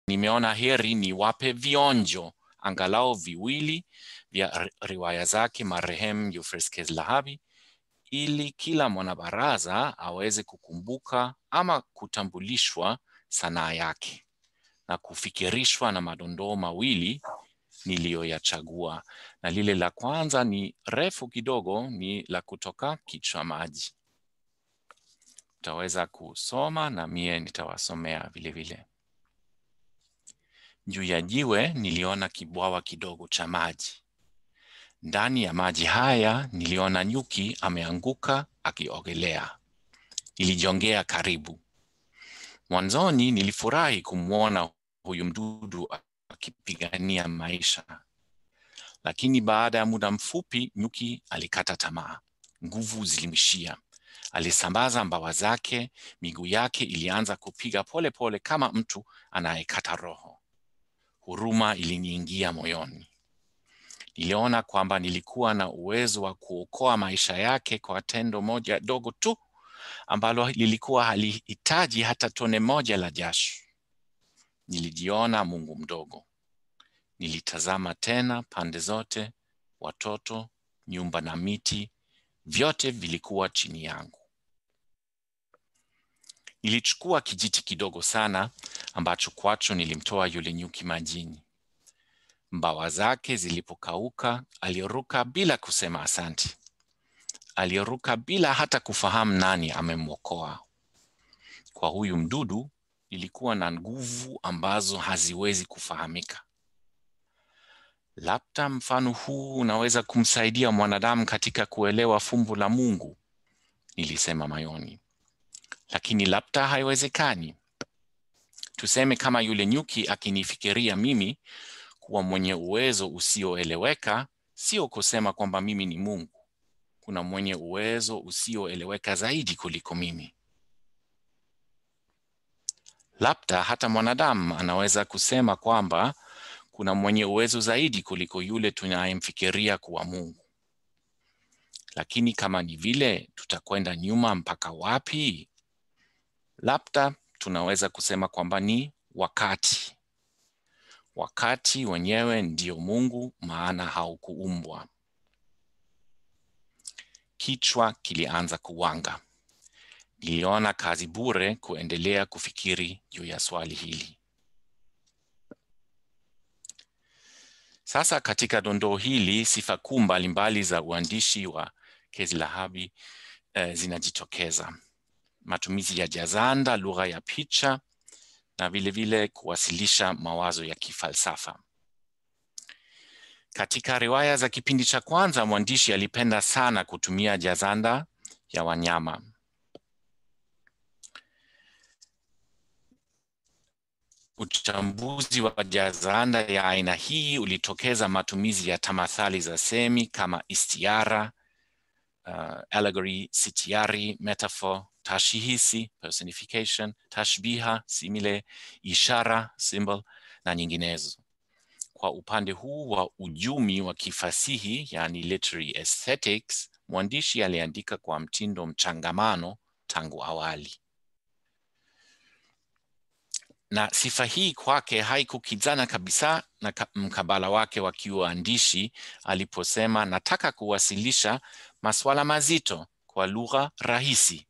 nimeona heri niwape vionjo angalau viwili vya riwaya zake marehemu Euphrates Kezilahabi ili kila mwanabaraza aweze kukumbuka ama kutambulishwa sanaa yake na kufikirishwa na madondoo mawili niliyoyachagua, na lile la kwanza ni refu kidogo, ni la kutoka kichwa maji. Utaweza kusoma na mie nitawasomea vile vile. Juu ya jiwe niliona kibwawa kidogo cha maji. Ndani ya maji haya niliona nyuki ameanguka akiogelea. Nilijongea karibu. Mwanzoni nilifurahi kumwona huyu mdudu akipigania maisha, lakini baada ya muda mfupi nyuki alikata tamaa, nguvu zilimshia. Alisambaza mbawa zake, miguu yake ilianza kupiga pole pole kama mtu anayekata roho. Huruma iliniingia moyoni. Niliona kwamba nilikuwa na uwezo wa kuokoa maisha yake kwa tendo moja dogo tu ambalo lilikuwa halihitaji hata tone moja la jasho. Nilijiona Mungu mdogo. Nilitazama tena pande zote, watoto, nyumba na miti, vyote vilikuwa chini yangu. Nilichukua kijiti kidogo sana ambacho kwacho nilimtoa yule nyuki majini. Mbawa zake zilipokauka, aliruka bila kusema asanti. Aliruka bila hata kufahamu nani amemwokoa. Kwa huyu mdudu ilikuwa na nguvu ambazo haziwezi kufahamika. Labda mfano huu unaweza kumsaidia mwanadamu katika kuelewa fumbo la Mungu, nilisema mayoni, lakini labda haiwezekani. Tuseme kama yule nyuki akinifikiria mimi kuwa mwenye uwezo usioeleweka, sio kusema kwamba mimi ni Mungu. Kuna mwenye uwezo usioeleweka zaidi kuliko mimi. Labda hata mwanadamu anaweza kusema kwamba kuna mwenye uwezo zaidi kuliko yule tunayemfikiria kuwa Mungu. Lakini kama ni vile, tutakwenda nyuma mpaka wapi? Labda tunaweza kusema kwamba ni wakati. Wakati wenyewe ndio Mungu, maana haukuumbwa. Kichwa kilianza kuwanga. Niliona kazi bure kuendelea kufikiri juu ya swali hili. Sasa katika dondoo hili, sifa kuu mbalimbali za uandishi wa Kezilahabi eh, zinajitokeza: matumizi ya jazanda, lugha ya picha na vilevile vile kuwasilisha mawazo ya kifalsafa. Katika riwaya za kipindi cha kwanza, mwandishi alipenda sana kutumia jazanda ya wanyama. Uchambuzi wa jazanda ya aina hii ulitokeza matumizi ya tamathali za semi kama istiara, uh, allegory, sitiari, metaphor, tashihisi, personification, tashbiha, simile, ishara, symbol na nyinginezo. Kwa upande huu wa ujumi wa kifasihi, yani literary aesthetics, mwandishi aliandika kwa mtindo mchangamano tangu awali na sifa hii kwake haikukizana kabisa na mkabala wake wa kiuandishi aliposema, nataka kuwasilisha masuala mazito kwa lugha rahisi.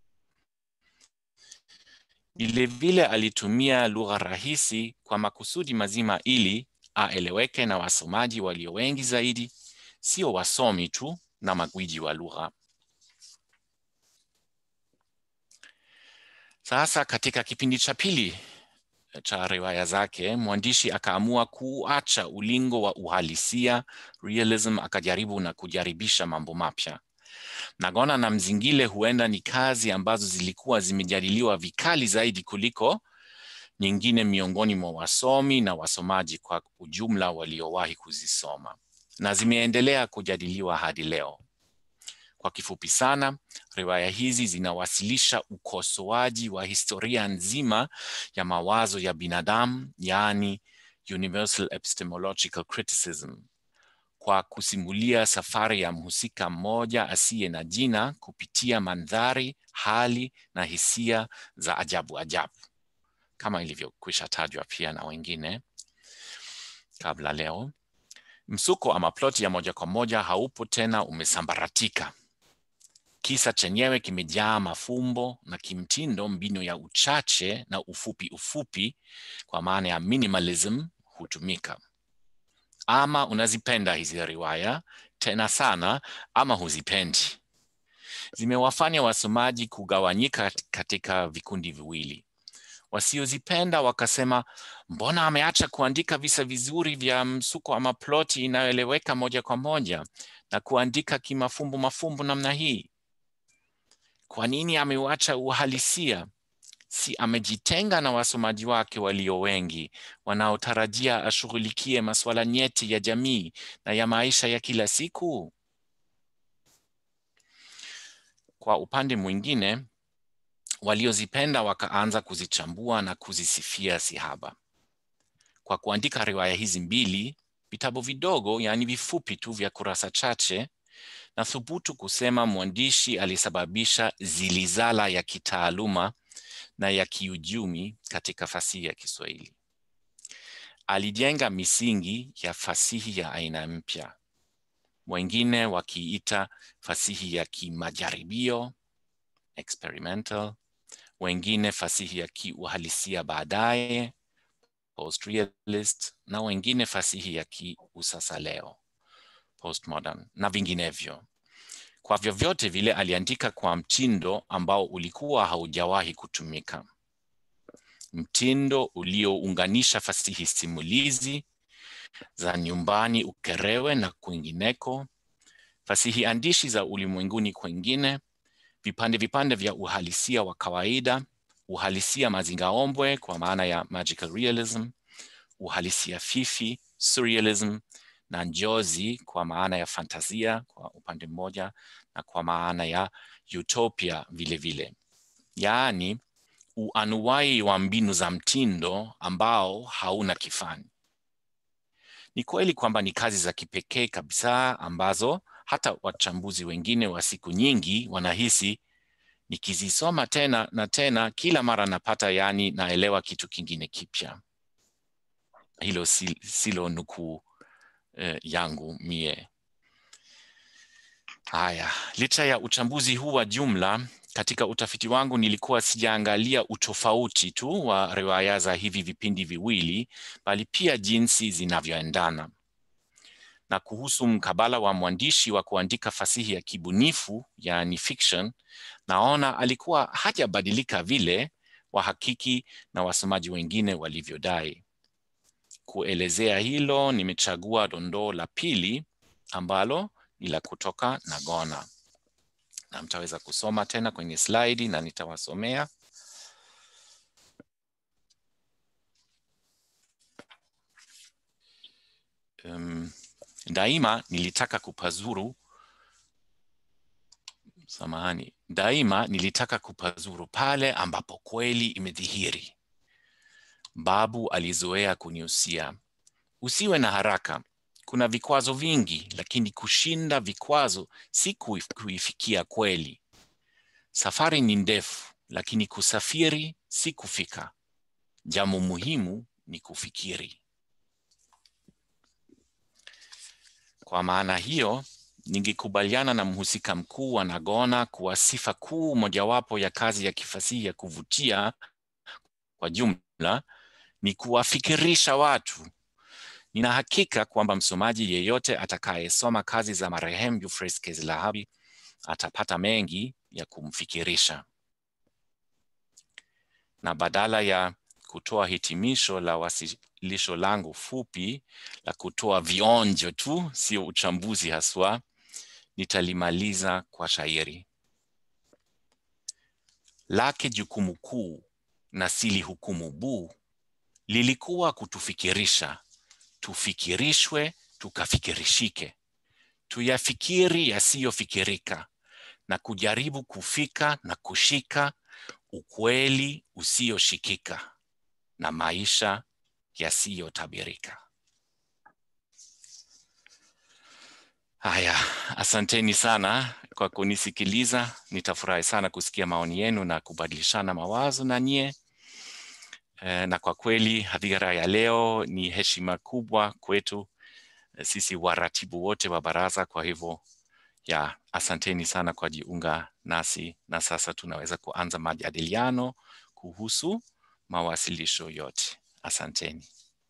Vilevile alitumia lugha rahisi kwa makusudi mazima ili aeleweke na wasomaji walio wengi zaidi, sio wasomi tu na magwiji wa lugha. Sasa katika kipindi cha pili cha riwaya zake mwandishi akaamua kuacha ulingo wa uhalisia realism, akajaribu na kujaribisha mambo mapya. Nagona na Mzingile huenda ni kazi ambazo zilikuwa zimejadiliwa vikali zaidi kuliko nyingine miongoni mwa wasomi na wasomaji kwa ujumla waliowahi kuzisoma na zimeendelea kujadiliwa hadi leo. Kwa kifupi sana, riwaya hizi zinawasilisha ukosoaji wa historia nzima ya mawazo ya binadamu, yaani universal epistemological criticism, kwa kusimulia safari ya mhusika mmoja asiye na jina kupitia mandhari, hali na hisia za ajabu ajabu. kama ilivyokwisha tajwa pia na wengine kabla leo. Msuko ama ploti ya moja kwa moja haupo tena, umesambaratika. Kisa chenyewe kimejaa mafumbo na kimtindo, mbinu ya uchache na ufupi ufupi, kwa maana ya minimalism hutumika. Ama unazipenda hizi riwaya tena sana, ama huzipendi. Zimewafanya wasomaji kugawanyika katika vikundi viwili. Wasiozipenda wakasema, mbona ameacha kuandika visa vizuri vya msuko ama ploti inayoeleweka moja kwa moja na kuandika kimafumbo mafumbo namna hii? Kwa nini ameuacha uhalisia? Si amejitenga na wasomaji wake walio wengi wanaotarajia ashughulikie masuala nyeti ya jamii na ya maisha ya kila siku? Kwa upande mwingine, waliozipenda wakaanza kuzichambua na kuzisifia sihaba. Kwa kuandika riwaya hizi mbili, vitabu vidogo, yaani vifupi tu vya kurasa chache, na thubutu kusema mwandishi alisababisha zilizala ya kitaaluma na ya kiujumi katika fasihi ya Kiswahili. Alijenga misingi ya fasihi ya aina mpya, wengine wakiita fasihi ya kimajaribio experimental, wengine fasihi ya kiuhalisia baadaye post-realist, na wengine fasihi ya kiusasa leo postmodern na vinginevyo. Kwa vyovyote vile, aliandika kwa mtindo ambao ulikuwa haujawahi kutumika, mtindo uliounganisha fasihi simulizi za nyumbani Ukerewe na kwingineko, fasihi andishi za ulimwenguni kwengine, vipande vipande vya uhalisia wa kawaida, uhalisia mazingaombwe kwa maana ya magical realism, uhalisia fifi surrealism, na njozi kwa maana ya fantasia kwa upande mmoja na kwa maana ya utopia vile vile, yaani uanuwai wa mbinu za mtindo ambao hauna kifani. Ni kweli kwamba ni kazi za kipekee kabisa ambazo hata wachambuzi wengine wa siku nyingi wanahisi nikizisoma tena na tena, kila mara napata, yaani naelewa kitu kingine kipya. Hilo silo nukuu eh, yangu mie. Haya, licha ya uchambuzi huu wa jumla, katika utafiti wangu nilikuwa sijaangalia utofauti tu wa riwaya za hivi vipindi viwili, bali pia jinsi zinavyoendana. Na kuhusu mkabala wa mwandishi wa kuandika fasihi ya kibunifu, yaani fiction, naona alikuwa hajabadilika vile wahakiki na wasomaji wengine walivyodai. Kuelezea hilo, nimechagua dondoo la pili ambalo ni la kutoka Nagona, na mtaweza kusoma tena kwenye slaidi na nitawasomea. Um, daima nilitaka kupazuru samahani, daima nilitaka kupazuru pale ambapo kweli imedhihiri. Babu alizoea kuniusia, usiwe na haraka, kuna vikwazo vingi, lakini kushinda vikwazo si kuifikia kweli. Safari ni ndefu, lakini kusafiri si kufika. Jambo muhimu ni kufikiri. Kwa maana hiyo, ningekubaliana na mhusika mkuu wa Nagona kuwa sifa kuu mojawapo ya kazi ya kifasihi ya kuvutia kwa jumla ni kuwafikirisha watu. Nina hakika kwamba msomaji yeyote atakayesoma kazi za marehemu Euphrates Kezilahabi atapata mengi ya kumfikirisha. Na badala ya kutoa hitimisho la wasilisho langu fupi la kutoa vionjo tu, sio uchambuzi haswa, nitalimaliza kwa shairi lake. Jukumu kuu na sili hukumu buu lilikuwa kutufikirisha, tufikirishwe, tukafikirishike, tuyafikiri yasiyofikirika na kujaribu kufika na kushika ukweli usioshikika na maisha yasiyotabirika. Haya, asanteni sana kwa kunisikiliza. Nitafurahi sana kusikia maoni yenu na kubadilishana mawazo na nyie. Eh, na kwa kweli hadhira ya leo ni heshima kubwa kwetu eh, sisi waratibu wote wa baraza. Kwa hivyo ya asanteni sana kwa jiunga nasi, na sasa tunaweza kuanza majadiliano kuhusu mawasilisho yote. Asanteni.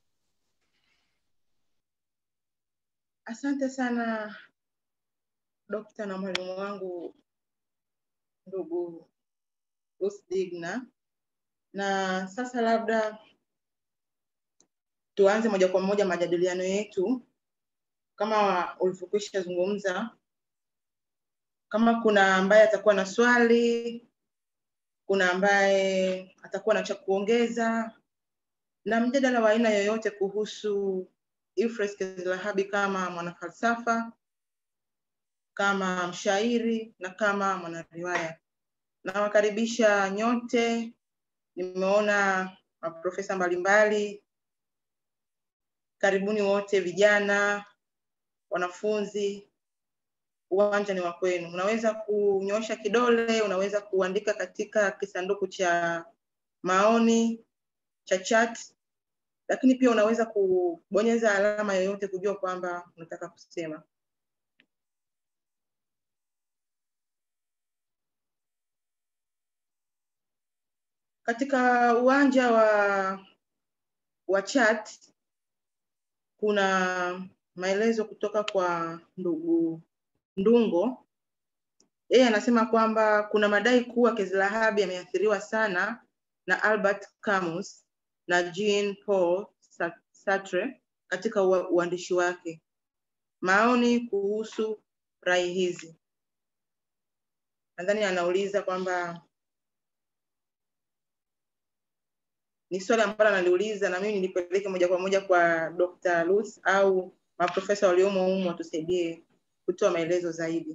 Asante sana dokta na mwalimu wangu ndugu Ruth Digna, na sasa labda tuanze moja kwa moja majadiliano yetu. Kama ulivyokwisha zungumza, kama kuna ambaye atakuwa na swali, kuna ambaye atakuwa na cha kuongeza, na mjadala wa aina yoyote kuhusu Euphrates Kezilahabi kama mwanafalsafa, kama mshairi na kama mwanariwaya. Nawakaribisha nyote. Nimeona maprofesa mbalimbali. Karibuni wote, vijana, wanafunzi, uwanja ni wa kwenu. Unaweza kunyoosha kidole, unaweza kuandika katika kisanduku cha maoni cha chat, lakini pia unaweza kubonyeza alama yoyote kujua kwamba unataka kusema. Katika uwanja wa wa chat kuna maelezo kutoka kwa ndugu Ndungo. Yeye anasema kwamba kuna madai kuwa Kezilahabi ameathiriwa sana na Albert Camus na Jean Paul Sartre katika ua- uandishi wake. Maoni kuhusu rai hizi, nadhani anauliza kwamba ni swali ambalo analiuliza na mimi nilipeleke moja kwa moja kwa Dr. Ruth au maprofesa waliomo humu watusaidie kutoa maelezo zaidi.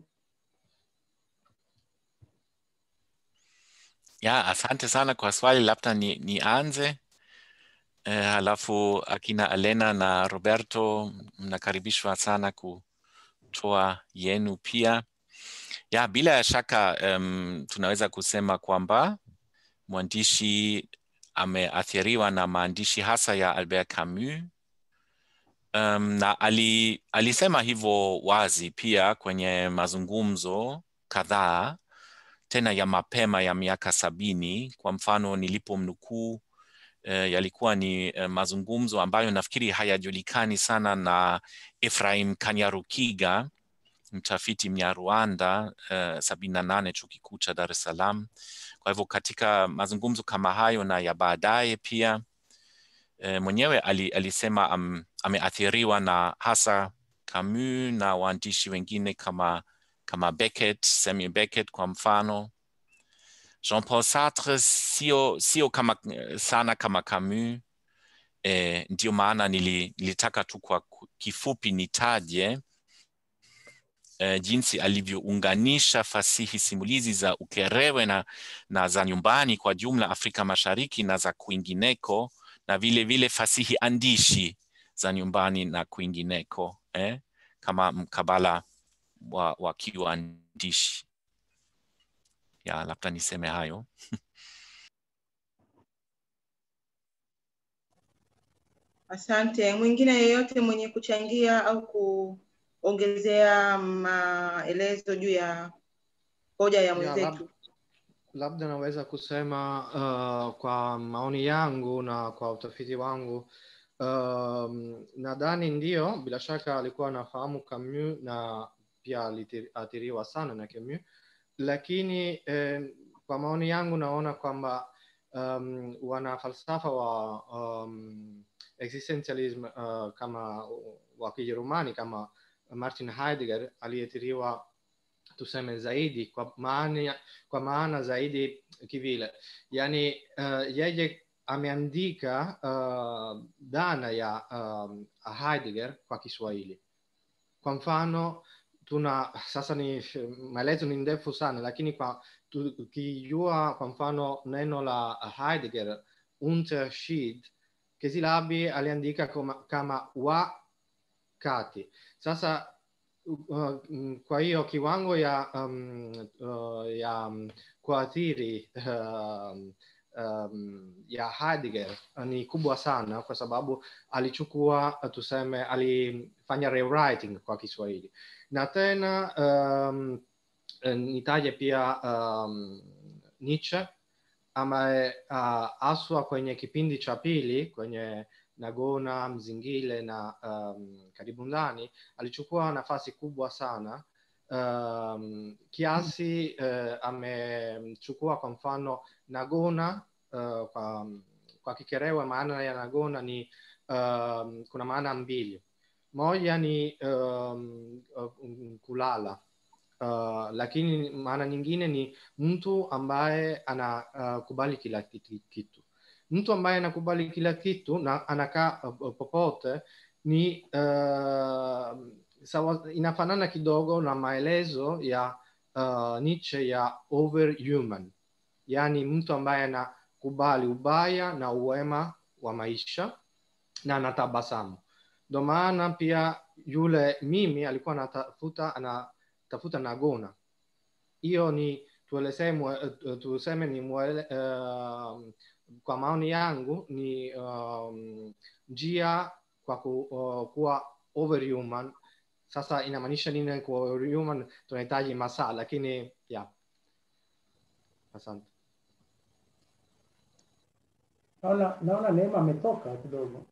Ya, asante sana kwa swali. Labda ni nianze eh, halafu akina Elena na Roberto mnakaribishwa sana kutoa yenu pia. Ya, bila shaka um, tunaweza kusema kwamba mwandishi ameathiriwa na maandishi hasa ya Albert Camus. Um, na ali, alisema hivyo wazi pia kwenye mazungumzo kadhaa tena ya mapema ya miaka sabini. Kwa mfano nilipomnukuu eh, yalikuwa ni eh, mazungumzo ambayo nafikiri hayajulikani sana na Ephraim Kanyarukiga, mtafiti Mnyarwanda eh, sabini na nane chuo kikuu cha Dar es Salaam. Kwa hivyo katika mazungumzo kama hayo na ya baadaye pia eh, mwenyewe ali, alisema am, ameathiriwa na hasa Camus na waandishi wengine kama kama Beckett, Samuel Beckett kwa mfano. Jean-Paul Sartre sio, sio kama, sana kama Camus. E, ndio maana nili, nilitaka tu kwa kifupi nitaje e, jinsi alivyounganisha fasihi simulizi za Ukerewe na, na za nyumbani kwa jumla Afrika Mashariki na za kwingineko na vile vile fasihi andishi za nyumbani na kwingineko eh, kama mkabala wa, wa kiuandishi. Ya, labda niseme hayo. Asante. Mwingine yeyote mwenye kuchangia au kuongezea maelezo juu ya hoja ya Ya, mwenzetu? lab, labda naweza kusema uh, kwa maoni yangu na kwa utafiti wangu um, nadhani ndio, bila shaka alikuwa anafahamu Camus na pia aliathiriwa sana na Camus, lakini eh, kwa maoni yangu naona kwamba um, wana falsafa wa um, existentialism uh, kama wa Kijerumani kama Martin Heidegger aliathiriwa tuseme zaidi kwa maana, kwa maana zaidi kivile, yani uh, yeye ameandika uh, dhana ya um, Heidegger kwa Kiswahili. Kwa mfano tuna sasa ni maelezo ni ndefu sana, lakini kwa tukijua kwa mfano neno la Heidegger Unterschied, Kezilabi aliandika kama, kama wakati. Sasa uh, kwa hiyo kiwango ya um, uh, ya um, kuathiri uh, um, ya Heidegger ni kubwa sana kwa sababu alichukua tuseme, alifanya rewriting kwa Kiswahili na tena um, nitaje pia um, Nietzsche ambaye uh, aswa kwenye kipindi cha pili kwenye Nagona, Mzingile na um, Karibu Ndani alichukua nafasi kubwa sana um, kiasi uh, amechukua kwa mfano Nagona uh, kwa, kwa Kikerewe maana ya Nagona ni um, kuna maana mbili. Moja ni um, um, kulala uh, lakini maana nyingine ni mtu ambaye anakubali uh, kila kitu. Mtu ambaye anakubali kila kitu na anakaa uh, popote ni uh, sawa, inafanana kidogo na maelezo ya uh, Nietzsche ya overhuman, yaani mtu ambaye anakubali ubaya na uwema wa maisha na anatabasamu. Ndo maana pia yule mimi alikuwa anatafuta anatafuta Nagona. Hiyo ni tuelezee, tuseme ni mwele, uh, kwa maoni yangu ni um, njia kwa ku, uh, kuwa overhuman. Sasa inamaanisha nini kuwa overhuman? Tunahitaji masaa, lakini yeah. Asante. Naona naona Neema ametoka kidogo.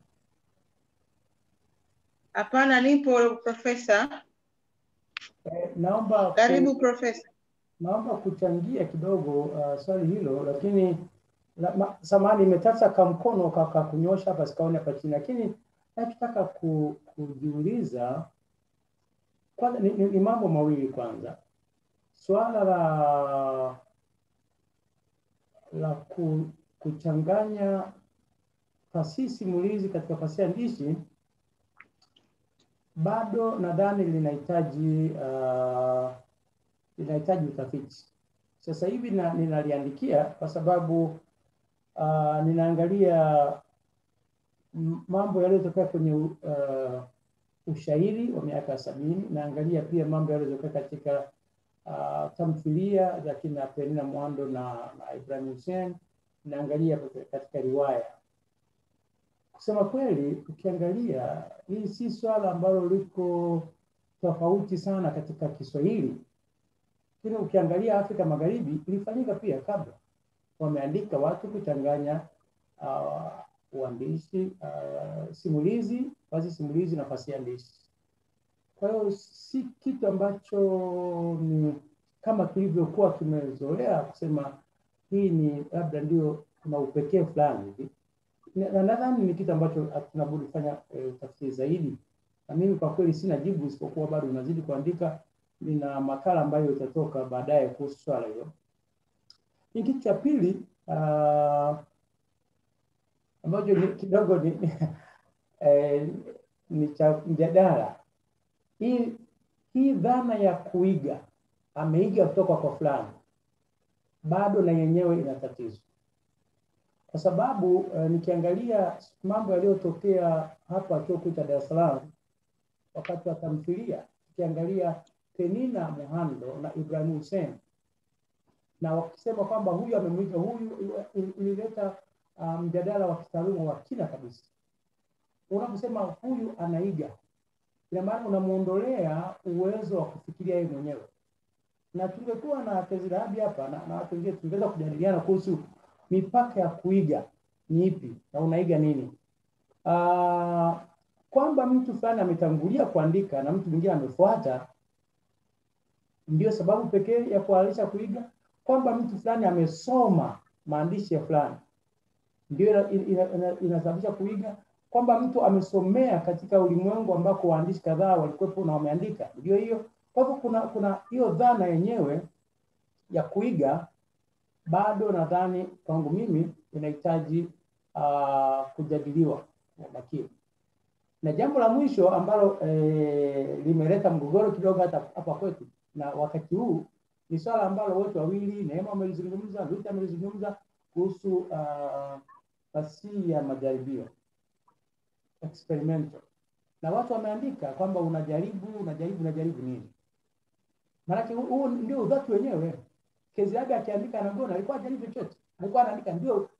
Hapana, nipo profesa. Eh, naomba ku- Karibu profesa. naomba kuchangia kidogo uh, swali hilo, lakini la, ma, samahani, imetata kamkono kaka kunyosha hapa, sikaoni hapa chini, lakini nachotaka ku, kujiuliza kwanza ni, ni, ni mambo mawili. Kwanza swala la la ku, kuchanganya fasihi simulizi katika fasihi andishi bado nadhani linahitaji uh, linahitaji utafiti. Sasa hivi na, ninaliandikia kwa sababu uh, ninaangalia m- mambo yaliyotokea kwenye uh, ushairi wa miaka ya sabini, naangalia pia mambo yaliyotokea katika uh, tamthilia za kina Penina Mwando na, na Ibrahim Hussein, naangalia katika riwaya kusema kweli, ukiangalia hii si swala ambalo liko tofauti sana katika Kiswahili, lakini ukiangalia Afrika Magharibi ilifanyika pia kabla, wameandika watu kuchanganya uh, uandishi uh, simulizi, fasihi simulizi na fasihi andishi. Kwa hiyo si kitu ambacho ni kama kilivyokuwa kimezoea kusema hii ni labda ndio kuna upekee fulani hivi na na nadhani ni kitu ambacho tunabudi kufanya e, utafiti zaidi, na mimi kwa kweli sina jibu isipokuwa bado unazidi kuandika. Nina makala ambayo itatoka baadaye kuhusu swala hilo. Ni kitu cha pili uh, ambacho ni, kidogo ni, ni, eh, ni cha mjadala. Hii hii dhana ya kuiga, ameiga kutoka kwa fulani, bado na yenyewe ina tatizo kwa sababu uh, nikiangalia mambo yaliyotokea hapa chuo kikuu cha Dar es Salaam wakati wa tamthilia, ukiangalia Penina Muhando na Ibrahim Hussein na wakisema kwamba huyu amemwiga huyu, ilileta uh, mjadala wa kitaaluma wa kina kabisa. Unaposema huyu anaiga, ina maana unamuondolea uwezo wa kufikiria yeye mwenyewe, na tungekuwa na Tezirahabi hapa na, na watu wengine tungeweza kujadiliana kuhusu mipaka ya kuiga ni ipi na unaiga nini? Uh, kwamba mtu fulani ametangulia kuandika na mtu mwingine amefuata, ndio sababu pekee ya kuhalalisha kuiga. Kwamba mtu fulani amesoma maandishi ya fulani ndio inasababisha kuiga. Kwamba mtu amesomea katika ulimwengu ambako waandishi kadhaa walikuwepo na wameandika, ndio hiyo. Kwa hivyo kuna kuna hiyo dhana yenyewe ya kuiga bado nadhani kwangu mimi inahitaji uh, kujadiliwa kwa makini. Na jambo la mwisho ambalo eh, limeleta mgogoro kidogo hata hapa kwetu na wakati huu ni swala ambalo wote wawili Neema amelizungumza, Ruth amelizungumza kuhusu uh, fasihi ya majaribio experimental, na watu wameandika kwamba unajaribu unajaribu unajaribu nini. Maanake huu ndio udhati wenyewe. Keziaga akiandika Nagona alikuwa hajali chochote, alikuwa anaandika ndio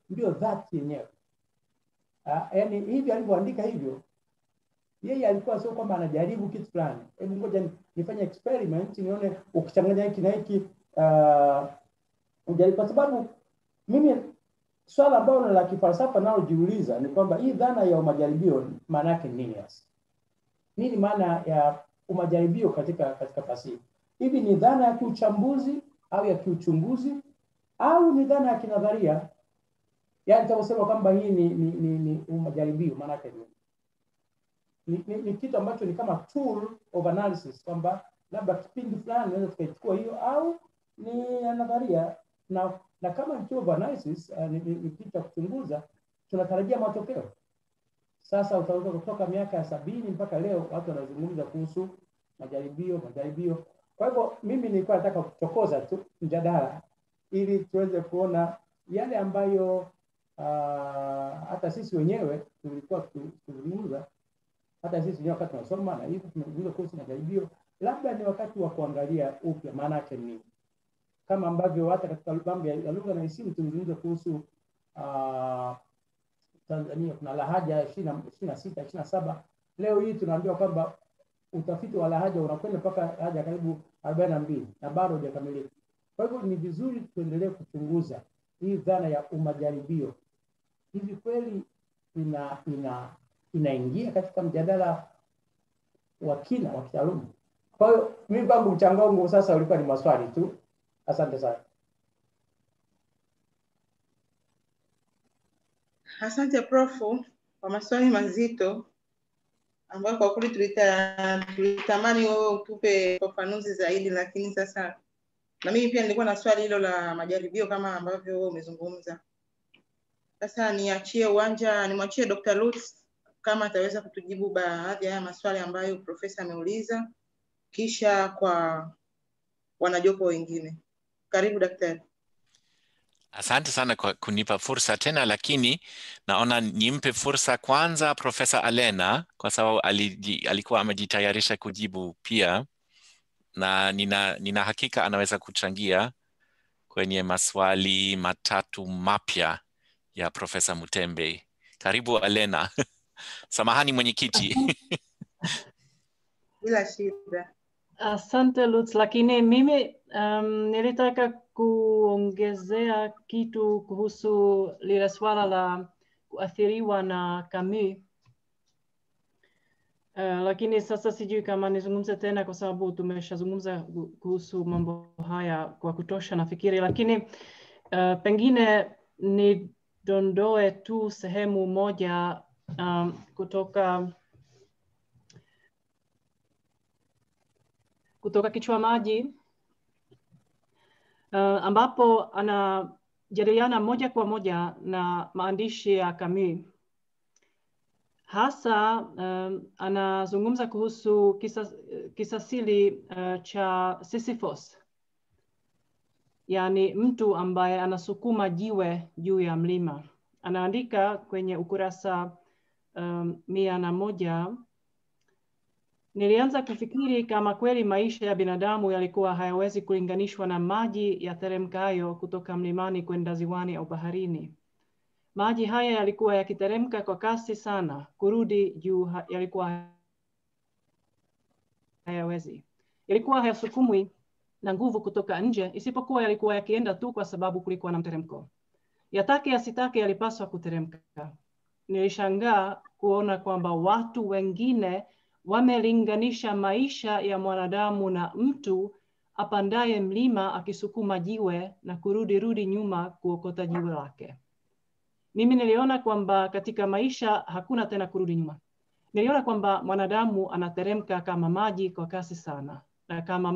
ndio dhati yenyewe. Ah, Yaani hivi alivyoandika hivyo, yeye alikuwa sio kwamba anajaribu kitu fulani, hebu ngoja ni- nifanye experiment nione ukichanganya hiki na hiki uh, ujaribu, kwa sababu mimi swala ambalo la kifalsafa nalojiuliza ni kwamba hii dhana ya umajaribio maana yake nini hasa? Nini maana ya umajaribio katika katika fasihi? Hivi ni dhana ya kiuchambuzi au ya kiuchunguzi au ni dhana ya kinadharia? Yaani tunaposema kwamba hii ni ni, ni, ni umajaribio maana yake nini? Ni, ni, ni kitu ambacho ni kama tool of analysis kwamba labda kipindi fulani naweza tukaichukua hiyo au ni ya nadharia na na kama ni tool of analysis uh, ni, ni, ni kitu cha kuchunguza tunatarajia matokeo sasa utaweza kutoka miaka ya sabini mpaka leo watu wanazungumza kuhusu majaribio majaribio kwa hivyo mimi nilikuwa nataka kuchokoza tu mjadala ili tuweze kuona yale ambayo uh, hata sisi wenyewe tulikuwa tukizungumza hata sisi wenyewe wakati tunasoma na hivyo tumezungumza kuhusu majaribio labda ni wakati wa kuangalia upya maana yake ni nini kama ambavyo hata katika mambo ya ya lugha na isimu tulizungumza kuhusu uh, Tanzania kuna lahaja ishirini na sita ishirini na saba leo hii tunaambiwa kwamba utafiti wa lahaja unakwenda mpaka lahaja karibu arobaini na mbili na bado hujakamilika. Kwa hivyo ni vizuri tuendelee kuchunguza hii dhana ya umajaribio, hivi kweli ina ina inaingia katika mjadala wa kina wa kitaaluma. Kwa hiyo mimi kwangu mchango wangu sasa ulikuwa ni maswali tu. Asante sana. Asante profu kwa maswali mazito ambayo kwa kweli tulita, tulitamani wewe utupe ufafanuzi zaidi, lakini sasa na mimi pia nilikuwa na swali hilo la majaribio kama ambavyo wewe umezungumza. Sasa niachie uwanja, nimwachie Dr. Lutz kama ataweza kutujibu baadhi ya haya maswali ambayo profesa ameuliza, kisha kwa wanajopo wengine. Karibu daktari. Asante sana kwa kunipa fursa tena, lakini naona nimpe fursa kwanza Profesa Alena kwa sababu aliji, alikuwa amejitayarisha kujibu pia, na nina, nina hakika anaweza kuchangia kwenye maswali matatu mapya ya Profesa Mutembe. Karibu Alena. Samahani mwenyekiti. Bila shida. Asante Lutz, lakini mimi um, nilitaka kuongezea kitu kuhusu lile swala la kuathiriwa na Camus. Uh, lakini sasa sijui kama nizungumze tena kwa sababu tumeshazungumza ku- kuhusu mambo haya kwa kutosha nafikiri, lakini uh, pengine nidondoe tu sehemu moja um, kutoka kutoka kichwa maji uh, ambapo anajadiliana moja kwa moja na maandishi ya Camus. Hasa um, anazungumza kuhusu kisa, kisasili uh, cha Sisyphus, yaani mtu ambaye anasukuma jiwe juu ya mlima. Anaandika kwenye ukurasa um, mia na moja Nilianza kufikiri kama kweli maisha ya binadamu yalikuwa hayawezi kulinganishwa na maji yateremkayo kutoka mlimani kwenda ziwani au baharini. Maji haya yalikuwa yakiteremka kwa kasi sana, kurudi juu ha- yalikuwa hayawezi. Yalikuwa hayasukumwi na nguvu kutoka nje, isipokuwa yalikuwa yakienda tu kwa sababu kulikuwa na mteremko. Yatake yasitake yalipaswa kuteremka. Nilishangaa kuona kwamba watu wengine wamelinganisha maisha ya mwanadamu na mtu apandaye mlima akisukuma jiwe na kurudi rudi nyuma kuokota jiwe lake. Mimi niliona kwamba katika maisha hakuna tena kurudi nyuma. Niliona kwamba mwanadamu anateremka kama maji kwa kasi sana, na kama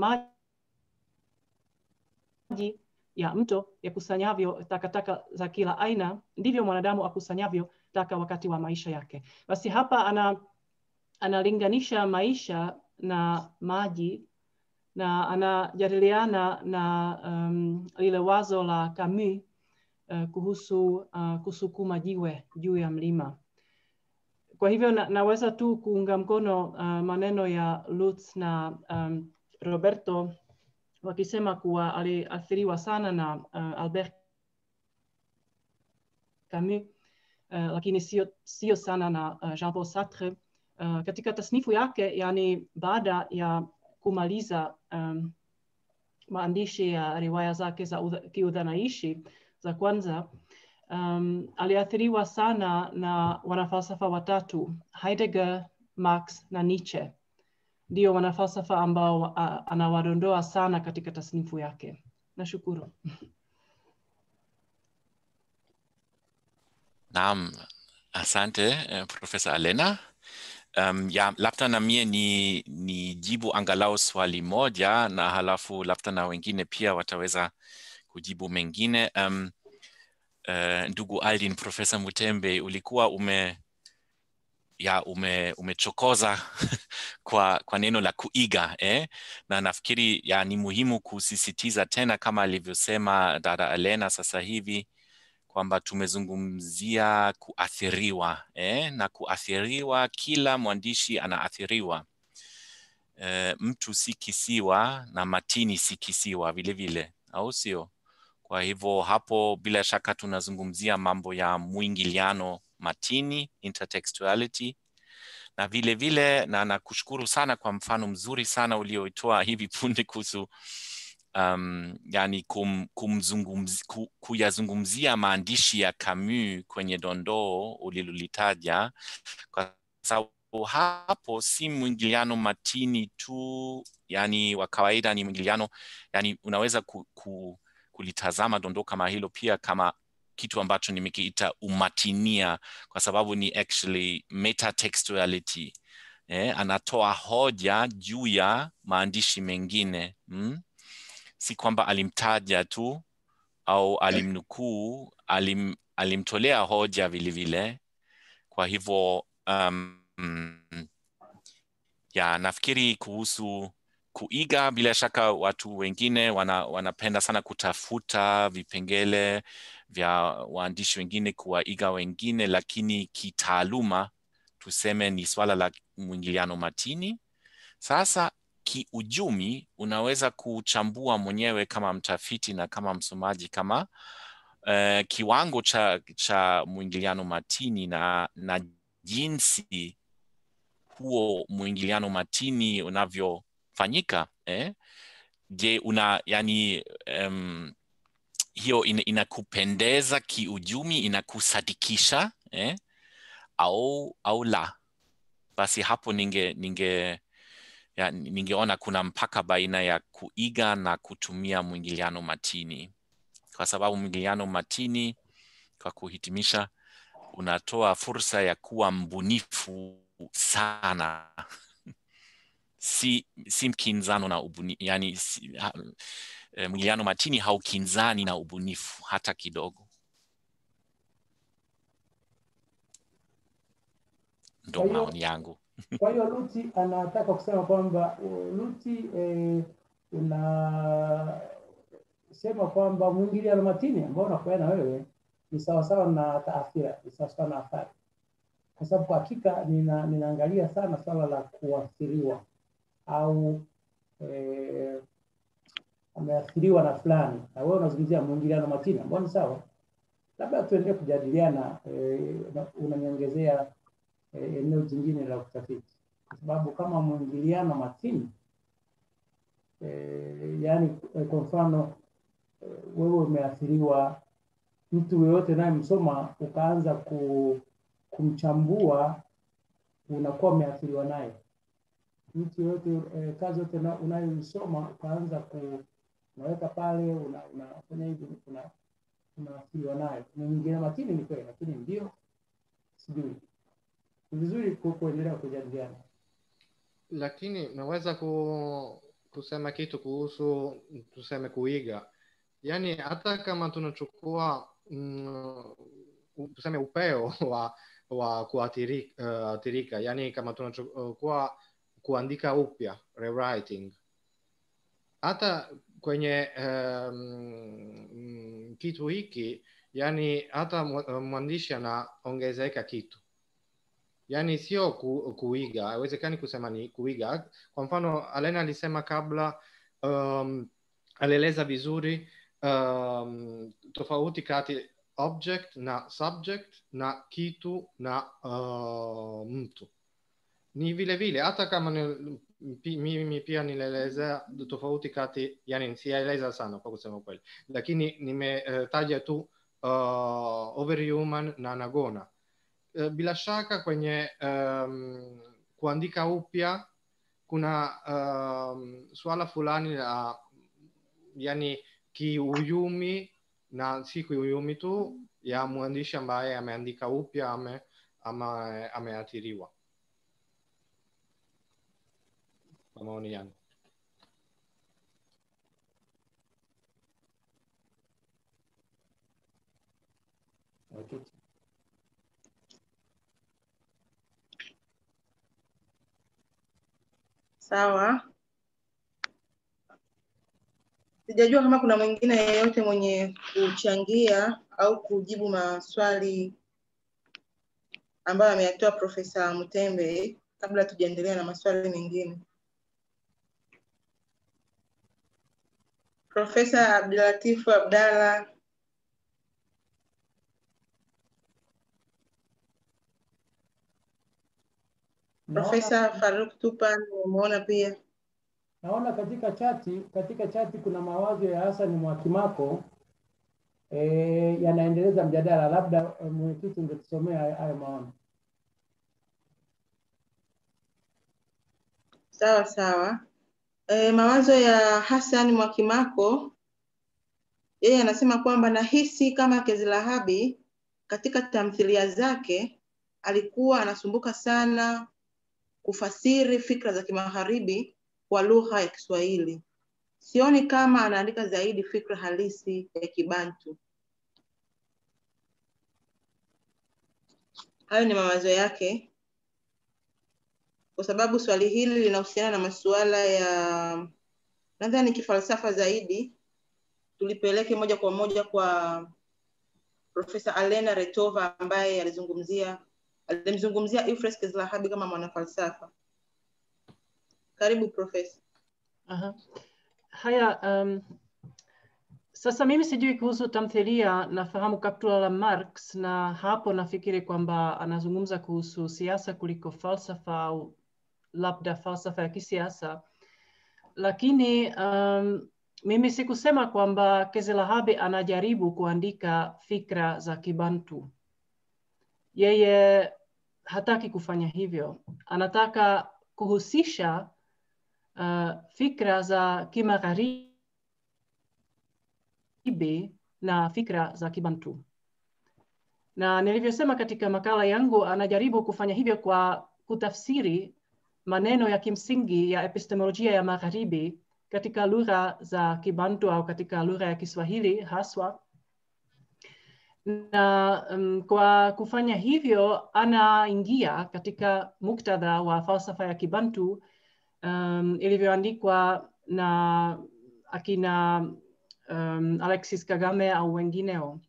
maji ya mto yakusanyavyo takataka za kila aina, ndivyo mwanadamu akusanyavyo taka wakati wa maisha yake. Basi hapa ana analinganisha maisha na maji na anajadiliana na um, lile wazo la Camus uh, kuhusu uh, kusukuma jiwe juu ya mlima. Kwa hivyo na, naweza tu kuunga mkono uh, maneno ya Lutz na um, Roberto wakisema kuwa aliathiriwa sana na uh, Albert Camus, uh, lakini sio, sio sana na uh, Jean Paul Sartre. Uh, katika tasnifu yake, yani baada ya kumaliza um, maandishi ya riwaya zake za kiudhanaishi za kwanza um, aliathiriwa sana na wanafalsafa watatu Heidegger, Marx na Nietzsche. Ndio wanafalsafa ambao uh, anawadondoa sana katika tasnifu yake. Nashukuru. Naam, asante eh, Profesa Alena. Um, ya labda na mie ni, ni jibu angalau swali moja na halafu labda na wengine pia wataweza kujibu mengine. Um, uh, ndugu Aldin, Profesa Mutembe, ulikuwa ume ya ume, umechokoza kwa, kwa neno la kuiga eh? na nafikiri ya ni muhimu kusisitiza tena kama alivyosema dada Elena sasa hivi kwamba tumezungumzia kuathiriwa eh? na kuathiriwa, kila mwandishi anaathiriwa. E, mtu si kisiwa na matini si kisiwa vile vile, au sio? Kwa hivyo hapo bila shaka tunazungumzia mambo ya mwingiliano matini, intertextuality na vile vile, na nakushukuru sana kwa mfano mzuri sana ulioitoa hivi punde kuhusu um, yani kum, kumzungumzi, ku, kuyazungumzia maandishi ya Camus kwenye dondoo ulilolitaja, kwa sababu hapo si mwingiliano matini tu, yani wa kawaida, ni mwingiliano yani unaweza ku, ku, kulitazama dondoo kama hilo pia kama kitu ambacho nimekiita umatinia, kwa sababu ni actually metatextuality. Eh, anatoa hoja juu ya maandishi mengine hmm? si kwamba alimtaja tu au alimnukuu, alim, alimtolea hoja vilevile vile. Kwa hivyo um, ya nafikiri kuhusu kuiga, bila shaka watu wengine wana, wanapenda sana kutafuta vipengele vya waandishi wengine kuwaiga wengine, lakini kitaaluma tuseme ni swala la mwingiliano matini. Sasa kiujumi unaweza kuchambua mwenyewe kama mtafiti na kama msomaji kama uh, kiwango cha, cha mwingiliano matini na, na jinsi huo mwingiliano matini unavyofanyika eh? Je, una yani um, hiyo in, inakupendeza kiujumi, inakusadikisha eh? au au la? Basi hapo ninge ninge ya, ningeona kuna mpaka baina ya kuiga na kutumia mwingiliano matini, kwa sababu mwingiliano matini, kwa kuhitimisha, unatoa fursa ya kuwa mbunifu sana si, si mkinzano na ubuni, yani si, ha, e, mwingiliano matini haukinzani na ubunifu hata kidogo. Ndo maoni yangu. Kwa hiyo Luti anataka kusema kwamba Luti eh, unasema kwamba mwingiliano matini ambao unakuwa na wewe ni sawasawa na taathira, ni sawasawa na athari, kwa sababu kwa hakika nina, ninaangalia sana swala la kuathiriwa au eh, ameathiriwa na fulani, na wewe unazungumzia mwingiliano matini ambao ni sawa. Labda tuendelee kujadiliana, eh, unaniongezea eneo jingine la utafiti, kwa sababu kama mwingiliano matini e, yaani kwa mfano e, wewe umeathiriwa, mtu yeyote unayemsoma ukaanza ku, kumchambua unakuwa umeathiriwa naye. Mtu yeyote e, kazi yote unayoisoma ukaanza ku unaweka pale unafanya una, hivi una, unaathiriwa nayo. Mwingiliano matini ni kweli, lakini ndio sijui ni vizuri kuendelea kujadiliana, lakini naweza ku, kusema kitu kuhusu tuseme kuiga, yaani hata kama tunachukua mm, tuseme upeo wa wa kuathirika, uh, yaani kama tunachukua kuandika upya rewriting, hata kwenye um, kitu hiki, yani hata mwandishi anaongezeka kitu yani sio ku, kuiga haiwezekani kusema ni kuiga kwa mfano alena alisema kabla um, alieleza vizuri um, tofauti kati object na subject na kitu na uh, mtu ni vile vile hata kama ni, pi- mimi pia nilielezea tofauti kati yani sijaeleza sana kwa kusema kweli lakini nimetaja tu uh, overhuman na nagona uh, bila shaka kwenye um, kuandika upya kuna um, swala fulani la yani kiuyumi na si kiuyumi tu ya mwandishi ambaye ameandika upya ame, ama ameathiriwa kwa maoni yangu Okay. Sawa. Sijajua kama kuna mwingine yeyote mwenye kuchangia au kujibu maswali ambayo ameyatoa Profesa Mutembe kabla tujaendelea na maswali mengine. Profesa Abdulatifu Abdalla, Profesa Naona, Faruk Tupan nimemuona pia. naona katika chati katika chati kuna mawazo ya Hassan Mwakimako eh, yanaendeleza mjadala, labda eh, mwenyekiti ungetusomea hayo hayo maoni. Sawa sawa. E, mawazo ya Hassan Mwakimako yeye anasema kwamba nahisi kama Kezilahabi katika tamthilia zake alikuwa anasumbuka sana kufasiri fikra za kimagharibi kwa lugha ya Kiswahili. Sioni kama anaandika zaidi fikra halisi ya Kibantu. Hayo ni mawazo yake, kwa sababu swali hili linahusiana na masuala ya nadhani kifalsafa zaidi. Tulipeleke moja kwa moja kwa Profesa Alena Retova ambaye alizungumzia alimzungumzia Euphrates Kezilahabi kama mwanafalsafa. Karibu Profesa. Aha. Haya, um, sasa mimi sijui kuhusu tamthilia, nafahamu kaptula la Marx, na hapo nafikiri kwamba anazungumza kuhusu siasa kuliko falsafa au labda falsafa ya kisiasa, lakini um, mimi sikusema kwamba Kezilahabi anajaribu kuandika fikra za Kibantu. Yeye hataki kufanya hivyo, anataka kuhusisha uh, fikra za kimagharibi na fikra za kibantu na nilivyosema katika makala yangu anajaribu kufanya hivyo kwa kutafsiri maneno ya kimsingi ya epistemolojia ya magharibi katika lugha za kibantu au katika lugha ya kiswahili haswa na um, kwa kufanya hivyo anaingia katika muktadha wa falsafa ya kibantu um, ilivyoandikwa na akina um, Alexis Kagame au wengineo.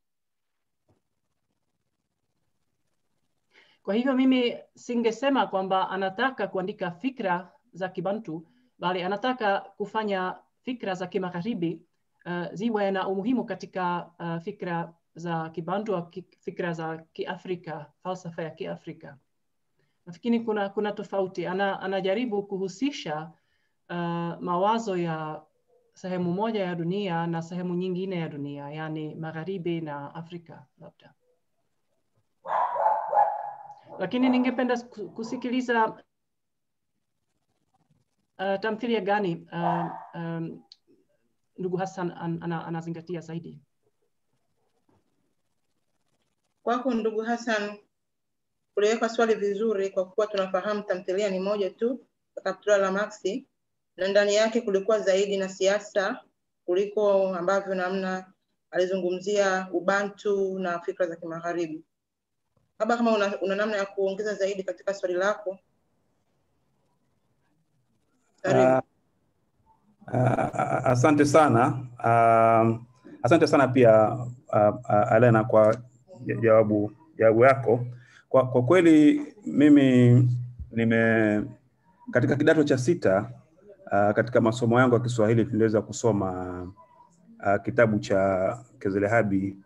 Kwa hivyo mimi singesema kwamba anataka kuandika fikra za Kibantu, bali anataka kufanya fikra za kimagharibi uh, ziwe na umuhimu katika uh, fikra za Kibantu au ki, fikra za Kiafrika, falsafa ya Kiafrika. Nafikiri kuna, kuna tofauti. Ana, anajaribu kuhusisha uh, mawazo ya sehemu moja ya dunia na sehemu nyingine ya dunia, yani magharibi na Afrika labda. Lakini ningependa kusikiliza uh, tamthilia gani uh, um, ndugu Hassan an, ana, anazingatia zaidi? Kwako ndugu Hassan, uliweka swali vizuri, kwa kuwa tunafahamu tamthilia ni moja tu, Kaptula la Maxi, na ndani yake kulikuwa zaidi na siasa kuliko ambavyo namna alizungumzia ubantu na fikra za kimagharibi. Labda kama una, una namna ya kuongeza zaidi katika swali lako. Karibu. Uh, uh, asante sana uh, asante sana pia uh, uh, Alena kwa jawabu jawabu yako. Kwa, kwa kweli mimi nime katika kidato cha sita uh, katika masomo yangu ya Kiswahili tuliweza kusoma uh, kitabu cha Kezelehabi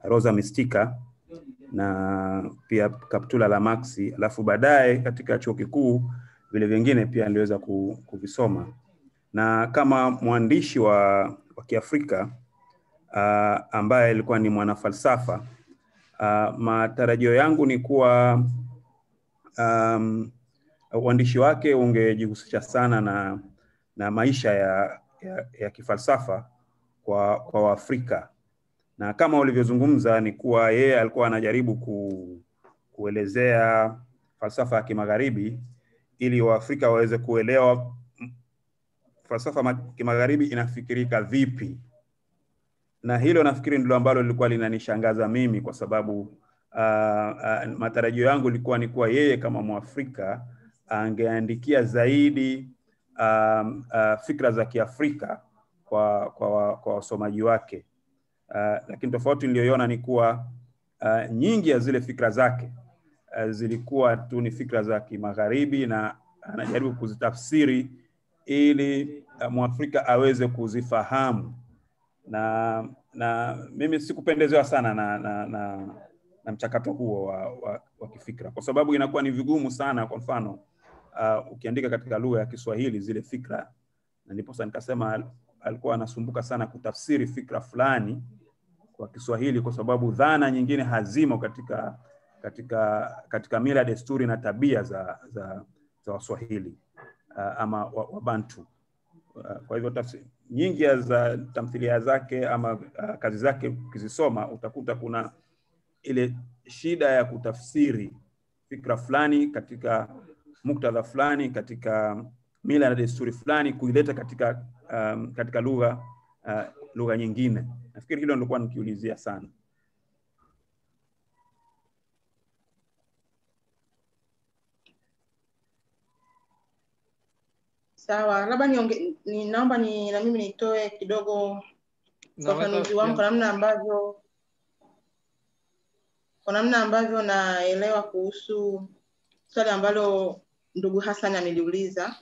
Rosa Mistika na pia Kaptula la Maxi, alafu baadaye katika chuo kikuu vile vingine pia niliweza ku- kuvisoma, na kama mwandishi wa, wa Kiafrika uh, ambaye alikuwa ni mwanafalsafa uh, matarajio yangu ni kuwa um, uandishi wake ungejihusisha sana na, na maisha ya, ya, ya kifalsafa kwa, kwa Waafrika na kama ulivyozungumza ni kuwa yeye alikuwa anajaribu ku, kuelezea falsafa ya kimagharibi ili Waafrika waweze kuelewa mm, falsafa ya kimagharibi inafikirika vipi, na hilo nafikiri ndilo ambalo lilikuwa linanishangaza mimi kwa sababu uh, uh, matarajio yangu ilikuwa ni kuwa yeye kama Mwafrika angeandikia zaidi um, uh, fikra za Kiafrika kwa kwa wa- kwa wasomaji wake. Uh, lakini tofauti niliyoiona ni kuwa uh, nyingi ya zile fikra zake uh, zilikuwa tu ni fikra za kimagharibi na anajaribu kuzitafsiri ili uh, Mwafrika aweze kuzifahamu na na mimi sikupendezewa sana na, na, na, na mchakato huo wa, wa, wa kifikra kwa sababu inakuwa ni vigumu sana. Kwa mfano uh, ukiandika katika lugha ya Kiswahili zile fikra, na ndiposa nikasema al- alikuwa anasumbuka sana kutafsiri fikra fulani kwa Kiswahili kwa sababu dhana nyingine hazimo katika katika katika mila, desturi na tabia za za, za Waswahili uh, ama wa- Wabantu uh, kwa hivyo tafsiri nyingi ya za tamthilia zake ama uh, kazi zake ukizisoma utakuta kuna ile shida ya kutafsiri fikra fulani katika muktadha fulani katika mila na desturi fulani kuileta katika um, katika lugha uh, lugha nyingine. Nafikiri hilo nilikuwa nikiulizia sana. Sawa, labda nionge, ni naomba ni na mimi nitoe kidogo ufafanuzi Naweza wangu kwa pia- namna ambavyo kwa namna ambavyo naelewa kuhusu swali ambalo ndugu Hassan ameliuliza.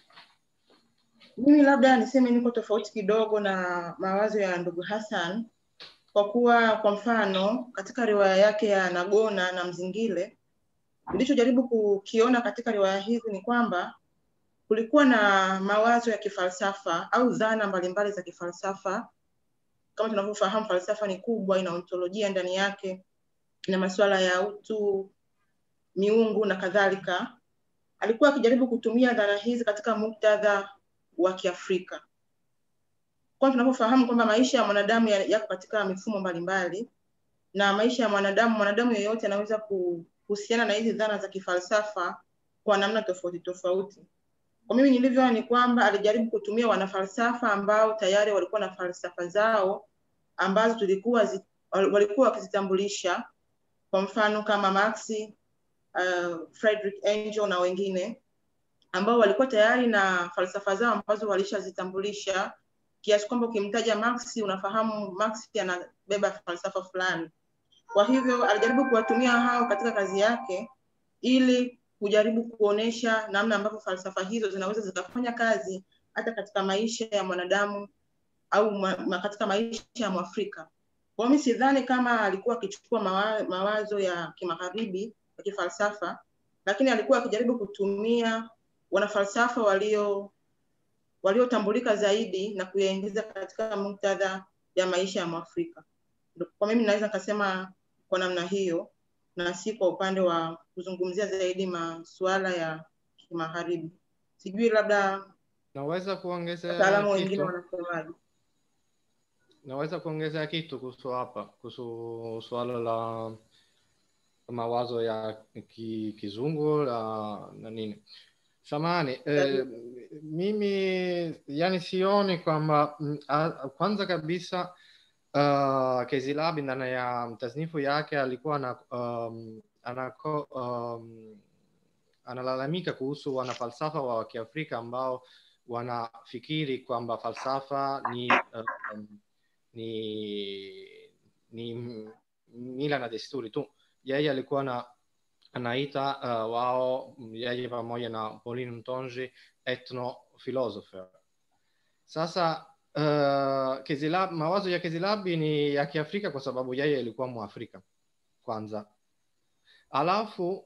Mimi labda niseme niko tofauti kidogo na mawazo ya ndugu Hassan kwa kuwa kwa mfano katika riwaya yake ya Nagona na Mzingile nilichojaribu kukiona katika riwaya hizi ni kwamba kulikuwa na mawazo ya kifalsafa au dhana mbalimbali za kifalsafa. Kama tunavyofahamu, falsafa ni kubwa, ina ontolojia ndani yake, ina masuala ya utu, miungu na kadhalika. Alikuwa akijaribu kutumia dhana hizi katika muktadha wa Kiafrika, kwani tunavyofahamu kwamba maisha ya mwanadamu ya- yako katika mifumo mbalimbali na maisha ya mwanadamu, mwanadamu yeyote anaweza kuhusiana na hizi dhana za kifalsafa kwa namna tofauti tofauti. Kwa mimi nilivyoona ni kwamba alijaribu kutumia wanafalsafa ambao tayari walikuwa na falsafa zao ambazo tulikuwa zi, wal- walikuwa wakizitambulisha, kwa mfano kama Marx, uh, Friedrich Engel na wengine ambao walikuwa tayari na falsafa zao ambazo walishazitambulisha kiasi kwamba ukimtaja Marx unafahamu Marx anabeba falsafa fulani. Kwa hivyo alijaribu kuwatumia hao katika kazi yake ili kujaribu kuonesha namna ambavyo falsafa hizo zinaweza zikafanya kazi hata katika maisha ya mwanadamu au ma, ma, katika maisha ya Mwafrika. Kwa hiyo mimi sidhani kama alikuwa akichukua mawa, mawazo ya kimagharibi ya kifalsafa, lakini alikuwa akijaribu kutumia wanafalsafa walio waliotambulika zaidi na kuyaingiza katika muktadha ya maisha ya Mwafrika. Kwa mimi naweza nikasema kwa namna hiyo na si kwa upande wa kuzungumzia zaidi masuala ya kimagharibi. Sijui labda Naweza kuongezea wataalamu wengine kitu? wanasemaje. Naweza kuongezea kitu kuhusu hapa, kuhusu suala la mawazo ya ki, kizungu la na nini. Samahani, eh, mimi yani sioni kwamba mm, a- kwanza kabisa uh, Kezilabi ndani ya tasnifu yake alikuwa na um, anako, um, analalamika kuhusu wanafalsafa wa Kiafrika ambao wanafikiri kwamba falsafa ni um, ni ni mila na desturi tu. Yeye alikuwa na anaita uh, wao yeye pamoja na Pauline Mtonji ethno philosopher. Sasa uh, Kizilab, mawazo ya Kizilabi ni ya Kiafrika kwa sababu yeye alikuwa Mwafrika kwanza, alafu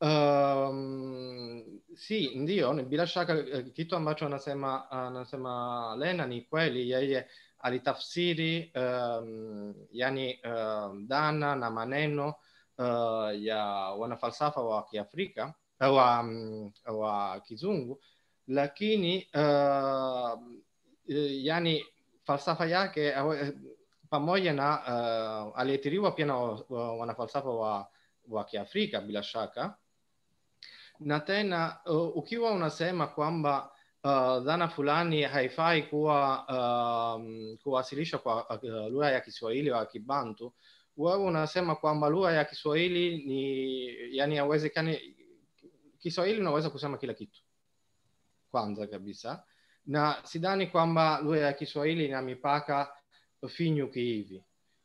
um, si ndio, ni bila shaka eh, kitu ambacho anasema anasema Lena ni kweli, yeye alitafsiri um, yani um, dhana na maneno uh, ya wanafalsafa wa Kiafrika uh, wa, um, wa kizungu, lakini uh, eh, yani falsafa yake awe- pamoja na uh, aliathiriwa pia na wa- wa- wanafalsafa wa, wa Kiafrika bila shaka na tena uh, ukiwa unasema kwamba uh, dhana fulani haifai kuwa um, kuwasilishwa kwa uh, lugha ya Kiswahili au Kibantu, wewe unasema kwamba lugha ya Kiswahili ni yani hawezekani. Kiswahili unaweza kusema kila kitu kwanza kabisa, na sidhani kwamba lugha ya Kiswahili ina mipaka finyu kihivi.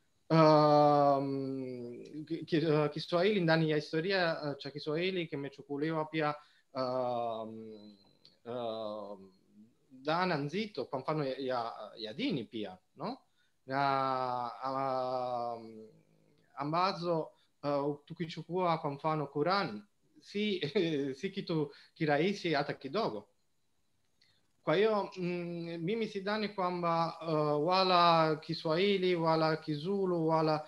Um, ki- ki- uh, Kiswahili ndani ya historia uh, cha Kiswahili kimechukuliwa pia um, um, dhana nzito, kwa mfano ya, ya, ya dini pia no na um, ambazo uh, tukichukua kwa mfano Quran si si kitu kirahisi hata kidogo. Kwa hiyo mm, mimi sidhani kwamba uh, wala Kiswahili wala Kizulu wala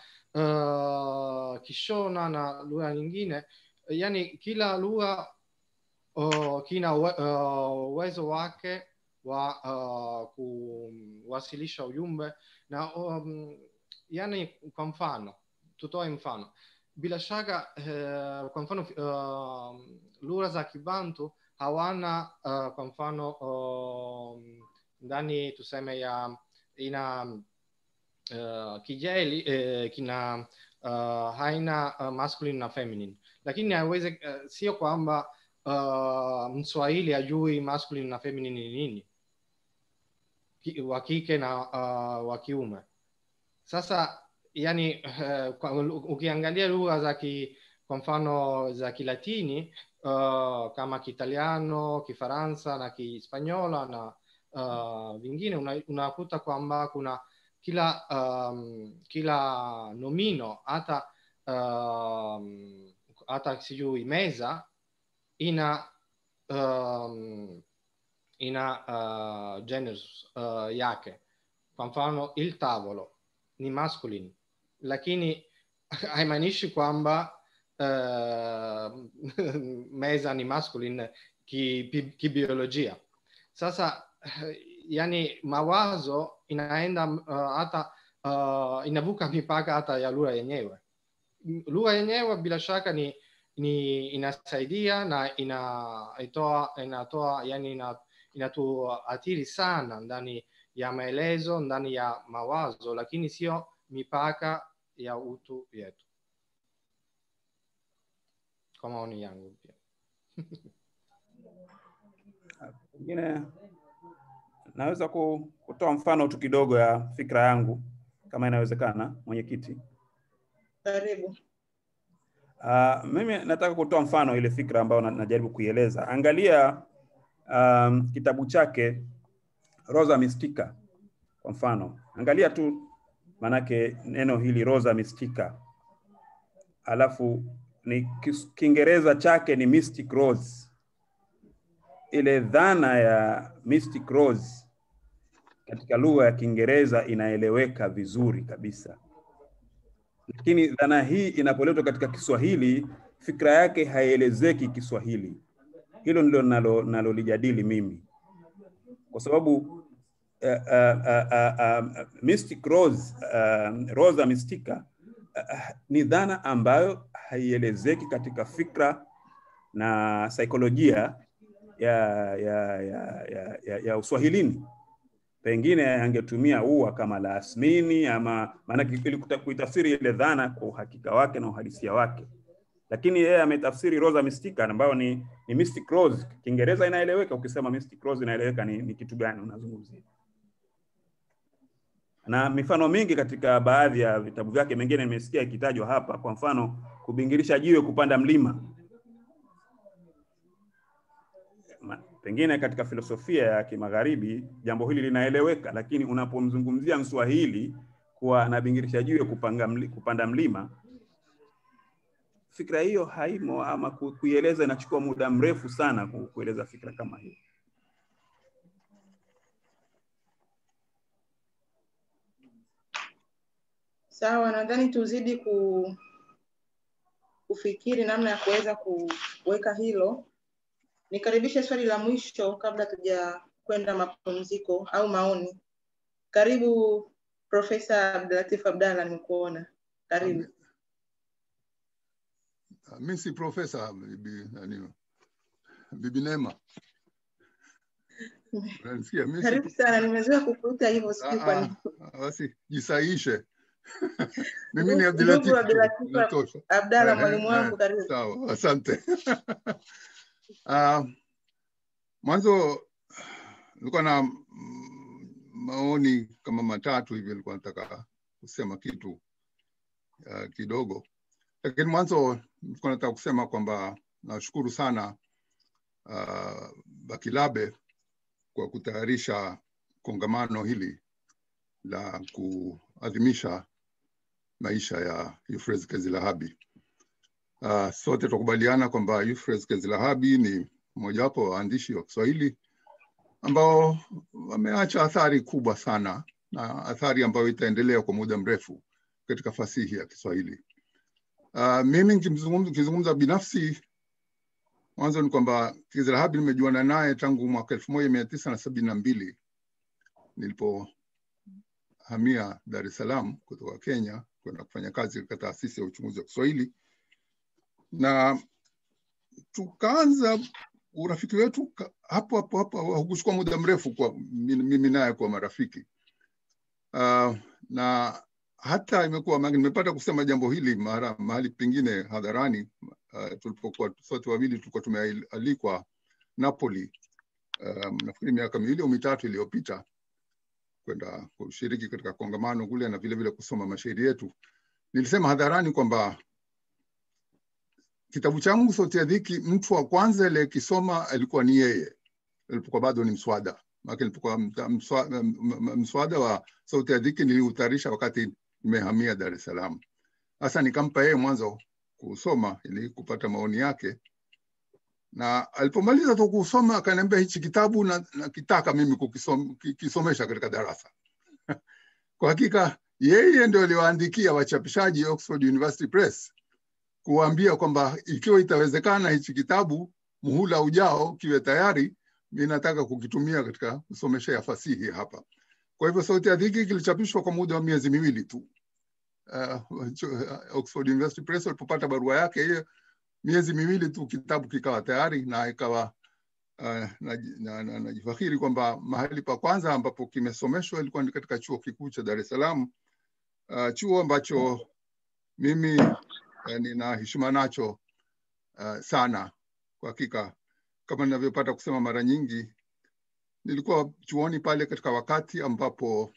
uh, Kishona na lugha nyingine, yani kila lugha uh, kina uwe- uh, uwezo wake wa uh, kuwasilisha ujumbe na um, yani, kwa mfano tutoe mfano bila shaka uh, kwa mfano uh, lugha za Kibantu hawana uh, kwa mfano um, ndani tuseme ya ina uh, kijeli uh, kina uh, haina uh, masculine na feminine, lakini haiwezi uh, sio kwamba uh, Mswahili ajui masculine na feminine ni nini, Ki- wa kike na uh, wa kiume. Sasa yani uh, kwa, ukiangalia lugha za ki, kwa mfano za Kilatini uh, kama Kiitaliano, Kifaransa na Kihispanyola na uh, vingine una- unakuta kwamba kuna kila um, kila nomino hata um, hata sijui meza ina um, ina uh, genders uh, yake. Kwa mfano il tavolo ni masculine, lakini haimaanishi kwamba uh, meza ni masculine kibiolojia ki kibiolojia. Sasa yani mawazo inaenda uh, hata uh, inavuka mipaka hata ya lugha yenyewe. Lugha yenyewe bila shaka ni, ni inasaidia na inatoa inatoa yani ina, inatuathiri sana ndani ya maelezo, ndani ya mawazo, lakini sio mipaka ya utu yetu, kwa maoni yangu pia. Pengine naweza ku- kutoa mfano tu kidogo ya fikra yangu kama inawezekana, mwenyekiti. Karibu. Uh, mimi nataka kutoa mfano ile fikra ambayo na- najaribu kuieleza. Angalia um, kitabu chake Rosa Mystica kwa mfano, angalia tu maanake neno hili Rosa Mystica, alafu ni kis- Kiingereza chake ni Mystic Rose. Ile dhana ya Mystic Rose katika lugha ya Kiingereza inaeleweka vizuri kabisa lakini dhana hii inapoletwa katika Kiswahili, fikra yake haielezeki Kiswahili. Hilo ndilo nalo nalolijadili mimi, kwa sababu uh, uh, uh, uh, Mystic Rose, uh, Rosa Mystica uh, ni dhana ambayo haielezeki katika fikra na saikolojia ya, ya, ya, ya, ya, ya Uswahilini pengine angetumia ua kama la asmini ama maanake ili kuta- kuitafsiri ile dhana kwa uhakika wake na uhalisia wake, lakini yeye ametafsiri Rosa Mystica ambayo ni, ni Mystic Rose. Kiingereza inaeleweka, ukisema Mystic Rose inaeleweka ni, ni kitu gani unazungumzia, na mifano mingi katika baadhi ya vitabu vyake, mengine nimesikia ikitajwa hapa, kwa mfano kubingirisha jiwe kupanda mlima ma- pengine katika filosofia ya kimagharibi jambo hili linaeleweka, lakini unapomzungumzia Mswahili kuwa anabingirisha jiwe kupanga mli, kupanda mlima, fikra hiyo haimo, ama ku- kuieleza inachukua muda mrefu sana ku- kueleza fikra kama hiyo. Sawa, nadhani tuzidi ku, kufikiri namna ya kuweza kuweka hilo. Nikaribishe swali la mwisho kabla tuja kwenda mapumziko au maoni. Karibu Profesa Abdulatif Abdalla, nimekuona. Karibu. Ah, Mi si profesa bibi, nani, bibi Neema. Unanisikia? Mi si Karibu sana, nimezoea kukuita hivyo, sijui kwa Ah, nini. ah, basi jisaishe. Mimi ni Ndugu Abdulatif tu, Abdulatif natosha. Abdalla, Eh, mwalimu eh, wangu, karibu. Sawa, asante. Ah, Mwanzo nilikuwa na mm, maoni kama matatu hivi, nilikuwa nataka kusema kitu uh, kidogo, lakini mwanzo nilikuwa nataka kusema kwamba nashukuru sana uh, Bakilabe kwa kutayarisha kongamano hili la kuadhimisha maisha ya Euphrates Kezilahabi. Uh, sote tukubaliana kwamba Euphrates Kezilahabi ni mmojawapo wa waandishi wa Kiswahili ambao wameacha athari kubwa sana na athari ambayo itaendelea kwa muda mrefu katika fasihi ya Kiswahili. Uh, mimi nikimzungumza nikizungumza binafsi, mwanzo ni kwamba Kezilahabi nimejuana naye tangu mwaka elfu moja mia tisa na sabini na mbili nilipohamia Dar es Salaam kutoka Kenya kwenda kufanya kazi katika taasisi ya uchunguzi wa Kiswahili na tukaanza urafiki wetu ka- hapo hapo hapo, haukuchukua muda mrefu kwa mimi mimi naye kuwa marafiki uh, na hata imekuwa maana nimepata kusema jambo hili mara mahali pengine hadharani uh, tulipokuwa sote wawili tulikuwa tumealikwa Napoli um, nafikiri miaka miwili au mitatu iliyopita kwenda kushiriki katika kongamano kule na vile vile kusoma mashairi yetu. Nilisema hadharani kwamba kitabu changu Sauti ya Dhiki, mtu wa kwanza aliyekisoma alikuwa ni yeye, alipokuwa bado ni mswada. Maana nilipokuwa mta- mswa- m- m- mswada wa Sauti ya Dhiki niliutayarisha wakati nimehamia Dar es Salaam. Sasa nikampa yeye mwanzo kusoma ili kupata maoni yake, na alipomaliza tu kusoma akaniambia hichi kitabu na, na kitaka mimi kukisom, ki- kisomesha katika darasa. Kwa hakika yeye ndio aliwaandikia wachapishaji Oxford University Press kuwaambia kwamba ikiwa itawezekana hichi kitabu muhula ujao kiwe tayari, mi nataka kukitumia katika kusomeshea fasihi hapa. Kwa hivyo Sauti ya Dhiki kilichapishwa kwa muda wa miezi miwili tu. Uh, Oxford University Press walipopata barua yake hiyo, miezi miwili tu kitabu kikawa tayari na ikawa uh, naji- na- na- najifakhiri kwamba mahali pa kwanza ambapo kimesomeshwa ilikuwa ni katika chuo kikuu cha Dar es Salaam, uh, chuo ambacho mimi uh, nina heshima nacho uh, sana kwa hakika. Kama ninavyopata kusema mara nyingi, nilikuwa chuoni pale katika wakati ambapo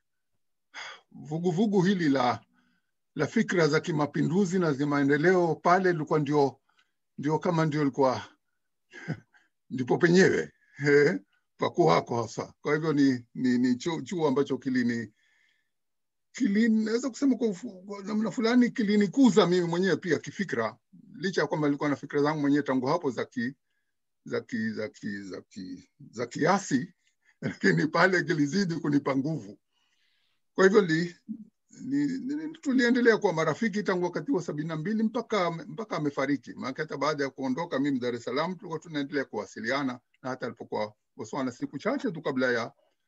vuguvugu hili la la fikra za kimapinduzi na za maendeleo pale lilikuwa ndio ndio kama ndio ilikuwa ndipo penyewe eh, pakuwako hasa. Kwa hivyo ni, ni, ni chuo, chuo ambacho kilini kilini naweza kusema kwa, ufu- kwa namna fulani kilinikuza mimi mwenyewe pia kifikra, licha ya kwamba nilikuwa na fikra zangu mwenyewe tangu hapo za ki za ki, za ki, za ki, za kiasi, lakini pale kilizidi kunipa nguvu. Kwa hivyo li, ni, ni, tuliendelea kuwa marafiki tangu wakati wa sabini na mbili mpaka mpaka amefariki. Maana hata baada ya kuondoka mimi Dar es Salaam tulikuwa tunaendelea kuwasiliana, na hata alipokuwa Botswana siku chache tu kabla ya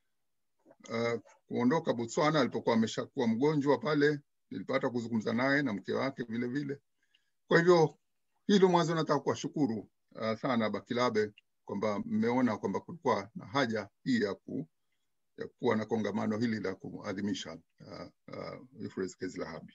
uh, kuondoka Botswana, alipokuwa ameshakuwa mgonjwa pale, nilipata kuzungumza naye na mke wake vile vile. Kwa hivyo hilo mwanzo nataka kuwashukuru uh, sana Bakilabe kwamba mmeona kwamba kulikuwa na haja hii ya ku, ya kuwa na kongamano hili la kuadhimisha uh, uh, Euphrates Kezilahabi.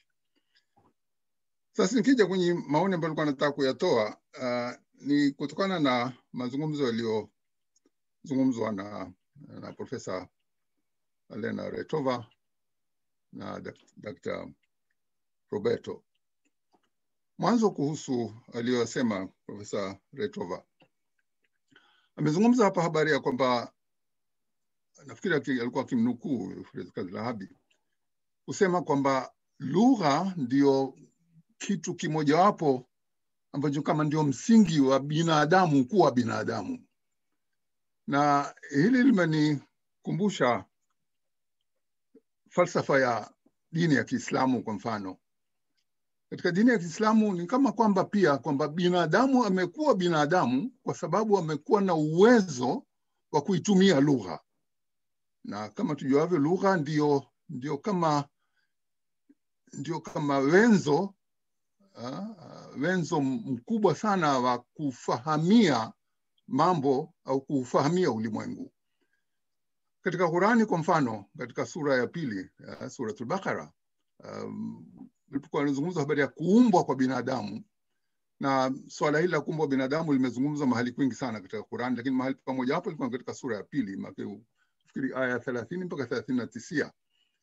Sasa nikija kwenye maoni ambayo nilikuwa nataka kuyatoa uh, ni kutokana na mazungumzo yaliyozungumzwa na, na Profesa Elena Retova na Dak- Dr. Roberto. Mwanzo kuhusu aliyosema Profesa Retova, amezungumza hapa habari ya kwamba nafikiri aki- alikuwa akimnukuu Kazi Lahabi kusema kwamba lugha ndio kitu kimojawapo ambacho kama ndio msingi wa binadamu kuwa binadamu, na hili limenikumbusha falsafa ya dini ya Kiislamu. Kwa mfano, katika dini ya Kiislamu ni kama kwamba pia kwamba binadamu amekuwa binadamu kwa sababu amekuwa na uwezo wa kuitumia lugha, na kama tujuavyo, lugha ndio ndio kama ndio kama wenzo uh, wenzo mkubwa sana wa kufahamia mambo au kufahamia ulimwengu. Katika Qurani kwa mfano, katika sura ya pili uh, Suratul Baqara um, ilipokuwa inazungumza habari ya kuumbwa kwa binadamu, na swala hili la kuumbwa binadamu limezungumzwa mahali kwingi sana katika Qurani, lakini mahali pamoja hapo ilikuwa katika sura ya pili, nafikiri aya thelathini mpaka thelathini na tisia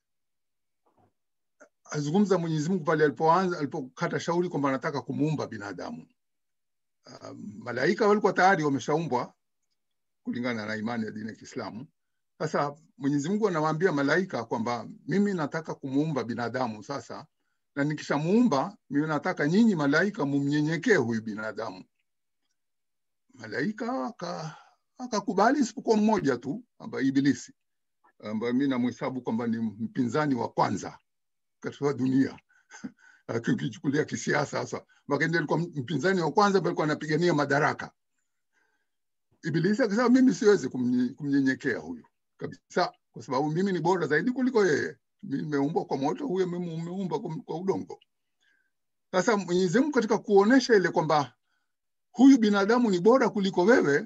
azungumza Mwenyezi Mungu pale alipoanza alipokata shauri kwamba anataka kumuumba binadamu. Uh, malaika walikuwa tayari wameshaumbwa kulingana na imani ya dini ya Kiislamu. Sasa Mwenyezi Mungu anawaambia malaika kwamba mimi nataka kumuumba binadamu sasa, na nikishamuumba mimi nataka nyinyi malaika mumnyenyekee huyu binadamu. Malaika akakubali, isipokuwa mmoja tu ambaye Ibilisi, ambaye mimi namhesabu kwamba ni mpinzani wa kwanza katika dunia ukichukulia kisiasa sasa, Makende alikuwa mpinzani wa kwanza, alikuwa anapigania madaraka. Ibilisi akasema mimi siwezi kumnyenyekea huyu kabisa, kwa sababu mimi ni bora zaidi kuliko yeye. Mimi nimeumbwa kwa moto, huyo umeumba kwa udongo. Sasa Mwenyezi Mungu katika kuonesha ile kwamba huyu binadamu ni bora kuliko wewe,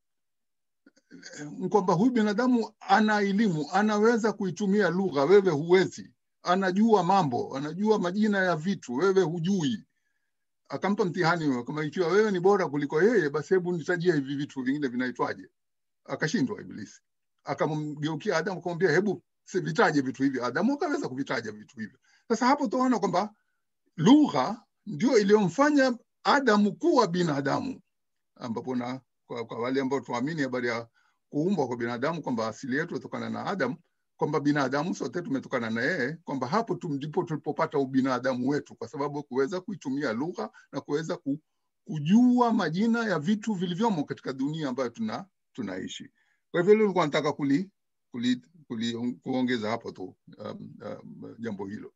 kwamba huyu binadamu ana elimu, anaweza kuitumia lugha, wewe huwezi anajua mambo, anajua majina ya vitu, wewe hujui. Akampa mtihani kama ikiwa wewe ni bora kuliko yeye, basi hebu nitajie hivi vitu vingine vinaitwaje? Akashindwa Ibilisi. Akamgeukia Adamu akamwambia, hebu vitaje vitu hivi. Adamu akaweza kuvitaja vitu hivyo. Sasa hapo tunaona kwamba lugha ndio iliyomfanya Adamu kuwa binadamu, ambapo na kwa, kwa wale ambao tuamini habari ya kuumbwa kwa binadamu kwamba asili yetu inatokana na Adamu kwamba binadamu sote tumetokana na yeye, kwamba hapo tu ndipo tulipopata ubinadamu wetu, kwa sababu kuweza kuitumia lugha na kuweza kujua majina ya vitu vilivyomo katika dunia ambayo tuna tunaishi. Kwa hivyo nilikuwa nataka kuli, kuli, kuli, kuongeza hapo tu um, um, jambo hilo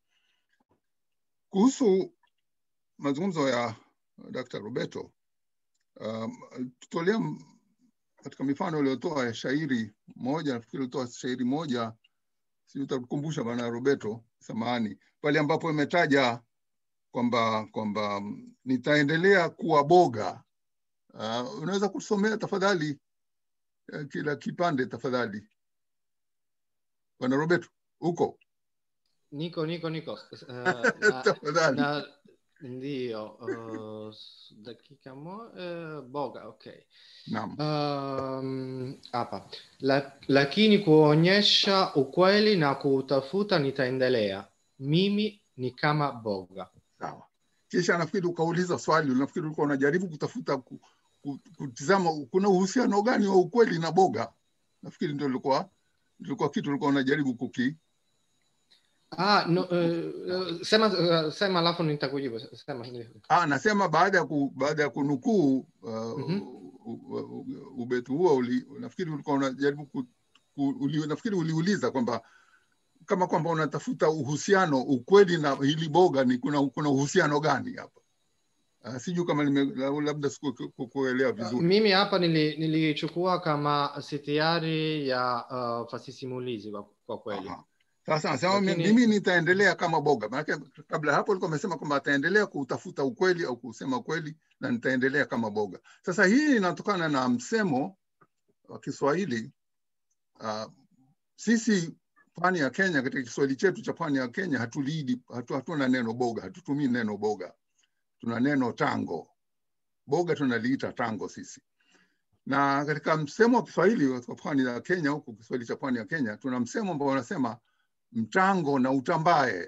kuhusu mazungumzo ya Dr. Roberto um, tutolea katika mifano iliyotoa ya shairi moja, nafikiri ulitoa shairi moja si utakumbusha bwana Roberto, samahani, pale ambapo imetaja kwamba kwamba nitaendelea kuwa boga. Uh, unaweza kusomea tafadhali uh, kila kipande tafadhali, bwana Roberto, uko? Niko, niko, niko. Uh, na, tafadhali. na, ndio uh, dakika mo uh, boga okay Naam. um, hapa La, lakini kuonyesha ukweli na kuutafuta nitaendelea mimi ni kama boga Sawa. Kisha nafikiri ukauliza swali, nafikiri ulikuwa unajaribu kutafuta ku, ku, kutizama kuna uhusiano gani wa ukweli na boga. Nafikiri ndio ilikuwa ilikuwa kitu ulikuwa unajaribu kuki Ah, no, uh, sema, uh, sema alafu nitakujibu. Sema. Ah, nasema baada ya ku, baada ya kunukuu uh, Mhm. ubetu huo uli, nafikiri ulikuwa unajaribu ku, ku, uli, nafikiri uliuliza kwamba kama kwamba unatafuta uhusiano ukweli na hili boga ni kuna, kuna uhusiano gani hapa? Uh, sijui kama nime, labda sikukuelewa vizuri. Mimi hapa nili- nilichukua kama sitiari ya uh, fasisimulizi kwa, kwa kweli. Aha. Sasa anasema Lakini- mimi nitaendelea kama boga, maanake kabla hapo alikuwa amesema kwamba ataendelea kutafuta ukweli au kusema ukweli na nitaendelea kama boga. Sasa hii inatokana na msemo wa Kiswahili uh, sisi pwani ya Kenya, katika Kiswahili chetu cha pwani ya Kenya hatuliidi, hatu, hatuna neno boga, hatutumii neno boga, tuna neno tango. Boga tunaliita tango sisi na katika msemo wa Kiswahili wa pwani ya Kenya, huku Kiswahili cha pwani ya Kenya, tuna msemo ambao unasema mtango na utambae.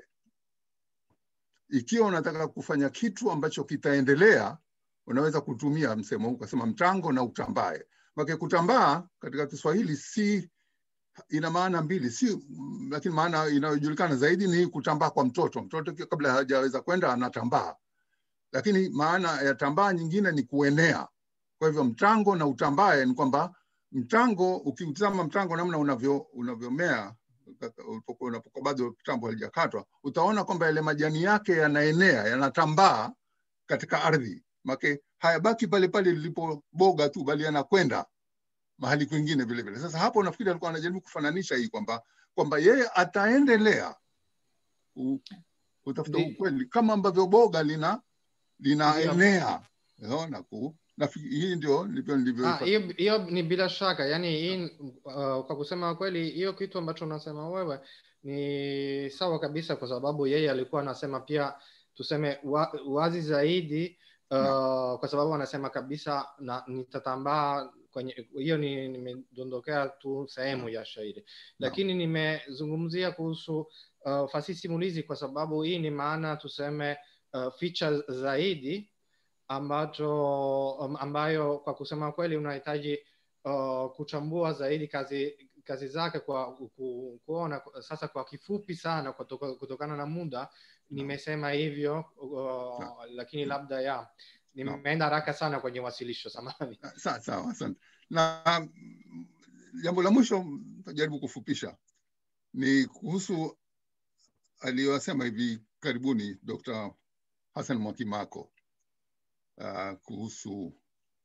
Ikiwa unataka kufanya kitu ambacho kitaendelea, unaweza kutumia msemo huu ukasema mtango na utambae. Make kutambaa katika Kiswahili si ina maana mbili, si lakini maana inayojulikana zaidi ni kutambaa kwa mtoto. Mtoto kabla hajaweza kwenda anatambaa, lakini maana ya tambaa nyingine ni kuenea. Kwa hivyo mtango na utambae ni kwamba mtango, ukiutazama mtango namna unavyo unavyomea ulipokuwa unapokuwa bado kitambo halijakatwa, utaona kwamba yale majani yake yanaenea, yanatambaa katika ardhi, make hayabaki pale pale lilipoboga tu, bali yanakwenda mahali kwingine vile vile. Sasa hapo nafikiri alikuwa anajaribu kufananisha hii kwamba kwamba yeye ataendelea ku- kutafuta Ndi- ukweli kama ambavyo boga lina linaenea unaona ku nafikiri hii ndio ndivyo Ah, ndivyo hiyo hiyo ni bila shaka yani hii uh, kwa kusema kweli hiyo kitu ambacho unasema wewe ni sawa kabisa kwa sababu yeye alikuwa anasema pia tuseme wa, wazi zaidi uh, kwa sababu anasema kabisa na nitatambaa kwenye hiyo ni nimedondokea tu sehemu ya shairi lakini nimezungumzia kuhusu uh, fasihi simulizi kwa sababu hii ni maana tuseme uh, feature zaidi ambacho um, ambayo kwa kusema kweli unahitaji uh, kuchambua zaidi kazi kazi zake kwa ku, kuona sasa kwa kifupi sana kutoka, kutokana na muda nimesema hivyo uh, lakini labda ya nimeenda haraka sana kwenye wasilisho samani sawa sawa asante na mm, jambo la mwisho tajaribu kufupisha ni kuhusu aliyosema hivi karibuni Dr. Hassan Mwakimako uh, kuhusu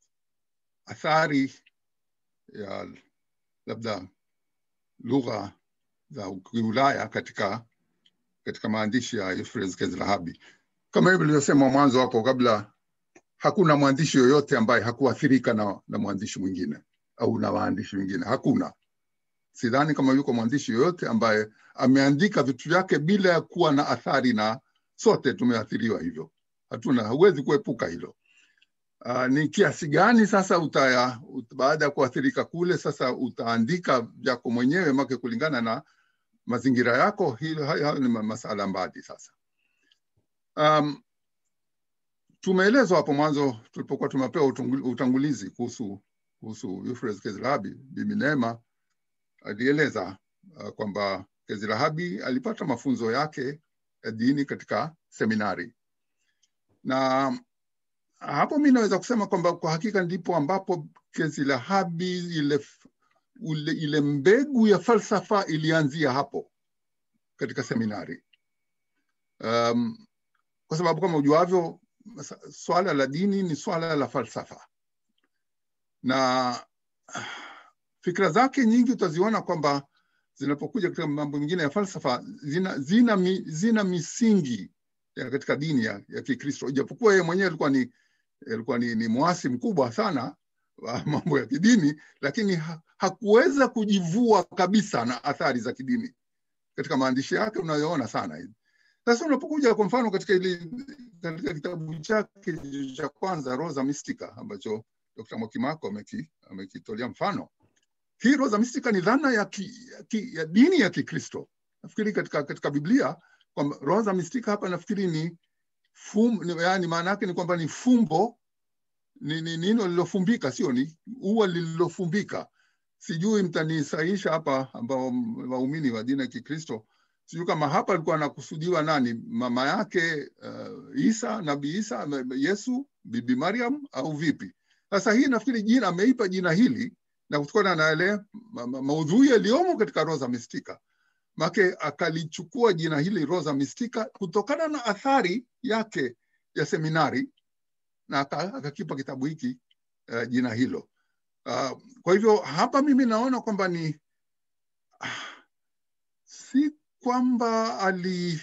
athari ya labda lugha za Kiulaya katika katika maandishi ya Euphrates Kezilahabi. Kama hivyo nilivyosema mwanzo hapo, kabla hakuna mwandishi yoyote ambaye hakuathirika na, na mwandishi mwingine au na waandishi wengine, hakuna. Sidhani kama yuko mwandishi yoyote ambaye ameandika vitu vyake bila ya kuwa na athari, na sote tumeathiriwa hivyo, hatuna, huwezi kuepuka hilo. Uh, ni kiasi gani sasa utaya, ut, baada ya kuathirika kule sasa utaandika vyako mwenyewe make kulingana na mazingira yako, hilo hayo hayo ni ma- masala mbali sasa. Um, tumeelezwa hapo mwanzo tulipokuwa tumepewa utungu- utangulizi kuhusu kuhusu Euphrates Kezilahabi. Bibi Neema alieleza uh, kwamba Kezilahabi alipata mafunzo yake ya dini katika seminari na hapo mi naweza kusema kwamba kwa hakika ndipo ambapo Kezilahabi ile, ule, ile mbegu ya falsafa ilianzia hapo katika seminari um, kwa sababu kama ujuavyo masa- swala la dini ni swala la falsafa na ah, fikra zake nyingi utaziona kwamba zinapokuja katika mambo mengine ya falsafa zina, zina, mi, zina misingi ya katika dini ya, ya Kikristo, ijapokuwa yeye mwenyewe alikuwa ni alikuwa ni, ni mwasi mkubwa sana wa mambo ya kidini, lakini ha, hakuweza kujivua kabisa na athari za kidini katika maandishi yake unayoona sana hivi. Sasa unapokuja kwa mfano katika ili, katika kitabu chake cha kwanza Rosa Mystica ambacho Dr. Mwakimako ameki- amekitolea mfano, hii Rosa Mystica ni dhana ya, ki, ya, ki, ya dini ya Kikristo. Nafikiri katika, katika Biblia kwamba Rosa Mystica hapa nafikiri ni fum, ni, yani maana yake ni kwamba ni fumbo ni ni nino lililofumbika, sio ni ua lililofumbika. Sijui mtanisahisha hapa, ambao waumini wa dini ya Kikristo, sijui kama hapa alikuwa anakusudiwa nani, mama yake uh, Isa, nabii Isa, Yesu, bibi Mariam au vipi? Sasa hii nafikiri jina ameipa jina hili na kutokana na yale ma, ma, maudhui yaliyomo katika Rosa Mystica make akalichukua jina hili Rosa Mystica kutokana na athari yake ya seminari na aka- akakipa kitabu hiki uh, jina hilo. Uh, kwa hivyo hapa mimi naona kwamba ni ah, si kwamba ali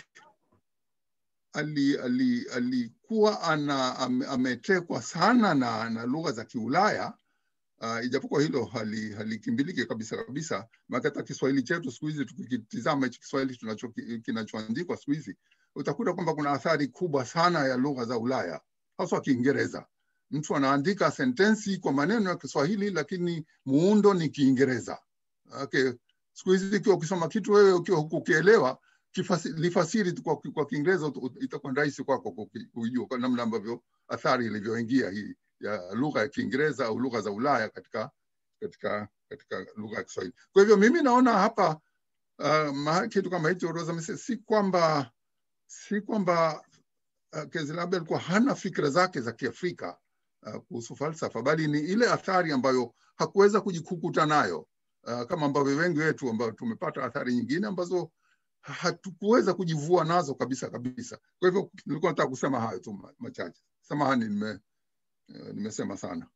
ali ali alikuwa ana ame- ametekwa sana na, na lugha za Kiulaya uh, ijapokuwa hilo hali- halikimbiliki kabisa kabisa, maana hata Kiswahili chetu siku hizi tukikitizama hichi Kiswahili tunacho kinachoandikwa siku hizi utakuta kwamba kuna athari kubwa sana ya lugha za Ulaya haswa Kiingereza. Mtu anaandika sentensi kwa maneno ya Kiswahili lakini muundo ni Kiingereza. Okay. Siku hizi ikiwa ukisoma kitu wewe ukiwa hukukielewa kifasi- lifasiri tu kwa, kwa Kiingereza ut- ut- itakuwa ni rahisi kwako kuki- kujua kwa namna ambavyo athari ilivyoingia hii ya lugha ya Kiingereza au lugha za Ulaya katika katika katika lugha ya Kiswahili. Kwa hivyo mimi naona hapa uh, kitu kama hicho Rosa amesema, si kwamba si kwamba uh, Kezilabe alikuwa hana fikra zake za Kiafrika uh, kuhusu falsafa, bali ni ile athari ambayo hakuweza kujikukuta nayo uh, kama ambavyo wengi wetu ambao tumepata athari nyingine ambazo hatukuweza kujivua nazo kabisa kabisa. Kwa hivyo nilikuwa nataka kusema hayo tu machache. Samahani, nime uh, nimesema sana.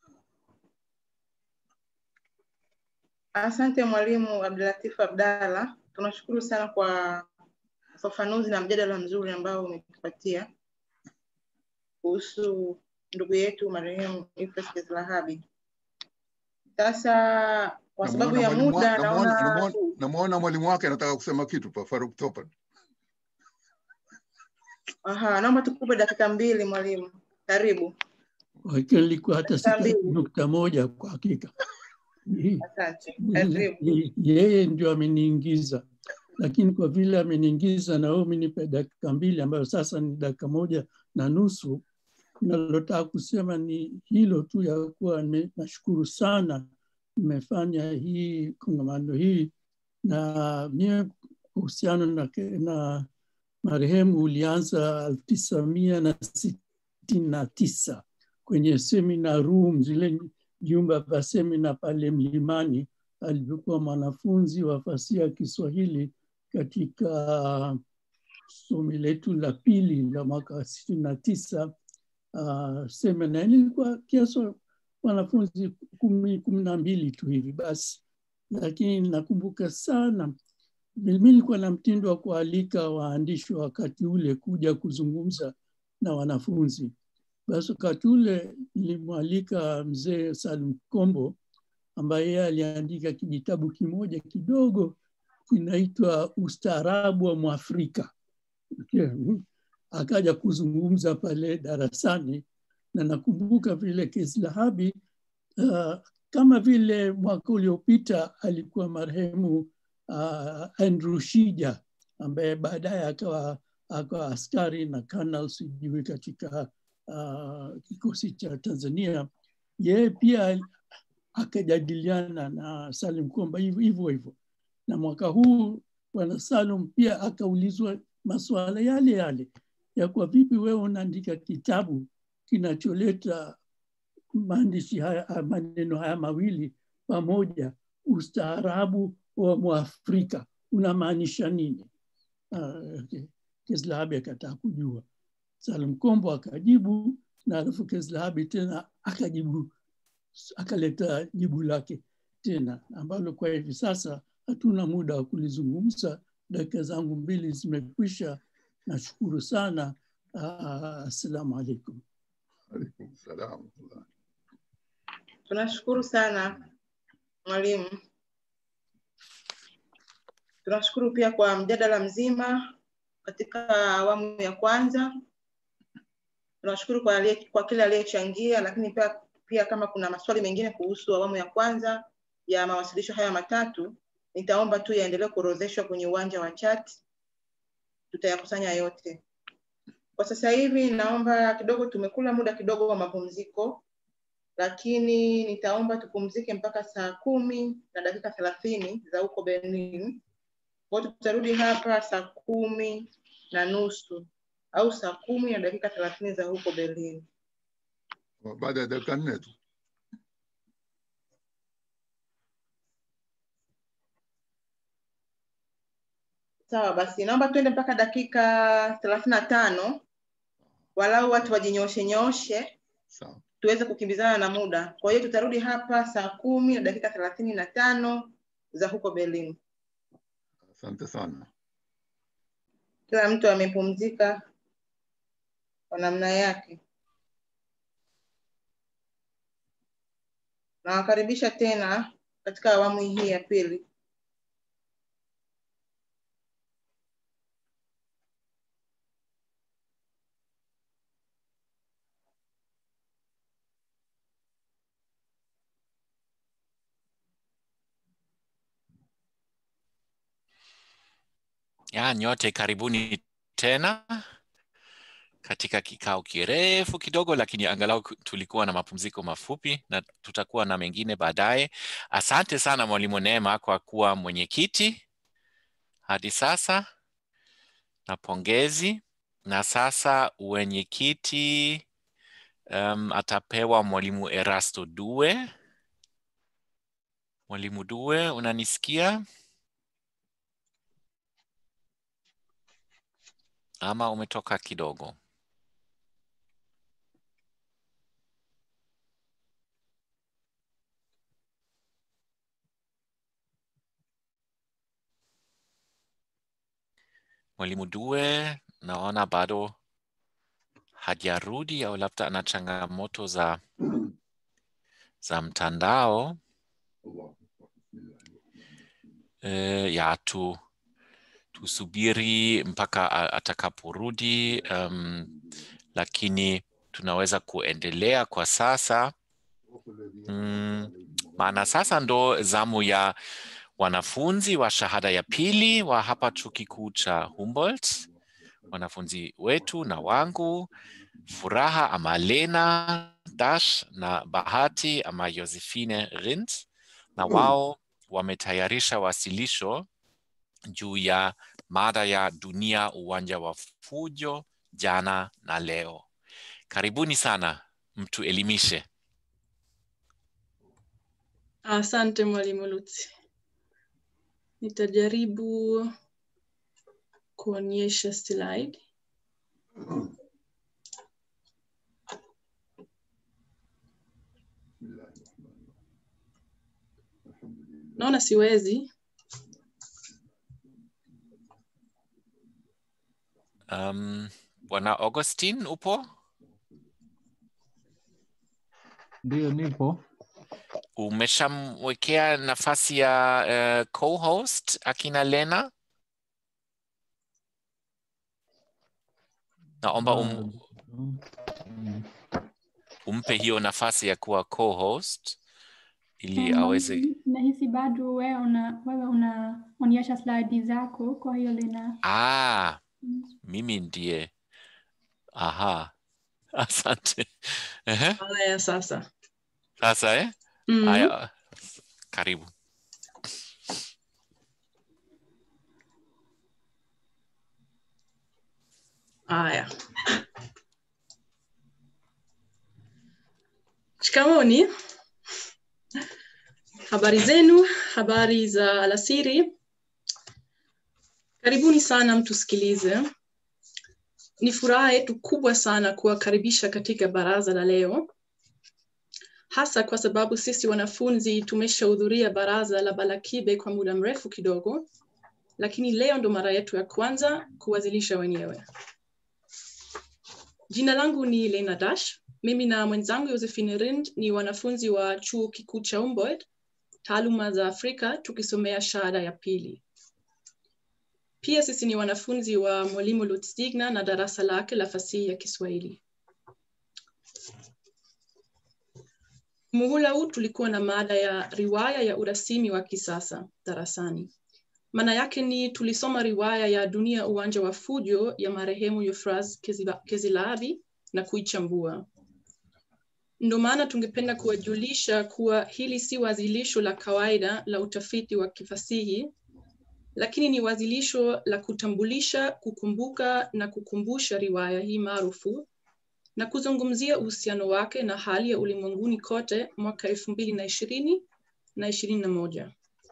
Asante Mwalimu Abdulatif Abdalla, tunashukuru sana kwa ufafanuzi na mjadala mzuri ambao umetupatia kuhusu ndugu yetu marehemu Euphrates Kezilahabi. Sasa kwa sababu ya muda naona namwona mwalimu wake anataka kusema kitu pa Faruk Topan. Aha, naomba tukupe dakika mbili mwalimu, karibu. Hakika nilikuwa hata sita nukta moja kwa hakika. Asante, karibu. Yeye ndio ameniingiza, lakini kwa vile ameniingiza na wewe umenipa dakika mbili ambayo sasa ni dakika moja na nusu, nalotaka kusema ni hilo tu ya kuwa nashukuru sana mmefanya hii kongamano hii na mie uhusiano na, na marehemu ulianza elfu tisa mia na sitini na tisa kwenye seminar room zile vyumba vya semina pale Mlimani alivyokuwa mwanafunzi wa fasihi ya Kiswahili katika somi letu la pili la mwaka sitini na tisa. Uh, semina ilikuwa kiasi wanafunzi kumi kumi na mbili tu hivi basi, lakini nakumbuka sana mimi nilikuwa na mtindo wa kualika waandishi wa wakati ule kuja kuzungumza na wanafunzi. Basi wakati ule nilimwalika mzee Salim Kombo ambaye yeye aliandika kijitabu kimoja kidogo kinaitwa Ustaarabu wa Mwafrika. Okay. Akaja kuzungumza pale darasani na nakumbuka vile Kezilahabi uh, kama vile mwaka uliopita alikuwa marehemu uh, Andrew Shija ambaye baadaye akawa akawa askari na kanal sijui katika uh, kikosi cha Tanzania. Yeye pia akajadiliana na Salim Komba hivyo hivyo hivyo, na mwaka huu bwana Salum pia akaulizwa masuala yale yale ya kwa vipi wewe unaandika kitabu kinacholeta maandishi haya maneno haya mawili pamoja, ustaarabu wa Mwafrika unamaanisha nini? Uh, Kezilahabi akataka kujua. Salim Kombo akajibu, na alafu Kezilahabi tena akajibu, akaleta jibu lake tena, ambalo kwa hivi sasa hatuna muda wa kulizungumza. Dakika zangu mbili zimekwisha. Nashukuru sana. Uh, assalamu alaikum. Alaikum salam. Tunashukuru sana mwalimu. Tunashukuru pia kwa mjadala mzima katika awamu ya kwanza. Tunashukuru kwa, alie, kwa kile aliyechangia, lakini pia, pia kama kuna maswali mengine kuhusu awamu ya kwanza ya mawasilisho haya matatu, nitaomba tu yaendelee kuorodheshwa kwenye uwanja wa chat, tutayakusanya yote. Kwa sasa hivi naomba kidogo, tumekula muda kidogo wa mapumziko, lakini nitaomba tupumzike mpaka saa kumi na dakika thelathini za huko Berlin. Kwa hiyo tutarudi hapa saa kumi na nusu au saa kumi na dakika thelathini za huko Berlin. Baada ya dakika nne tu. Sawa basi, naomba tuende mpaka dakika thelathini na tano walau watu wajinyoshe nyoshe Sawa. tuweze kukimbizana na muda. Kwa hiyo tutarudi hapa saa kumi na dakika thelathini na tano za huko Berlin. Asante sana. Kila mtu amepumzika kwa namna yake. Nawakaribisha tena katika awamu hii ya pili. ya nyote karibuni tena katika kikao kirefu kidogo, lakini angalau ku- tulikuwa na mapumziko mafupi na tutakuwa na mengine baadaye. Asante sana Mwalimu Neema kwa kuwa mwenyekiti hadi sasa, na pongezi. Na sasa wenyekiti um, atapewa Mwalimu Erasto Due. Mwalimu Due, unanisikia ama umetoka kidogo? Mwalimu Due naona bado hajarudi au labda ana changamoto za za mtandao. E, ya tu tusubiri mpaka a- atakaporudi, um, lakini tunaweza kuendelea kwa sasa mm, maana sasa ndo zamu ya wanafunzi wa shahada ya pili wa hapa chuo kikuu cha Humboldt, wanafunzi wetu na wangu Furaha ama Lena Dash na Bahati ama Josephine Rind, na wao wametayarisha wasilisho juu ya mada ya dunia uwanja wa fujo jana na leo. Karibuni sana, mtuelimishe. Asante Mwalimu Lutzi. Nitajaribu kuonyesha slide. Naona siwezi. Um, Bwana Augustin upo? Ndio, nipo. Umeshamwekea nafasi ya uh, co-host akina Lena? Naomba um, Mm. umpe hiyo nafasi ya kuwa co-host ili Um, aweze. nahisi bado wewe una wewe unaonyesha slide zako, kwa hiyo lina Ah, mimi ndiye. Aha, asante. Ehe, Haya sasa. Sasa eh? Mhm. Haya, karibu. Haya. Shikamoni. Habari zenu, habari za alasiri. Karibuni sana mtusikilize. Ni furaha yetu kubwa sana kuwakaribisha katika baraza la leo, hasa kwa sababu sisi wanafunzi tumeshahudhuria baraza la Balakibe kwa muda mrefu kidogo, lakini leo ndo mara yetu ya kwanza kuwazilisha wenyewe. Jina langu ni Lena Dash. Mimi na mwenzangu Josephine Rind ni wanafunzi wa chuo kikuu cha Humboldt, taaluma za Afrika, tukisomea shahada ya pili. Pia sisi ni wanafunzi wa mwalimu Lutz Digna na darasa lake la fasihi ya Kiswahili. Muhula huu tulikuwa na mada ya riwaya ya urasimi wa kisasa darasani. Maana yake ni tulisoma riwaya ya Dunia uwanja wa fujo ya marehemu Euphrates Keziba- Kezilabi na kuichambua. Ndio maana tungependa kuwajulisha kuwa hili si wazilisho la kawaida la utafiti wa kifasihi, lakini ni wazilisho la kutambulisha, kukumbuka na kukumbusha riwaya hii maarufu na kuzungumzia uhusiano wake na hali ya ulimwenguni kote mwaka elfu mbili na ishirini na ishirini na moja.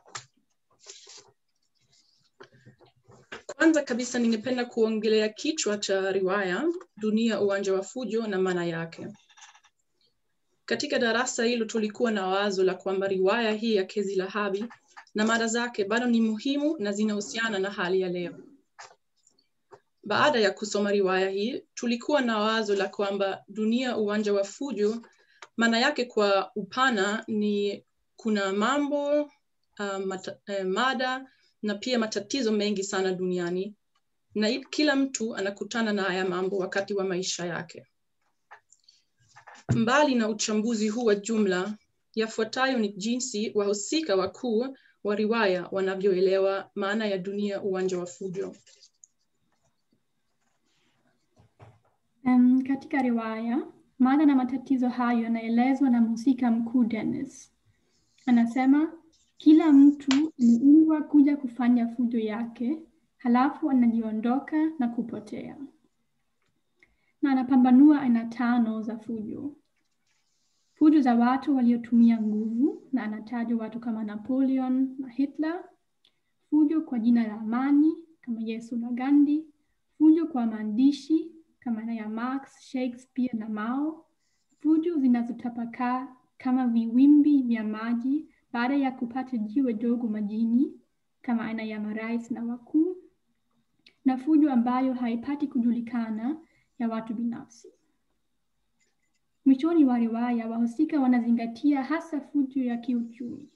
Kwanza kabisa ningependa kuongelea kichwa cha riwaya Dunia uwanja wa fujo na maana yake. Katika darasa hilo tulikuwa na wazo la kwamba riwaya hii ya Kezi Lahabi na mada zake bado ni muhimu na zinahusiana na hali ya leo. Baada ya kusoma riwaya hii, tulikuwa na wazo la kwamba dunia uwanja wa fujo, maana yake kwa upana ni kuna mambo uh, mata, eh, mada na pia matatizo mengi sana duniani, na i- kila mtu anakutana na haya mambo wakati wa maisha yake. Mbali na uchambuzi huu wa jumla, yafuatayo ni jinsi wahusika wakuu wa riwaya wanavyoelewa maana ya dunia uwanja wa fujo. Um, katika riwaya mada na matatizo hayo yanaelezwa na mhusika mkuu Dennis. Anasema kila mtu ameumbwa kuja kufanya fujo yake, halafu anajiondoka na kupotea, na anapambanua aina tano za fujo: fujo za watu waliotumia nguvu, na anataja watu kama Napoleon na Hitler; fujo kwa jina la amani kama Yesu na Gandhi; fujo kwa maandishi kama ya Marx, Shakespeare na Mao; fujo zinazotapakaa kama viwimbi vya maji baada ya kupata jiwe dogo majini kama aina ya marais na wakuu; na fujo ambayo haipati kujulikana ya watu binafsi. Mwishoni wa riwaya, wahusika wanazingatia hasa fujo ya kiuchumi.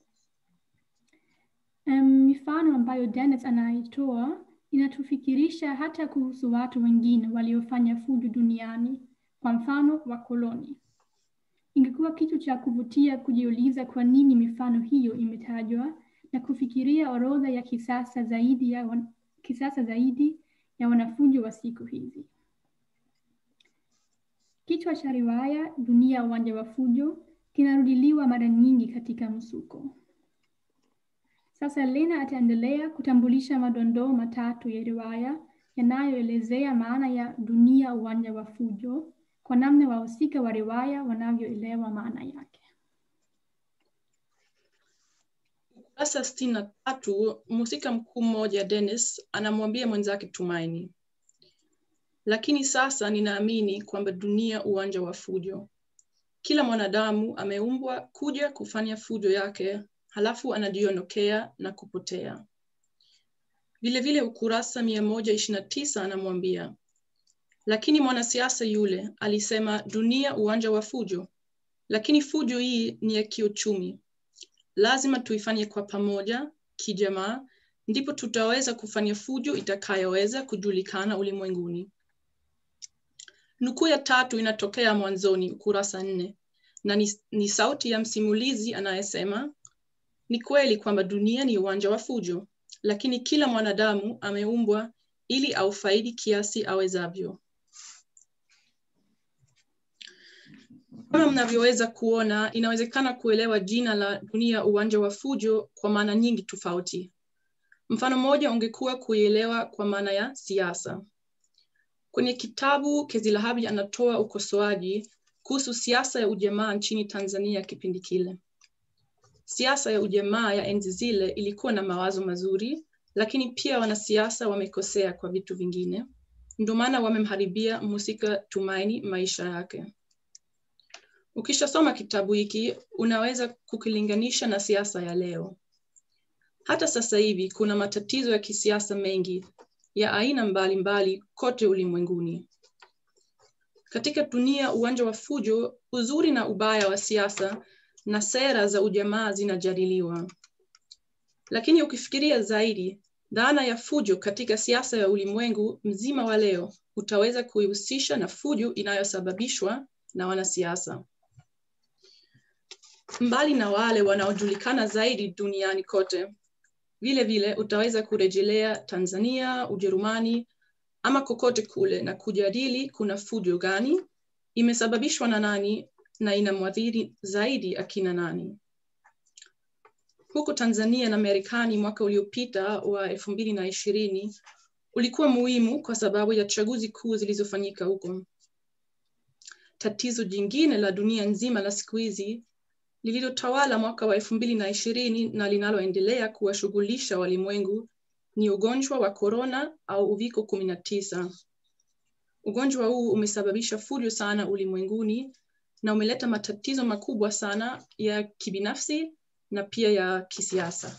Um, mifano ambayo Dennis anaitoa inatufikirisha hata kuhusu watu wengine waliofanya fujo duniani, kwa mfano wakoloni. Ingekuwa kitu cha kuvutia kujiuliza kwa nini mifano hiyo imetajwa na kufikiria orodha ya kisasa zaidi ya, wan... kisasa zaidi ya wanafujo wa siku hizi. Kichwa cha riwaya Dunia Uwanja wa Fujo kinarudiliwa mara nyingi katika msuko. Sasa Lena ataendelea kutambulisha madondoo matatu ya riwaya yanayoelezea maana ya dunia uwanja wa fujo kwa namna wahusika wa riwaya wanavyoelewa maana yake. Ukurasa sitini na tatu, mhusika mkuu mmoja Dennis anamwambia mwenzake Tumaini, lakini sasa ninaamini kwamba dunia uwanja wa fujo. Kila mwanadamu ameumbwa kuja kufanya fujo yake, halafu anajiondokea na kupotea. Vilevile ukurasa mia moja ishirini na tisa anamwambia lakini mwanasiasa yule alisema dunia uwanja wa fujo, lakini fujo hii ni ya kiuchumi. Lazima tuifanye kwa pamoja, kijamaa, ndipo tutaweza kufanya fujo itakayoweza kujulikana ulimwenguni. Nukuu ya tatu inatokea mwanzoni, ukurasa nne, na ni, ni sauti ya msimulizi anayesema, ni kweli kwamba dunia ni uwanja wa fujo, lakini kila mwanadamu ameumbwa ili aufaidi kiasi awezavyo. Kama mnavyoweza kuona, inawezekana kuelewa jina la dunia uwanja wa fujo kwa maana nyingi tofauti. Mfano mmoja ungekuwa kuielewa kwa maana ya siasa. Kwenye kitabu Kezilahabi anatoa ukosoaji kuhusu siasa ya ujamaa nchini Tanzania kipindi kile. Siasa ya ujamaa ya enzi zile ilikuwa na mawazo mazuri, lakini pia wanasiasa wamekosea kwa vitu vingine. Ndio maana wamemharibia mhusika Tumaini maisha yake. Ukishasoma kitabu hiki unaweza kukilinganisha na siasa ya leo. Hata sasa hivi kuna matatizo ya kisiasa mengi ya aina mbalimbali mbali kote ulimwenguni. Katika dunia uwanja wa fujo, uzuri na ubaya wa siasa na sera za ujamaa zinajadiliwa. Lakini ukifikiria zaidi, dhana ya fujo katika siasa ya ulimwengu mzima wa leo utaweza kuihusisha na fujo inayosababishwa na wanasiasa. Mbali na wale wanaojulikana zaidi duniani kote, vile vile utaweza kurejelea Tanzania, Ujerumani ama kokote kule na kujadili kuna fujo gani, imesababishwa na nani na inamwathiri zaidi akina nani. Huko Tanzania na Marekani mwaka uliopita wa elfu mbili na ishirini ulikuwa muhimu kwa sababu ya chaguzi kuu zilizofanyika huko. Tatizo jingine la dunia nzima la siku hizi lililotawala mwaka wa elfu mbili na ishirini na linaloendelea kuwashughulisha walimwengu ni ugonjwa wa korona au uviko kumi na tisa. Ugonjwa huu umesababisha fujo sana ulimwenguni na umeleta matatizo makubwa sana ya kibinafsi na pia ya kisiasa.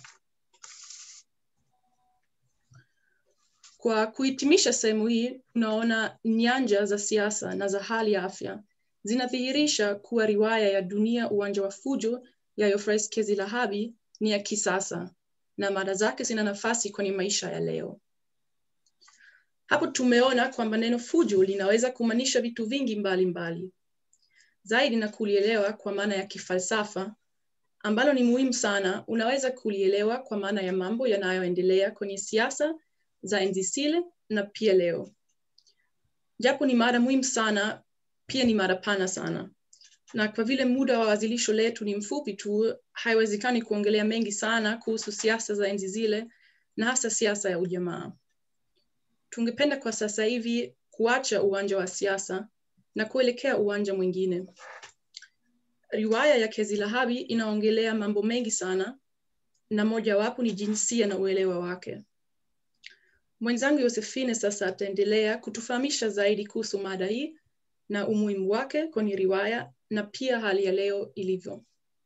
Kwa kuhitimisha sehemu hii, tunaona nyanja za siasa na za hali ya afya zinadhihirisha kuwa riwaya ya Dunia Uwanja wa Fujo ya Euphrates Kezilahabi ni ya kisasa na mada zake zina nafasi kwenye maisha ya leo. Hapo tumeona kwamba neno fujo linaweza kumaanisha vitu vingi mbalimbali mbali. Zaidi na kulielewa kwa maana ya kifalsafa ambalo ni muhimu sana, unaweza kulielewa kwa maana ya mambo yanayoendelea kwenye siasa za enzi zile na pia leo. Japo ni mada muhimu sana, pia ni mada pana sana, na kwa vile muda wa wasilisho letu ni mfupi tu, haiwezekani kuongelea mengi sana kuhusu siasa za enzi zile na hasa siasa ya ujamaa. Tungependa kwa sasa hivi kuacha uwanja wa siasa na kuelekea uwanja mwingine. Riwaya ya Kezi Lahabi inaongelea mambo mengi sana, na mojawapo ni jinsia na uelewa wake. Mwenzangu Yosefine sasa ataendelea kutufahamisha zaidi kuhusu mada hii na umuhimu wake kwenye riwaya na pia hali ya leo ilivyo.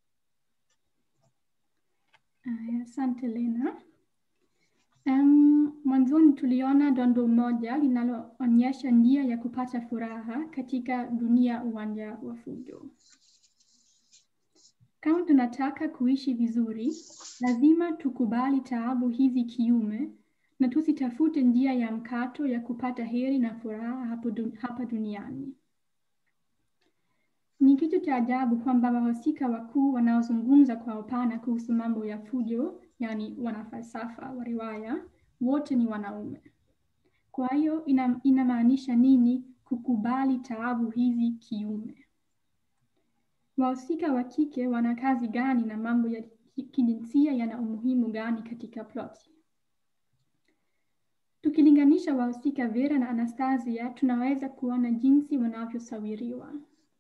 Aya, Asante Lena. Um, mwanzoni tuliona dondo moja linaloonyesha njia ya kupata furaha katika dunia uwanja wa fujo. Kama tunataka kuishi vizuri, lazima tukubali taabu hizi kiume na tusitafute njia ya mkato ya kupata heri na furaha hapo dun hapa duniani. Ni kitu cha ajabu kwamba wahusika wakuu wanaozungumza kwa upana kuhusu mambo ya fujo, yani wanafalsafa wa riwaya, wote ni wanaume. Kwa hiyo ina, inamaanisha nini kukubali taabu hizi kiume? Wahusika wa kike wana kazi gani na mambo ya kijinsia yana umuhimu gani katika ploti? Tukilinganisha wahusika Vera na Anastasia, tunaweza kuona jinsi wanavyosawiriwa.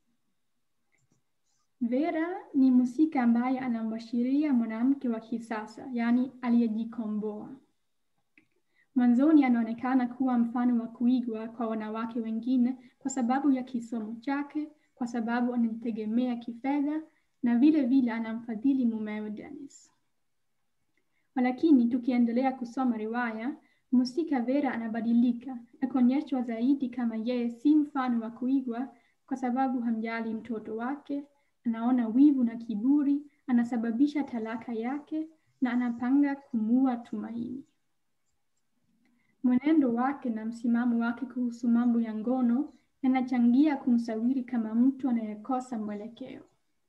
Vera ni mhusika ambaye anamwashiria mwanamke wa kisasa, yaani aliyejikomboa. Mwanzoni anaonekana kuwa mfano wa kuigwa kwa wanawake wengine kwa sababu ya kisomo chake, kwa sababu anajitegemea kifedha na vile vile anamfadhili mumewe Dennis. Walakini tukiendelea kusoma riwaya, mhusika Vera anabadilika na kuonyeshwa zaidi kama yeye si mfano wa kuigwa kwa sababu hamjali mtoto wake, anaona wivu na kiburi, anasababisha talaka yake na anapanga kumua Tumaini. Mwenendo wake na msimamo wake kuhusu mambo ya ngono yanachangia kumsawiri kama mtu anayekosa mwelekeo.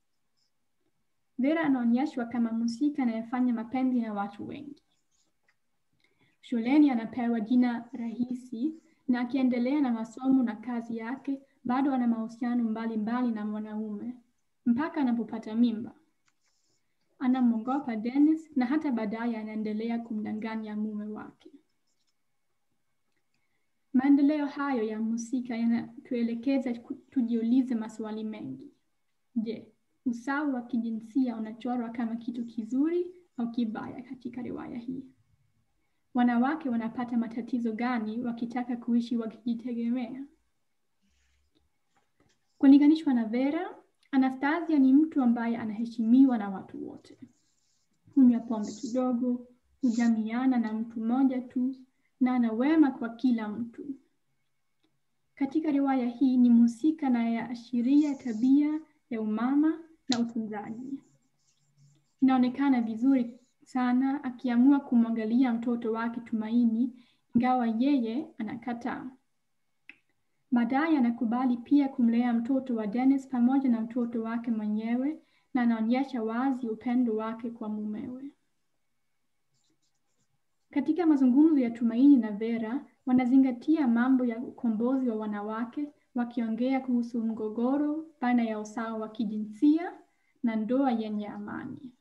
Vera anaonyeshwa kama mhusika anayefanya mapenzi na watu wengi. Shuleni anapewa jina rahisi na akiendelea na masomo na kazi yake bado ana mahusiano mbalimbali na mwanaume mpaka anapopata mimba. Anamwogopa Dennis na hata baadaye anaendelea kumdanganya mume wake. Maendeleo hayo ya mhusika yanatuelekeza tujiulize maswali mengi. Je, usawa wa kijinsia unachorwa kama kitu kizuri au kibaya katika riwaya hii? Wanawake wanapata matatizo gani wakitaka kuishi wakijitegemea? Kulinganishwa na Vera, Anastasia ni mtu ambaye anaheshimiwa na watu wote. Hunywa pombe kidogo, hujamiana na mtu mmoja tu na ana wema kwa kila mtu. Katika riwaya hii ni mhusika anayeashiria tabia ya umama na utunzaji. Inaonekana vizuri sana akiamua kumwangalia mtoto wake Tumaini, ingawa yeye anakataa. Baadaye anakubali pia kumlea mtoto wa Dennis pamoja na mtoto wake mwenyewe na anaonyesha wazi upendo wake kwa mumewe. Katika mazungumzo ya Tumaini na Vera, wanazingatia mambo ya ukombozi wa wanawake, wakiongea kuhusu mgogoro baina ya usawa wa kijinsia na ndoa yenye amani.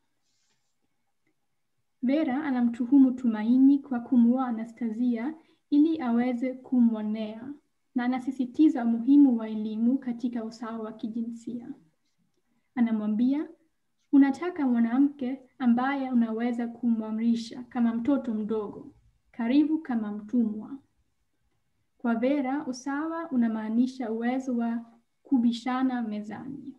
Vera anamtuhumu Tumaini kwa kumuoa Anastasia ili aweze kumwonea na anasisitiza umuhimu wa elimu katika usawa wa kijinsia. Anamwambia, unataka mwanamke ambaye unaweza kumwamrisha kama mtoto mdogo, karibu kama mtumwa. Kwa Vera, usawa unamaanisha uwezo wa kubishana mezani.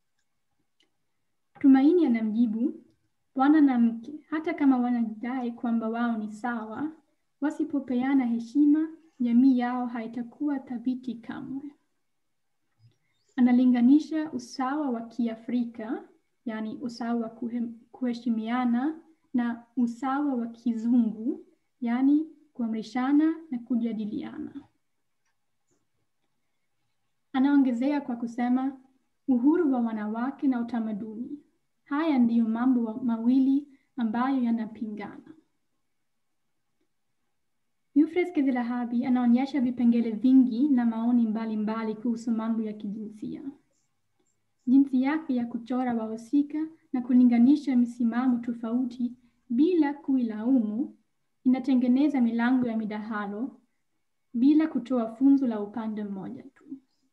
Tumaini anamjibu, bwana na mke, hata kama wanadai kwamba wao ni sawa, wasipopeana heshima, jamii yao haitakuwa thabiti kamwe. Analinganisha usawa wa Kiafrika, yaani usawa wa kuheshimiana, na usawa wa kizungu, yaani kuamrishana na kujadiliana. Anaongezea kwa kusema uhuru wa wanawake na utamaduni. Haya ndiyo mambo mawili ambayo yanapingana. Euphrates Kezilahabi anaonyesha vipengele vingi na maoni mbalimbali kuhusu mambo ya kijinsia. Jinsi yake ya kuchora wahusika na kulinganisha misimamo tofauti bila kuilaumu inatengeneza milango ya midahalo bila kutoa funzo la upande mmoja tu.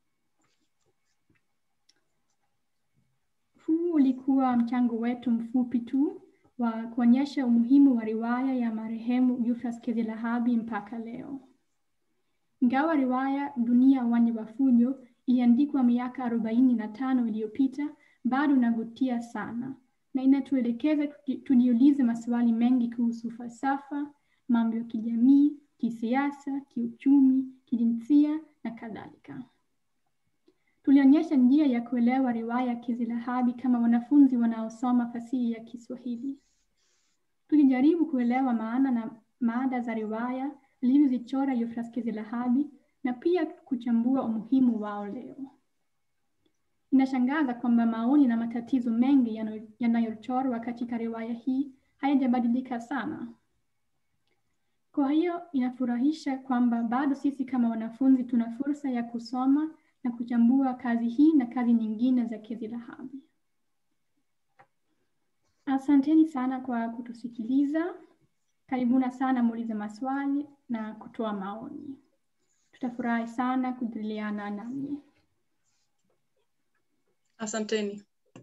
Huu ulikuwa mchango wetu mfupi tu wa kuonyesha umuhimu wa riwaya ya marehemu Euphrates Kezilahabi mpaka leo. Ingawa riwaya Dunia Uwanja wa Fujo iliandikwa miaka arobaini na tano iliyopita, bado inavutia sana na inatuelekeza tujiulize maswali mengi kuhusu falsafa, mambo ya kijamii, kisiasa, kiuchumi, kijinsia na kadhalika. Tulionyesha njia ya kuelewa riwaya ya Kezilahabi kama wanafunzi wanaosoma fasihi ya Kiswahili. Tulijaribu kuelewa maana na maada za riwaya alivyozichora Euphrates Kezilahabi na pia kuchambua umuhimu wao leo. Inashangaza kwamba maoni na matatizo mengi yanayochorwa katika riwaya hii hayajabadilika sana. Kwa hiyo inafurahisha kwamba bado sisi kama wanafunzi tuna fursa ya kusoma na kuchambua kazi hii na kazi nyingine za Kezilahabi. Asanteni sana kwa kutusikiliza. Karibuna sana muulize maswali na kutoa maoni. Tutafurahi sana kujadiliana nanyi. Asanteni.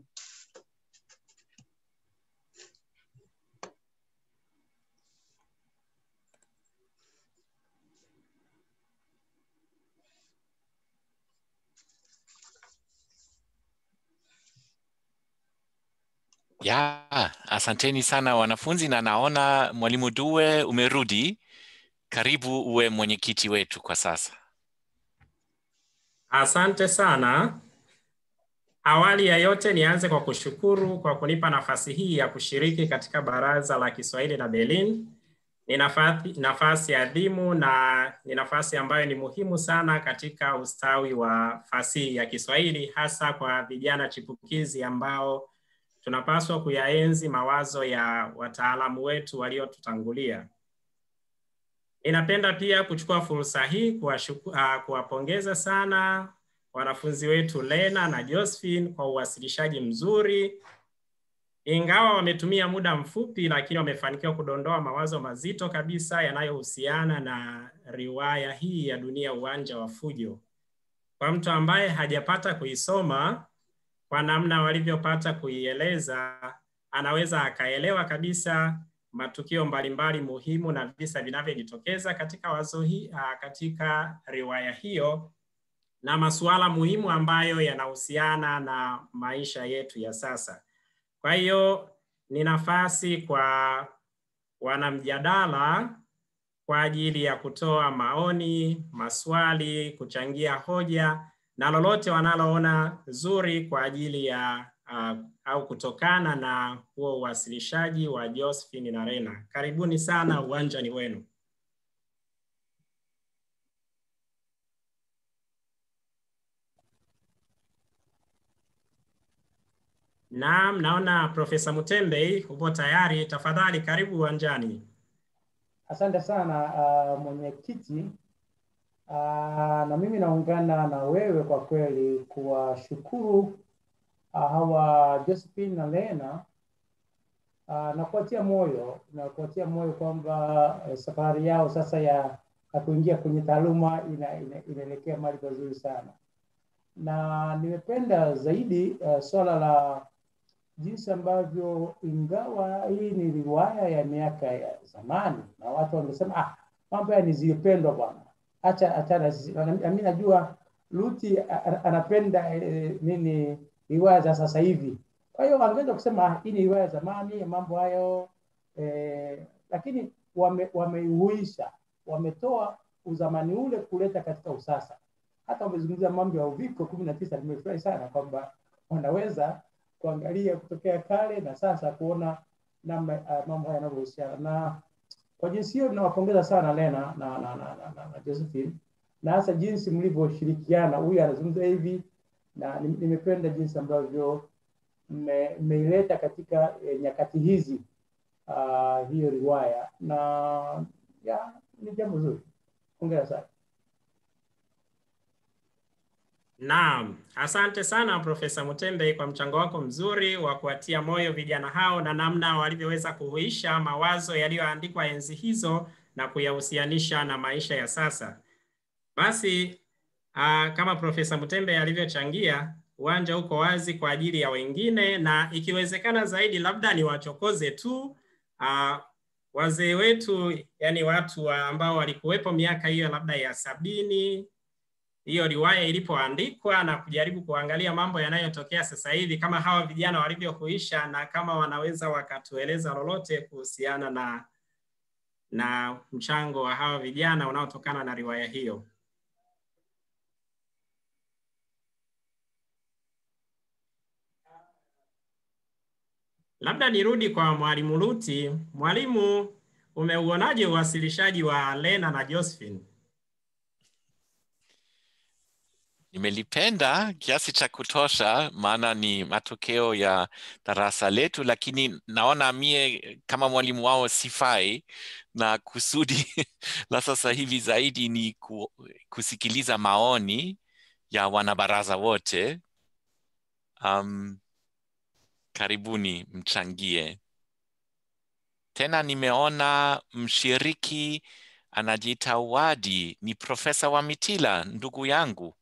Ya, asanteni sana wanafunzi, na naona mwalimu Due umerudi. Karibu uwe mwenyekiti wetu kwa sasa. Asante sana. Awali ya yote nianze kwa kushukuru kwa kunipa nafasi hii ya kushiriki katika Baraza la Kiswahili la Berlin. Ni nafasi, nafasi adhimu na ni nafasi ambayo ni muhimu sana katika ustawi wa fasihi ya Kiswahili hasa kwa vijana chipukizi ambao tunapaswa kuyaenzi mawazo ya wataalamu wetu waliotutangulia. Ninapenda pia kuchukua fursa hii kuwapongeza sana wanafunzi wetu Lena na Josephine kwa uwasilishaji mzuri. Ingawa wametumia muda mfupi, lakini wamefanikiwa kudondoa mawazo mazito kabisa yanayohusiana na riwaya hii ya Dunia Uwanja wa Fujo. Kwa mtu ambaye hajapata kuisoma, kwa namna walivyopata kuieleza, anaweza akaelewa kabisa matukio mbalimbali muhimu na visa vinavyojitokeza katika wazo hii, katika riwaya hiyo na masuala muhimu ambayo yanahusiana na maisha yetu ya sasa. Kwa hiyo ni nafasi kwa wanamjadala kwa ajili ya kutoa maoni, maswali, kuchangia hoja na lolote wanaloona zuri kwa ajili ya uh, au kutokana na huo uwasilishaji wa Josephine na Rena. Karibuni sana, uwanja ni wenu. Naam, naona Profesa Mutembei upo tayari. Tafadhali karibu uwanjani. Asante sana uh, mwenyekiti. Uh, na mimi naungana na wewe kwa kweli kuwashukuru uh, hawa Josephine na Lena uh, na kuwatia moyo na kuwatia moyo kwamba uh, safari yao sasa ya, ya kuingia kwenye taaluma ina, ina, inaelekea mahali pazuri sana, na nimependa zaidi uh, swala la jinsi ambavyo ingawa hii ni riwaya ya miaka ya zamani na watu wangesema ah, mambo haya ni zilipendwa bwana, acha achana. Mimi najua Luti anapenda eh, nini riwaya za sasa hivi, kwa hiyo wangeweza kusema ah, hii ni riwaya ya zamani, mambo hayo eh, lakini wame, wameihuisha, wametoa uzamani ule kuleta katika usasa. Hata wamezungumzia mambo ya uviko kumi na tisa. Nimefurahi sana kwamba wanaweza kuangalia kutokea kale na sasa kuona namna uh, mambo haya yanavyohusiana na kwa jinsi hiyo ninawapongeza sana Lena na, na, na, na, na, na Josephine na hasa jinsi mlivyoshirikiana, huyu anazungumza hivi na nimependa jinsi ambavyo mmeileta katika eh, nyakati hizi uh, hiyo riwaya na ya, ni jambo zuri. Hongera sana. Naam, asante sana Profesa Mutembe kwa mchango wako mzuri wa kuwatia moyo vijana hao na namna walivyoweza kuhuisha mawazo yaliyoandikwa enzi hizo na kuyahusianisha na maisha ya sasa. Basi uh, kama Profesa Mutembe alivyochangia, uwanja uko wazi kwa ajili ya wengine, na ikiwezekana zaidi, labda niwachokoze tu uh, wazee wetu, yani watu wa ambao walikuwepo miaka hiyo labda ya sabini hiyo riwaya ilipoandikwa na kujaribu kuangalia mambo yanayotokea sasa hivi, kama hawa vijana walivyokuisha, na kama wanaweza wakatueleza lolote kuhusiana na na mchango wa hawa vijana unaotokana na riwaya hiyo. Labda nirudi kwa mwalimu Luti. Mwalimu, umeuonaje uwasilishaji wa Lena na Josephine? Nimelipenda kiasi cha kutosha, maana ni matokeo ya darasa letu, lakini naona mie kama mwalimu wao sifai, na kusudi la sasa hivi zaidi ni ku, kusikiliza maoni ya wanabaraza wote. Um, karibuni mchangie. Tena nimeona mshiriki anajiita Wadi, ni Profesa Wamitila, ndugu yangu.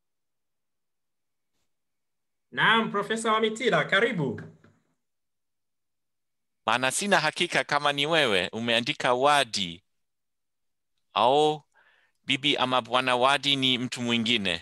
Naam, Profesa Wamitila, karibu. Maana sina hakika kama ni wewe umeandika Wadi au bibi ama bwana Wadi ni mtu mwingine.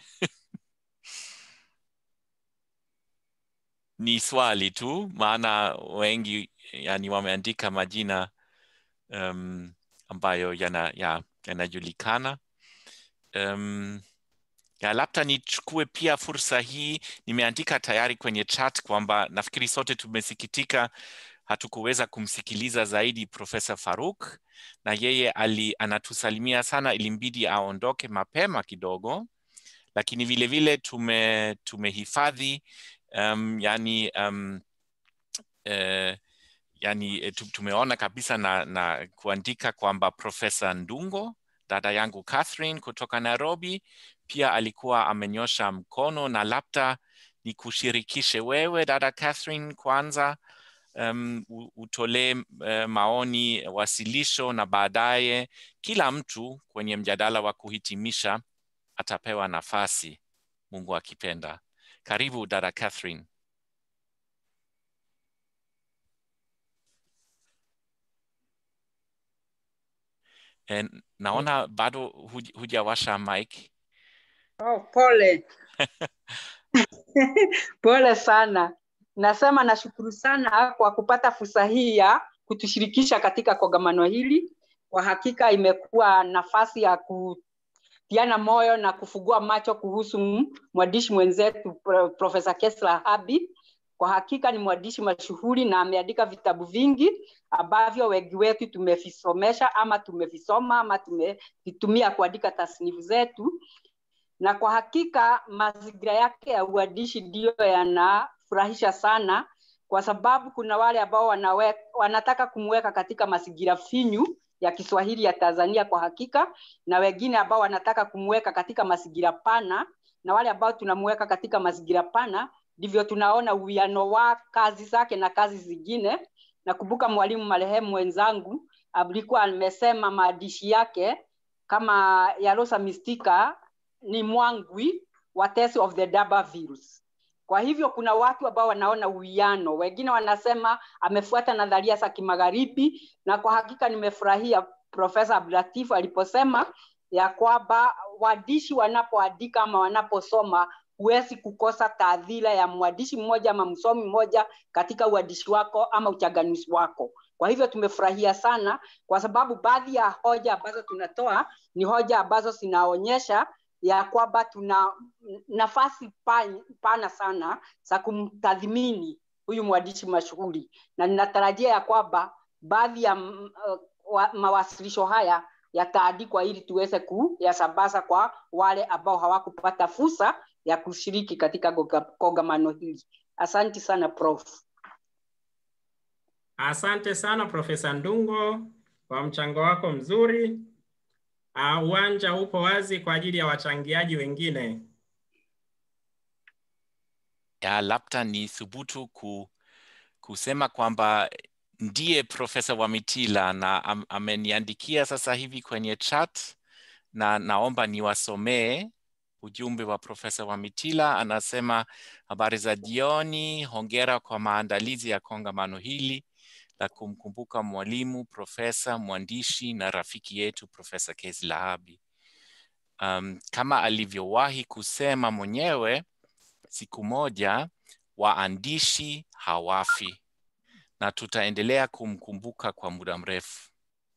ni swali tu, maana wengi yani wameandika majina um, ambayo yana, ya, yanajulikana um, ya labda nichukue pia fursa hii, nimeandika tayari kwenye chat kwamba nafikiri sote tumesikitika hatukuweza kumsikiliza zaidi Profesa Faruk, na yeye ali, anatusalimia sana, ilimbidi aondoke mapema kidogo, lakini vile vile tume tumehifadhi um, yani um, eh, yani tumeona kabisa na, na kuandika kwamba Profesa Ndungo dada yangu Catherine kutoka Nairobi pia alikuwa amenyosha mkono, na labda ni kushirikishe wewe dada Catherine kwanza, um, utolee uh, maoni, wasilisho, na baadaye kila mtu kwenye mjadala wa kuhitimisha atapewa nafasi, Mungu akipenda. Karibu dada Catherine. En, naona bado huj, hujawasha mic. Oh, pole pole sana. Nasema nashukuru sana kwa kupata fursa hii ya kutushirikisha katika kongamano hili. Kwa hakika imekuwa nafasi ya kutiana moyo na kufungua macho kuhusu mwandishi mwenzetu Profesa Kesla Habi. Kwa hakika ni mwandishi mashuhuri na ameandika vitabu vingi ambavyo wengi wetu tumevisomesha ama tumevisoma ama tumevitumia kuandika tasnifu zetu na kwa hakika mazingira yake ya uandishi ndiyo yanafurahisha sana, kwa sababu kuna wale ambao wanawe, wanataka kumweka katika mazingira finyu ya Kiswahili ya Tanzania kwa hakika, na wengine ambao wanataka kumweka katika mazingira pana, na wale ambao tunamweka katika mazingira pana, ndivyo tunaona uwiano wa kazi zake na kazi zingine. Nakumbuka mwalimu marehemu mwenzangu alikuwa amesema maandishi yake kama ya Rosa Mistika ni mwangwi wa Tales of the D'Urbervilles. Kwa hivyo kuna watu ambao wanaona uwiano, wengine wanasema amefuata nadharia za kimagharibi, na kwa hakika nimefurahia Profesa Abdulatif aliposema ya kwamba waandishi wanapoandika ama wanaposoma huwezi kukosa taadhira ya mwandishi mmoja ama msomi mmoja katika uandishi wako ama uchanganuzi wako. Kwa hivyo tumefurahia sana, kwa sababu baadhi ya hoja ambazo tunatoa ni hoja ambazo zinaonyesha ya kwamba tuna nafasi pana sana za kumtathmini huyu mwandishi mashuhuri, na ninatarajia ya kwamba baadhi ya uh, mawasilisho haya yataandikwa ili tuweze kuyasambaza kwa wale ambao hawakupata fursa ya kushiriki katika kongamano hili. Asante sana Prof. Asante sana Profesa Ndungo kwa mchango wako mzuri. Uh, uwanja upo wazi kwa ajili ya wachangiaji wengine. ya labda ni thubutu ku, kusema kwamba ndiye Profesa Wamitila na am, ameniandikia sasa hivi kwenye chat na naomba niwasomee ujumbe wa Profesa Wamitila. Anasema, habari za jioni, hongera kwa maandalizi ya kongamano hili la kumkumbuka mwalimu, profesa, mwandishi na rafiki yetu Profesa Kezi Lahabi. Um, kama alivyowahi kusema mwenyewe, siku moja waandishi hawafi na tutaendelea kumkumbuka kwa muda mrefu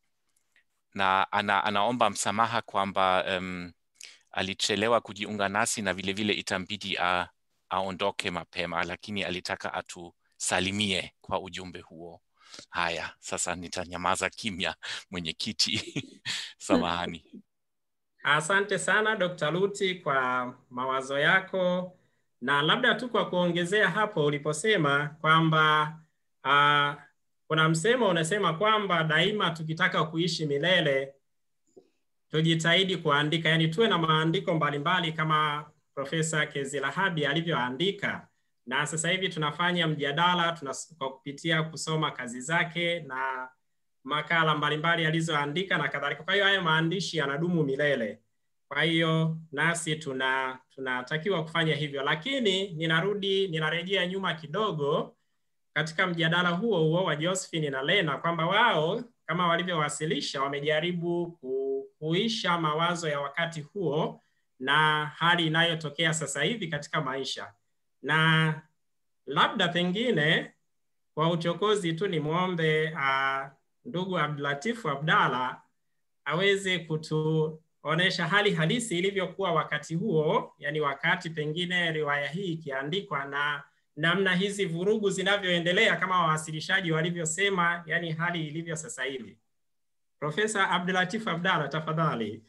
na ana, anaomba msamaha kwamba um, alichelewa kujiunga nasi na vilevile itambidi a, aondoke mapema, lakini alitaka atusalimie kwa ujumbe huo. Haya, sasa nitanyamaza kimya, mwenyekiti. Samahani. Asante sana Dr. Luti kwa mawazo yako, na labda tu kwa kuongezea hapo uliposema kwamba uh, kuna msemo unasema kwamba daima tukitaka kuishi milele tujitahidi kuandika, yani tuwe na maandiko mbalimbali kama Profesa Kezilahabi alivyoandika, na sasa hivi tunafanya mjadala tuna, kwa kupitia kusoma kazi zake na makala mbalimbali alizoandika na kadhalika. Kwa hiyo haya maandishi yanadumu milele. Kwa hiyo nasi tuna tunatakiwa kufanya hivyo, lakini ninarudi ninarejea nyuma kidogo katika mjadala huo huo wa Josephine na Lena kwamba wao kama walivyowasilisha wamejaribu kuisha mawazo ya wakati huo na hali inayotokea sasa hivi katika maisha, na labda pengine kwa uchokozi tu nimwombe uh, ndugu Abdulatifu Abdalla aweze kutuonesha hali halisi ilivyokuwa wakati huo, yani wakati pengine riwaya hii ikiandikwa na namna hizi vurugu zinavyoendelea kama wawasilishaji walivyosema, yani hali ilivyo sasa hivi. Profesa Abdulatif Abdalla, tafadhali.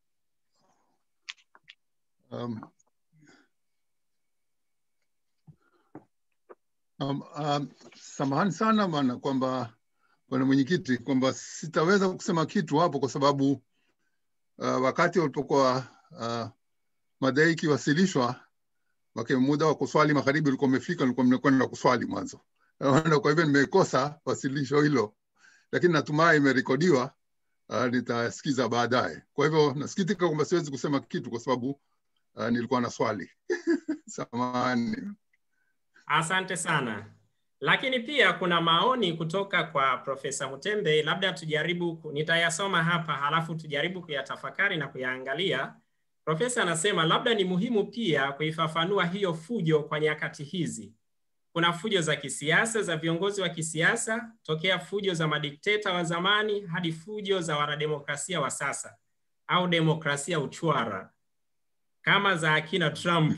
Um, um, um, samahani sana bwana kwamba bwana mwenyekiti kwamba sitaweza kusema kitu hapo kwa sababu uh, wakati walipokuwa uh, madai ikiwasilishwa wake muda wa kuswali magharibi ulikuwa umefika, nilikuwa mnakwenda kuswali mwanzo. Kwa hivyo nimekosa wasilisho hilo, lakini natumai imerekodiwa, uh, nitasikiza baadaye. Kwa hivyo nasikitika kwamba siwezi kusema kitu kwa sababu uh, nilikuwa na swali samahani. Asante sana. Lakini pia kuna maoni kutoka kwa Profesa Mutembe, labda tujaribu, nitayasoma hapa halafu tujaribu kuyatafakari na kuyaangalia. Profesa anasema labda ni muhimu pia kuifafanua hiyo fujo kwa nyakati hizi. Kuna fujo za kisiasa za viongozi wa kisiasa, tokea fujo za madikteta wa zamani hadi fujo za wanademokrasia wa sasa au demokrasia uchwara kama za akina Trump.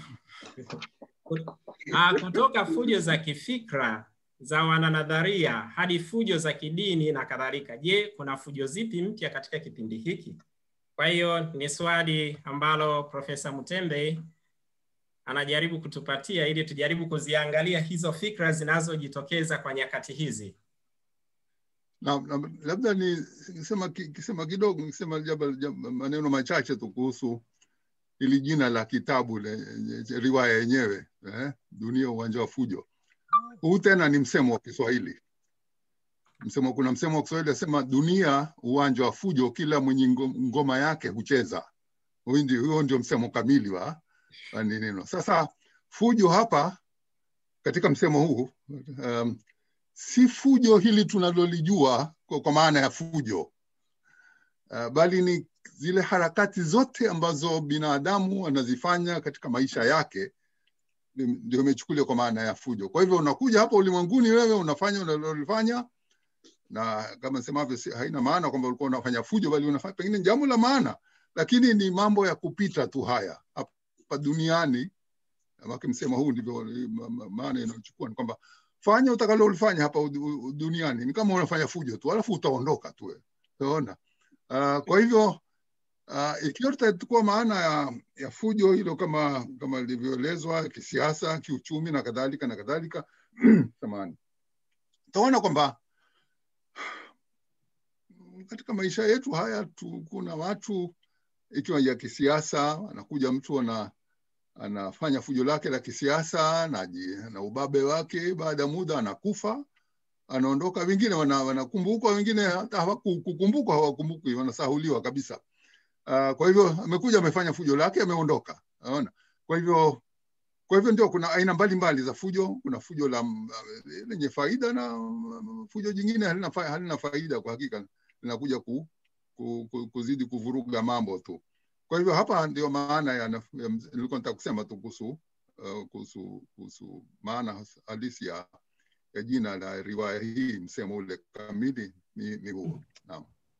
Kutoka fujo za kifikra za wananadharia hadi fujo za kidini na kadhalika. Je, kuna fujo zipi mpya katika kipindi hiki? Kwa hiyo ni swali ambalo Profesa Mutembe anajaribu kutupatia ili tujaribu kuziangalia hizo fikra zinazojitokeza kwa nyakati hizi. Na, na, labda nisema kisema kidogo nisema maneno machache tu kuhusu ili jina la kitabu le, riwaya yenyewe eh, Dunia uwanja wa fujo. Huu tena ni msemo wa Kiswahili msemo, kuna msemo wa Kiswahili asema dunia uwanja wa fujo, kila mwenye ngoma yake hucheza. Huo ndio, ndio msemo kamili wa ni neno. Sasa fujo hapa katika msemo huu um, si fujo hili tunalolijua kwa, kwa maana ya fujo uh, bali ni zile harakati zote ambazo binadamu anazifanya katika maisha yake ndio imechukuliwa kwa maana ya fujo. Kwa hivyo unakuja hapa ulimwenguni, wewe unafanya unalolifanya na kama semavyo haina maana kwamba ulikuwa unafanya fujo, bali unafanya pengine jambo la maana, lakini ni mambo ya kupita tu haya hapa duniani. Maki msema huu ndivyo maana inayochukua ni kwamba fanya utakalolifanya hapa duniani, ni kama unafanya fujo tu, alafu utaondoka tu, unaona. Uh, kwa hivyo uh, ikiwa tutachukua maana ya, ya fujo hilo kama kama ilivyoelezwa kisiasa, kiuchumi na kadhalika na kadhalika samani, utaona kwamba katika maisha yetu haya tu, kuna watu ikiwa ya kisiasa, anakuja mtu ana anafanya fujo lake la kisiasa na, ji- na ubabe wake, baada ya muda anakufa, anaondoka. Wengine wana- wanakumbukwa, wengine hata hawakukumbukwa, hawakumbukwi, wanasahuliwa kabisa. Uh, kwa hivyo amekuja amefanya fujo lake ameondoka, unaona. Kwa hivyo kwa hivyo ndio kuna aina mbalimbali za fujo. Kuna fujo la mm, lenye faida na mm, fujo jingine halina, fa, halina faida kwa hakika, linakuja ku, ku, ku, kuzidi kuvuruga mambo tu. Kwa hivyo hapa ndio maana ya, ya nilikuwa nataka kusema tu kuhusu uh, kuhusu kuhusu maana has- halisi ya, ya jina la riwaya hii, msemo ule kamili ni, ni huo. Naam.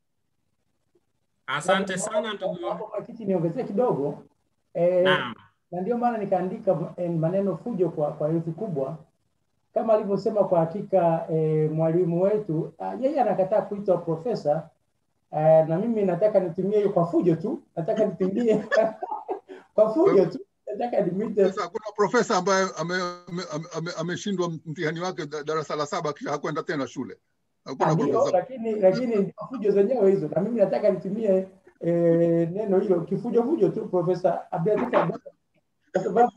Asante sana ndugu. Hapo Makiti niongezee kidogo eh, Naam. na ndio maana nikaandika eh, maneno fujo kwa, kwa herufi kubwa kama alivyosema. Kwa hakika eh, mwalimu wetu ah, yeye anakataa kuitwa profesa eh, na mimi nataka nitumie hiyo kwa fujo tu, nataka nitumie kwa fujo tu, nataka nimwite Sasa kuna profesa ambaye ameshindwa ame, ame, ame ameshindwa mtihani wake da- darasa la saba kisha hakwenda tena shule. Hakuna ndio, profesa. lakini lakini fujo zenyewe hizo, na mimi nataka nitumie eh, neno hilo kifujo fujo tu, Profesa Abdulatif Abdalla, kwa sababu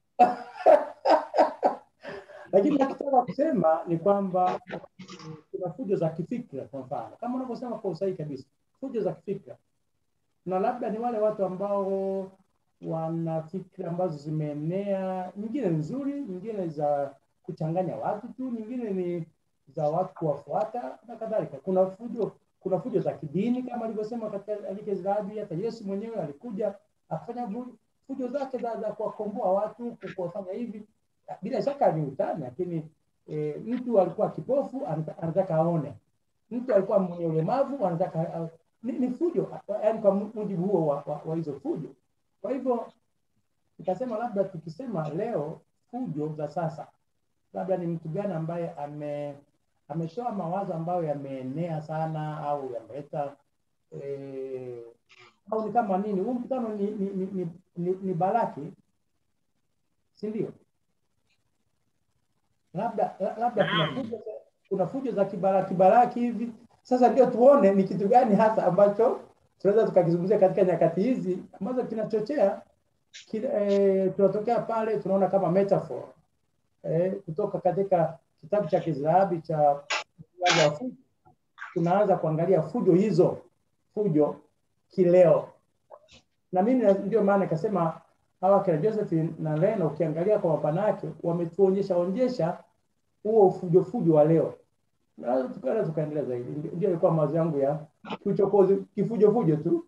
lakini nachotaka kusema ni kwamba kuna fujo za kifikra, kwa mfano kama unavyosema kwa usahihi kabisa, fujo za kifikra, na labda ni wale watu ambao wana fikra ambazo zimeenea, nyingine ni nzuri, nyingine za kuchanganya watu tu, nyingine ni za watu kuwafuata na kadhalika. Kuna fujo, kuna fujo za kidini kama alivyosema katika Alike Zirabi. Hata Yesu mwenyewe alikuja akafanya fu- fujo zake za, za kuwakomboa watu, kuwafanya hivi. Bila shaka ni utani, lakini e, mtu alikuwa kipofu anata- anataka aone, mtu alikuwa mwenye ulemavu anataka a- ni, ni fujo, yaani kwa mujibu huo wa, wa, wa hizo fujo. Kwa hivyo nikasema labda tukisema leo fujo za sasa, labda ni mtu gani ambaye ame ametoa mawazo ambayo yameenea sana au yameleta eh, au ni kama nini? Huu mkutano ni, ni, ni, ni, ni, ni baraki, si ndio? Labda la- labda kuna Naam. fujo, za- kuna fujo za kibaraki baraki hivi. Sasa ndio tuone ni kitu gani hasa ambacho tunaweza tukakizungumzia katika nyakati hizi ambazo kinachochea kile, eh, tunatokea pale tunaona kama metaphor eh, kutoka katika kitabu cha Kizrahabi cha uwanja wa fujo, tunaanza kuangalia fujo hizo, fujo kileo. Na mimi na- ndio maana nikasema hawa kina Josephine na Lena, ukiangalia kwa mapana yake, wametuonyesha onyesha huo fujo fujo wa leo. Na tukaenda tukaendelea zaidi, Ndio- ndio ilikuwa mawazo yangu ya kiuchokozi, kifujo fujo tu.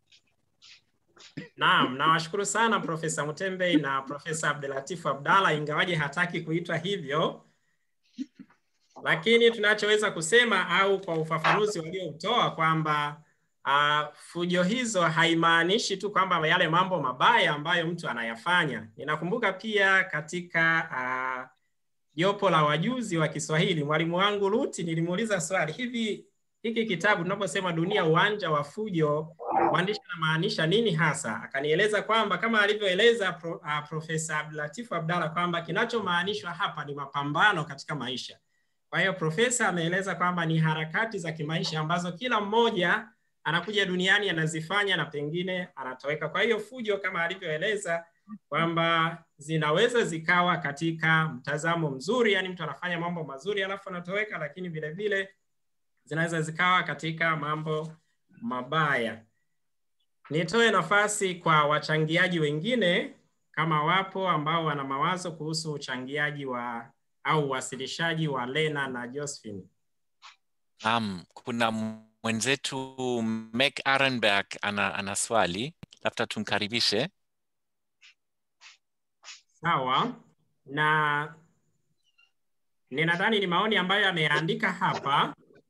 Naam, nawashukuru sana Profesa Mutembei na Profesa Abdulatif Abdalla, ingawaje hataki kuitwa hivyo, lakini tunachoweza kusema au kwa ufafanuzi walioutoa kwamba uh, fujo hizo haimaanishi tu kwamba yale mambo mabaya ambayo mtu anayafanya. Ninakumbuka pia katika uh, jopo la wajuzi wa Kiswahili, mwalimu wangu Ruti, nilimuuliza swali hivi, hiki kitabu tunaposema dunia uwanja wa fujo, mwandishi anamaanisha nini hasa? Akanieleza kwamba kama alivyoeleza pro, uh, Profesa Abdulatif Abdalla kwamba kinachomaanishwa hapa ni mapambano katika maisha. Kwa hiyo profesa ameeleza kwamba ni harakati za kimaisha ambazo kila mmoja anakuja duniani anazifanya na pengine anatoweka. Kwa hiyo fujo kama alivyoeleza kwamba zinaweza zikawa katika mtazamo mzuri, yani mtu anafanya mambo mazuri alafu anatoweka, lakini vile vile zinaweza zikawa katika mambo mabaya. Nitoe nafasi kwa wachangiaji wengine kama wapo ambao wana mawazo kuhusu uchangiaji wa au uwasilishaji wa Lena na Josephine. Um, kuna mwenzetu Meg Arenberg ana, ana swali, labda tumkaribishe. Sawa, na ninadhani ni maoni ambayo ameandika hapa.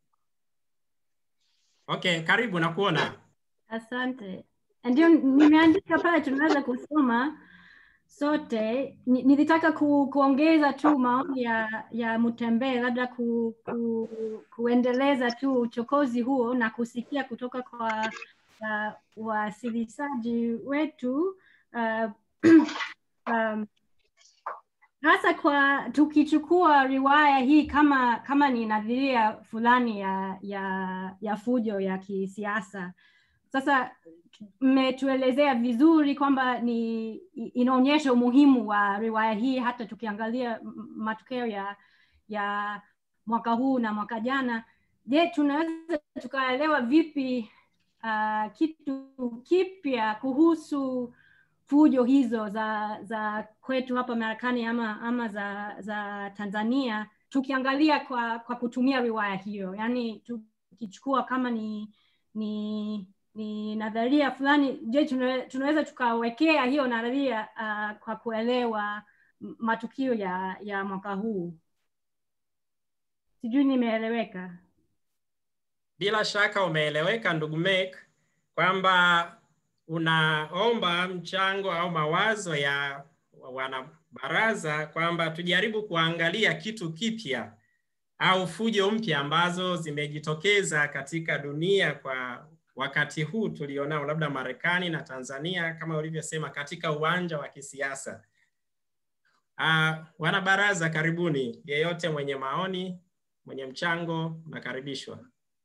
Okay, karibu na kuona. Asante. Ndio nimeandika pale, tunaweza kusoma sote. Ni- Nilitaka ku, kuongeza tu maoni ya, ya Mutembee, labda ku, ku, kuendeleza tu uchokozi huo na kusikia kutoka kwa uh, wasilishaji wetu uh, um, hasa kwa tukichukua riwaya hii kama kama ni nadhiria fulani ya ya ya fujo ya kisiasa sasa mmetuelezea vizuri kwamba ni inaonyesha umuhimu wa riwaya hii hata tukiangalia m- matokeo ya ya mwaka huu na mwaka jana je tunaweza tukaelewa vipi uh, kitu kipya kuhusu fujo hizo za za kwetu hapa marekani ama ama za za tanzania tukiangalia kwa kwa kutumia riwaya hiyo yaani tukichukua kama ni ni ni nadharia fulani je tuna- tunaweza tukawekea hiyo nadharia uh, kwa kuelewa m- matukio ya ya mwaka huu sijui nimeeleweka Bila shaka umeeleweka ndugu Mek kwamba unaomba mchango au mawazo ya wanabaraza kwamba tujaribu kuangalia kitu kipya au fujo mpya ambazo zimejitokeza katika dunia kwa wakati huu tulionao, labda Marekani na Tanzania, kama ulivyosema, katika uwanja wa kisiasa. Uh, wanabaraza, karibuni. Yeyote mwenye maoni, mwenye mchango, nakaribishwa.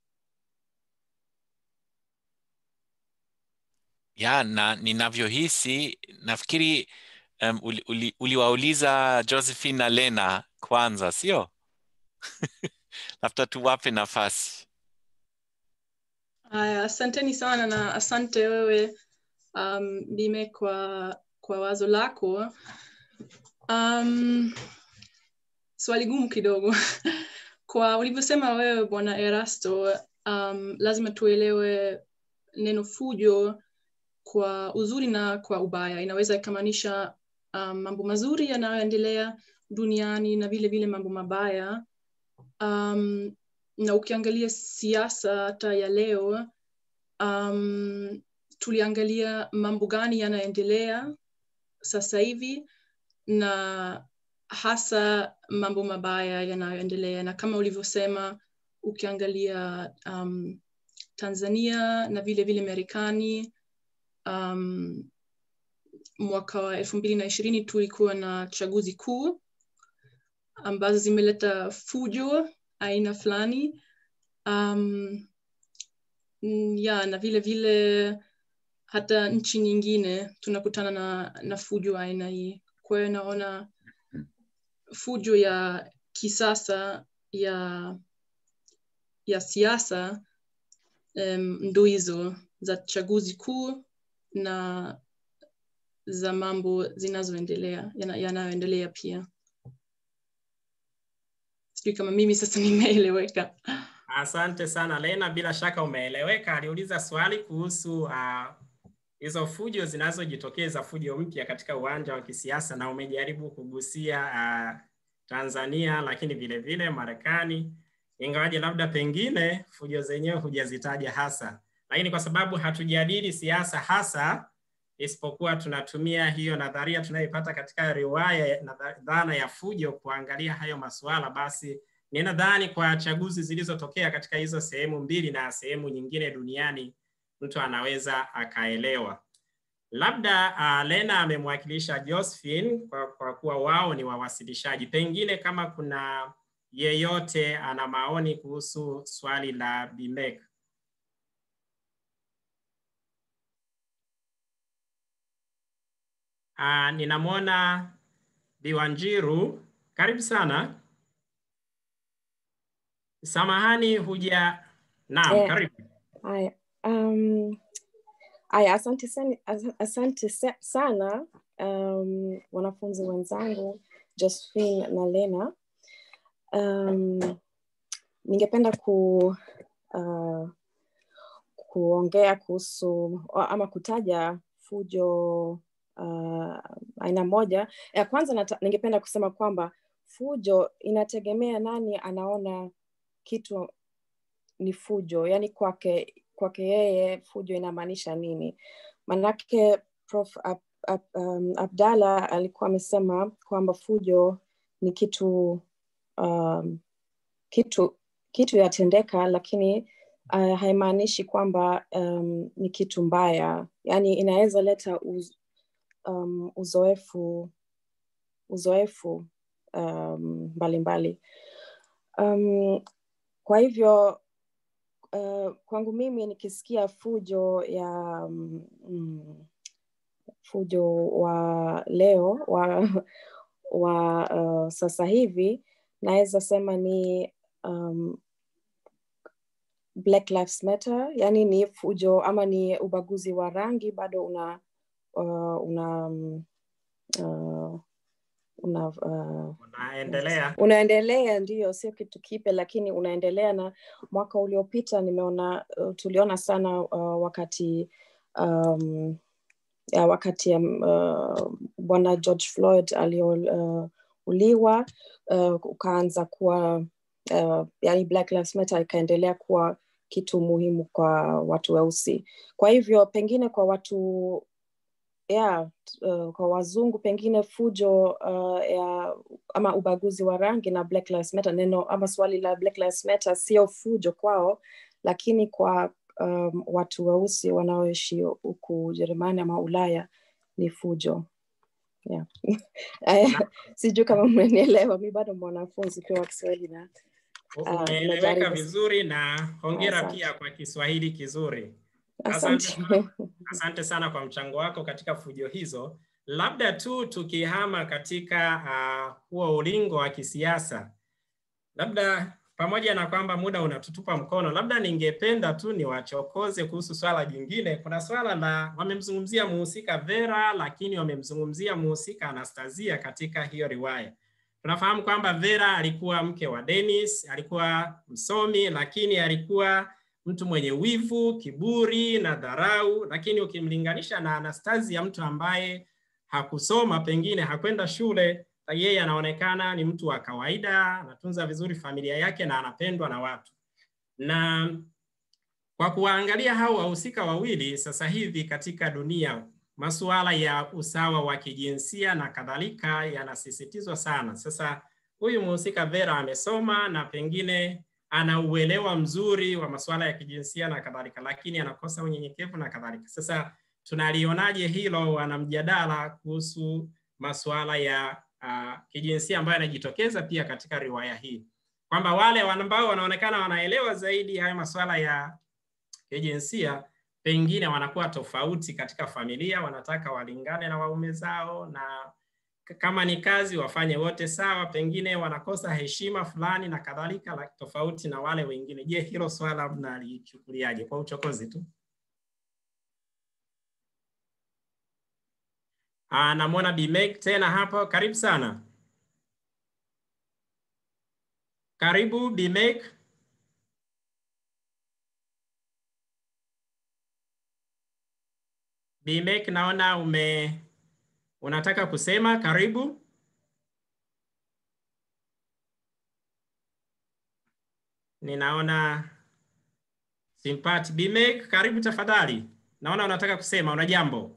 ya na ninavyohisi nafikiri um, uli, uli, uliwauliza josephine na lena kwanza sio labda tuwape nafasi Haya, asanteni sana na asante wewe um, Bime kwa, kwa wazo lako. Um, swali gumu kidogo kwa ulivyosema wewe bwana Erasto, um, lazima tuelewe neno fujo kwa uzuri na kwa ubaya. Inaweza ikamaanisha um, mambo mazuri yanayoendelea duniani na vile vile mambo mabaya um, na ukiangalia siasa hata ya leo um, tuliangalia mambo gani yanaendelea sasa hivi na hasa mambo mabaya yanayoendelea na kama ulivyosema ukiangalia um, tanzania na vile vile marekani um, mwaka wa elfu mbili na ishirini tulikuwa na chaguzi kuu ambazo zimeleta fujo aina fulani um, mm, ya na vile vile hata nchi nyingine tunakutana na, na fujo aina hii kwa hiyo naona fujo ya kisasa ya ya siasa um, ndo hizo za chaguzi kuu na za mambo zinazoendelea yana- yanayoendelea pia sijui kama mimi sasa nimeeleweka Asante sana Lena, bila shaka umeeleweka. Aliuliza swali kuhusu uh, hizo fujo zinazojitokeza, fujo mpya katika uwanja wa kisiasa, na umejaribu kugusia uh, Tanzania, lakini vile vile Marekani, ingawaje labda pengine fujo zenyewe hujazitaja hasa, lakini kwa sababu hatujadili siasa hasa, isipokuwa tunatumia hiyo nadharia tunayoipata katika riwaya na dha- dhana ya fujo kuangalia hayo masuala, basi ninadhani kwa chaguzi zilizotokea katika hizo sehemu mbili na sehemu nyingine duniani mtu anaweza akaelewa. Labda uh, Lena amemwakilisha Josephine kwa, kwa kuwa wao ni wawasilishaji. Pengine kama kuna yeyote ana maoni kuhusu swali la Bimek. Uh, ninamwona Biwanjiru, karibu sana. Samahani, huja naam, Eh, karibu. Haya, um, haya, asante sana, as- asante sa- sana um, wanafunzi wenzangu Josephine na Lena. Um, ningependa ku uh, kuongea kuhusu ama kutaja fujo uh, aina moja. Ya kwanza nata, ningependa kusema kwamba fujo inategemea nani anaona kitu ni fujo, yani kwake kwake yeye fujo inamaanisha nini? Manake Prof Ab, Ab, um, Abdalla alikuwa amesema kwamba fujo ni kitu um, kitu kitu yatendeka, lakini uh, haimaanishi kwamba um, ni kitu mbaya, yani inaweza leta uz, um, uzoefu uzoefu um, mbalimbali um, kwa hivyo uh, kwangu mimi nikisikia fujo ya mm, mm, fujo wa leo wa, wa uh, sasa hivi naweza sema ni um, Black Lives Matter, yani ni fujo ama ni ubaguzi wa rangi bado una uh, una um, uh, una uh, Unaendelea. unaendelea ndio sio kitu kipya lakini unaendelea na mwaka uliopita nimeona uh, tuliona sana uh, wakati um, ya wakati um, uh, bwana george floyd aliouliwa uh, ukaanza kuwa uh, yani black lives matter ikaendelea kuwa kitu muhimu kwa watu weusi kwa hivyo pengine kwa watu yeah, uh, kwa wazungu pengine fujo uh, ya ama ubaguzi wa rangi na Black Lives Matter, neno ama swali la Black Lives Matter sio fujo kwao, lakini kwa um, watu weusi wanaoishi huku Ujerumani ama Ulaya ni fujo yeah. Sijui kama mmenielewa, mi bado mwanafunzi pia wa Kiswahili na uh, Umeeleweka najaribu. vizuri na hongera Asante. pia kwa Kiswahili kizuri. Asante. sana, asante sana kwa mchango wako katika fujo hizo. Labda tu tukihama katika uh, huo ulingo wa kisiasa, labda pamoja na kwamba muda unatutupa mkono, labda ningependa tu niwachokoze kuhusu swala jingine. Kuna swala la wamemzungumzia muhusika Vera, lakini wamemzungumzia muhusika Anastasia katika hiyo riwaya. Tunafahamu kwamba Vera alikuwa mke wa Dennis, alikuwa msomi, lakini alikuwa mtu mwenye wivu, kiburi na dharau, lakini ukimlinganisha na Anastasia, mtu ambaye hakusoma, pengine hakwenda shule, yeye anaonekana ni mtu wa kawaida, anatunza vizuri familia yake na anapendwa na watu. Na kwa kuwaangalia hao wahusika wawili sasa hivi katika dunia, masuala ya usawa wa kijinsia na kadhalika yanasisitizwa sana. Sasa huyu mhusika Vera amesoma na pengine ana uelewa mzuri wa masuala ya kijinsia na kadhalika, lakini anakosa unyenyekevu na kadhalika. Sasa tunalionaje hilo? Wana mjadala kuhusu masuala ya uh, kijinsia ambayo yanajitokeza pia katika riwaya hii, kwamba wale ambao wanaonekana wanaelewa zaidi haya masuala ya kijinsia pengine wanakuwa tofauti katika familia, wanataka walingane na waume zao, na kama ni kazi wafanye wote sawa, pengine wanakosa heshima fulani na kadhalika, la- tofauti na wale wengine. Je, hilo swala mnalichukuliaje? Kwa uchokozi tu. Ah, namwona Bi Meg tena hapo, karibu sana. Karibu Bi Meg. Bi Meg, naona ume unataka kusema, karibu. Ninaona simpati. Bi Meg, karibu tafadhali. Naona unataka kusema, una jambo.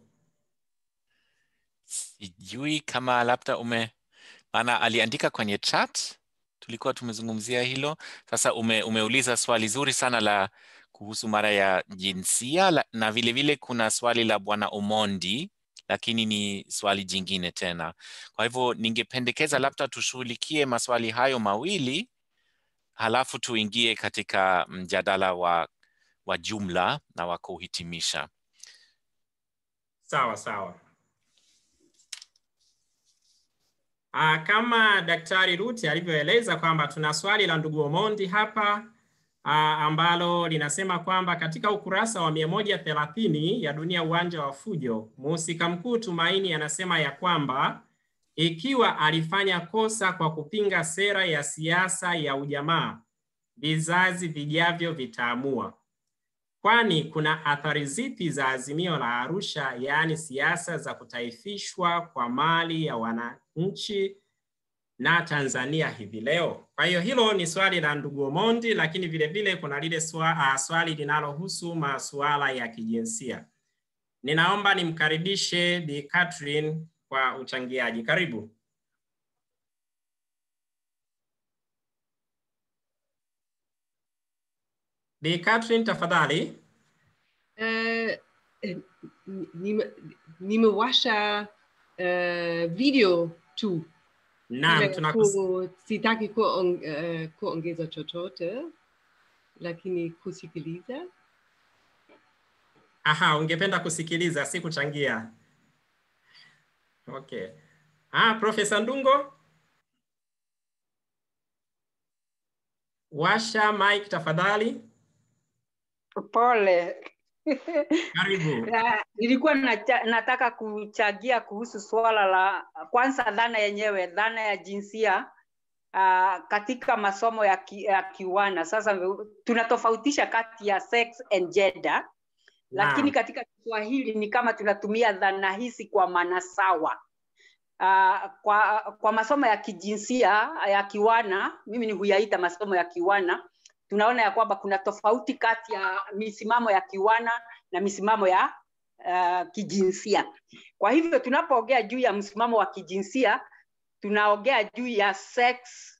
Sijui kama labda ume, maana aliandika kwenye chat, tulikuwa tumezungumzia hilo. Sasa ume, umeuliza swali zuri sana la kuhusu mara ya jinsia la, na vile vile kuna swali la Bwana Omondi, lakini ni swali jingine tena. Kwa hivyo ningependekeza labda tushughulikie maswali hayo mawili, halafu tuingie katika mjadala wa, wa jumla na wa kuhitimisha. Sawa sawa. Ah, kama Daktari Ruti alivyoeleza kwamba tuna swali la ndugu Omondi hapa ah, ambalo linasema kwamba katika ukurasa wa mia moja thelathini ya Dunia Uwanja wa Fujo, mhusika mkuu Tumaini anasema ya kwamba ikiwa alifanya kosa kwa kupinga sera ya siasa ya ujamaa, vizazi vijavyo vitaamua. Kwani kuna athari zipi za azimio la Arusha, yaani siasa za kutaifishwa kwa mali ya wananchi na Tanzania hivi leo? Kwa hiyo hilo ni swali la ndugu Omondi, lakini vile vile kuna lile swa, uh, swali linalohusu masuala ya kijinsia. Ninaomba nimkaribishe Bi Catherine kwa uchangiaji. Karibu. Bi Catherine tafadhali. Eh, eh, nime- nimewasha eh, video tu Naam, Nime- tunakus ku- sitaki kuong- eh, kuongeza chochote lakini kusikiliza. Aha, ungependa kusikiliza, si kuchangia. Okay. Ah, Profesa Ndungo, washa mic tafadhali. Pole. Karibu. Na, nilikuwa nacha, nataka kuchangia kuhusu swala la kwanza, dhana yenyewe, dhana ya jinsia uh, katika masomo ya, ki, ya kiwana. Sasa tunatofautisha kati ya sex and gender, lakini katika Kiswahili ni kama tunatumia dhana hizi kwa maana sawa. Uh, kwa, kwa masomo ya kijinsia ya kiwana, mimi ni huyaita masomo ya kiwana, tunaona ya kwamba kuna tofauti kati ya misimamo ya kiwana na misimamo ya uh, kijinsia. Kwa hivyo tunapoongea juu ya msimamo wa kijinsia, tunaongea juu ya sex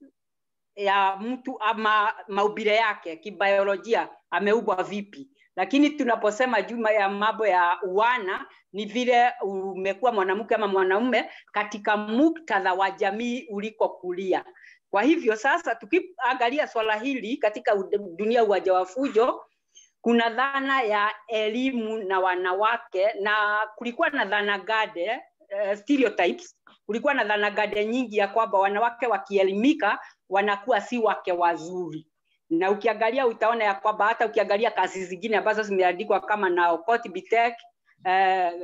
ya mtu ama maubile yake kibiolojia, ameumbwa vipi. Lakini tunaposema juu ya mambo ya uwana, ni vile umekuwa mwanamke ama mwanaume katika muktadha wa jamii ulikokulia. Kwa hivyo sasa, tukiangalia swala hili katika dunia uwanja wa fujo, kuna dhana ya elimu na wanawake, na kulikuwa na dhana gade uh, stereotypes. Kulikuwa na dhana gade nyingi ya kwamba wanawake wakielimika wanakuwa si wake wazuri, na ukiangalia utaona ya kwamba hata ukiangalia kazi zingine ambazo zimeandikwa kama na Okot Bitek uh,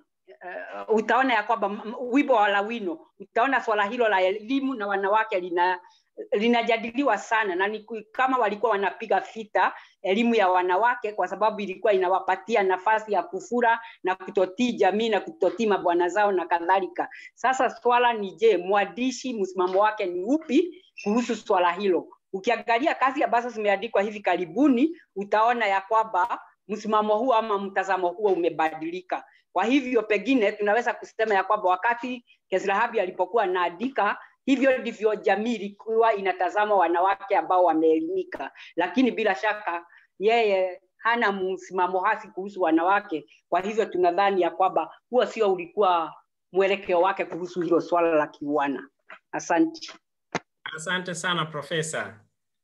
uh, utaona ya kwamba wimbo wa Lawino, utaona swala hilo la elimu na wanawake lina linajadiliwa sana na ni kama walikuwa wanapiga vita elimu ya wanawake kwa sababu ilikuwa inawapatia nafasi ya kufura na kutotii jamii na kutotii mabwana zao na kadhalika. Sasa swala ni je, mwandishi msimamo wake ni upi kuhusu swala hilo? Ukiangalia kazi ambazo zimeandikwa hivi karibuni, utaona ya kwamba msimamo huo ama mtazamo huo umebadilika. Kwa hivyo pengine tunaweza kusema ya kwamba wakati Kesrahabi alipokuwa anaandika hivyo ndivyo jamii ilikuwa inatazama wanawake ambao wameelimika, lakini bila shaka yeye hana msimamo hasi kuhusu wanawake. Kwa hivyo tunadhani ya kwamba huo sio ulikuwa mwelekeo wake kuhusu hilo swala la kiuana. Asante. Asante sana profesa.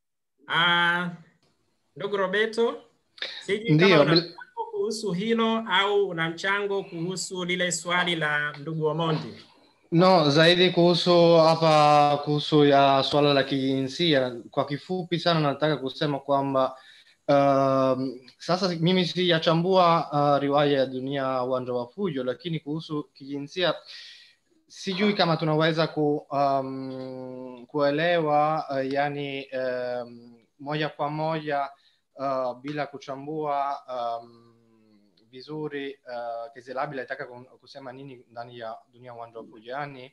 Uh, ndugu Roberto, sijui Ndiyo, kama una bil- mchango kuhusu hilo au una mchango kuhusu lile swali la ndugu Omondi. No, zaidi kuhusu hapa kuhusu ya swala la kijinsia, kwa kifupi sana nataka kusema kwamba um, sasa mimi sijachambua uh, riwaya ya Dunia Uwanja wa Fujo, lakini kuhusu kijinsia sijui kama tunaweza ku, um, kuelewa uh, yani um, moja kwa moja uh, bila kuchambua um, vizuri uh, Kezilabi alitaka ku- kusema nini ndani ya dunia uwanja wa fujo yani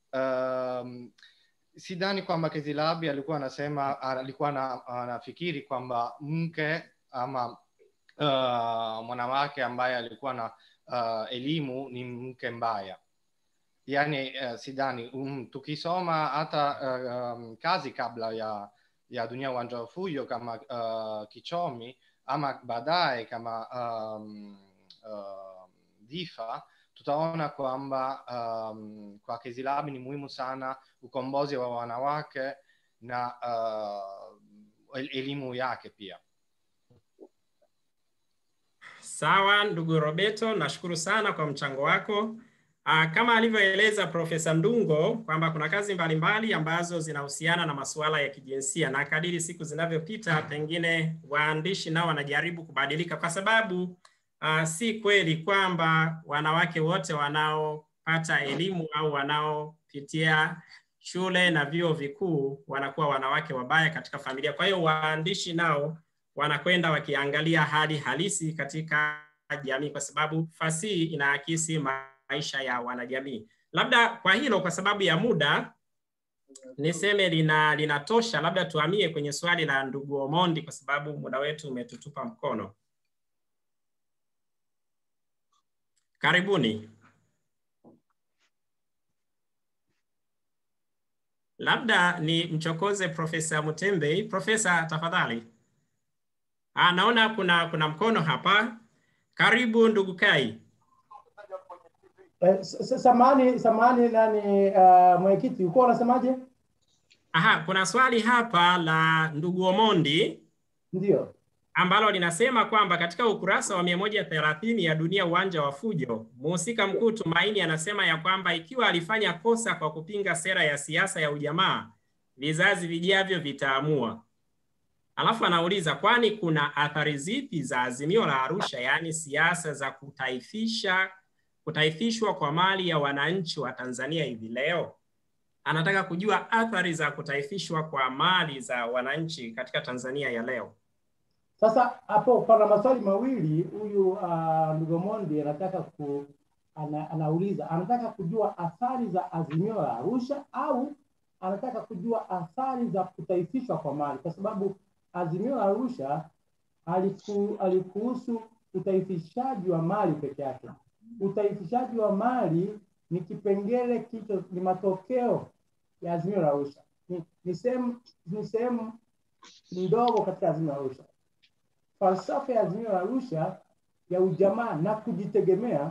um, sidhani kwamba Kezilabi alikuwa anasema alikuwa ana- anafikiri kwamba mke ama uh, mwanamke ambaye alikuwa na uh, elimu ni mke mbaya yani uh, sidhani um, tukisoma hata uh, um, kazi kabla ya ya dunia uwanja wa fujo kama uh, kichomi ama baadaye kama um, uh, difa tutaona kwamba um, kwa Kezilabi ni muhimu sana ukombozi wa wanawake na uh, el- elimu yake pia. Sawa, ndugu Roberto, nashukuru sana kwa mchango wako. Aa, kama alivyoeleza Profesa Ndungo kwamba kuna kazi mbalimbali ambazo zinahusiana na masuala ya kijinsia, na kadiri siku zinavyopita, pengine waandishi nao wanajaribu kubadilika, kwa sababu uh, si kweli kwamba wanawake wote wanaopata elimu au wanaopitia shule na vyuo vikuu wanakuwa wanawake wabaya katika familia. Kwa hiyo waandishi nao wanakwenda wakiangalia hali halisi katika jamii, kwa sababu fasihi inaakisi maisha ya wanajamii. Labda kwa hilo, kwa sababu ya muda, niseme lina linatosha. Labda tuhamie kwenye swali la ndugu Omondi, kwa sababu muda wetu umetutupa mkono. Karibuni. Labda ni mchokoze Profesa Mutembei. Profesa, tafadhali. Ah, naona kuna kuna mkono hapa. Karibu ndugu Kai. Eh, s- s- Samahani, samahani nani, uh, mwenyekiti, ulikuwa unasemaje? Aha, kuna swali hapa la ndugu Omondi Ndio. ambalo linasema kwamba katika ukurasa wa mia moja thelathini ya Dunia Uwanja wa Fujo, mhusika mkuu Tumaini anasema ya kwamba ikiwa alifanya kosa kwa kupinga sera ya siasa ya ujamaa, vizazi vijavyo vitaamua. Alafu anauliza kwani kuna athari zipi za azimio la Arusha, yaani siasa za kutaifisha kutaifishwa kwa mali ya wananchi wa Tanzania hivi leo? Anataka kujua athari za kutaifishwa kwa mali za wananchi katika Tanzania ya leo. Sasa hapo pana maswali mawili. Huyu uh, ndugu Mondi anataka ku, ana, anauliza anataka kujua athari za azimio la Arusha au anataka kujua athari za kutaifishwa kwa mali, kwa sababu azimio la Arusha haliku, halikuhusu utaifishaji wa mali peke yake. Utaifishaji wa mali ni kipengele kicho, ni matokeo ya azimio la Arusha, ni, ni sehemu ni sehemu ndogo katika azimio la Arusha. Falsafa ya azimio la Arusha ya ujamaa na kujitegemea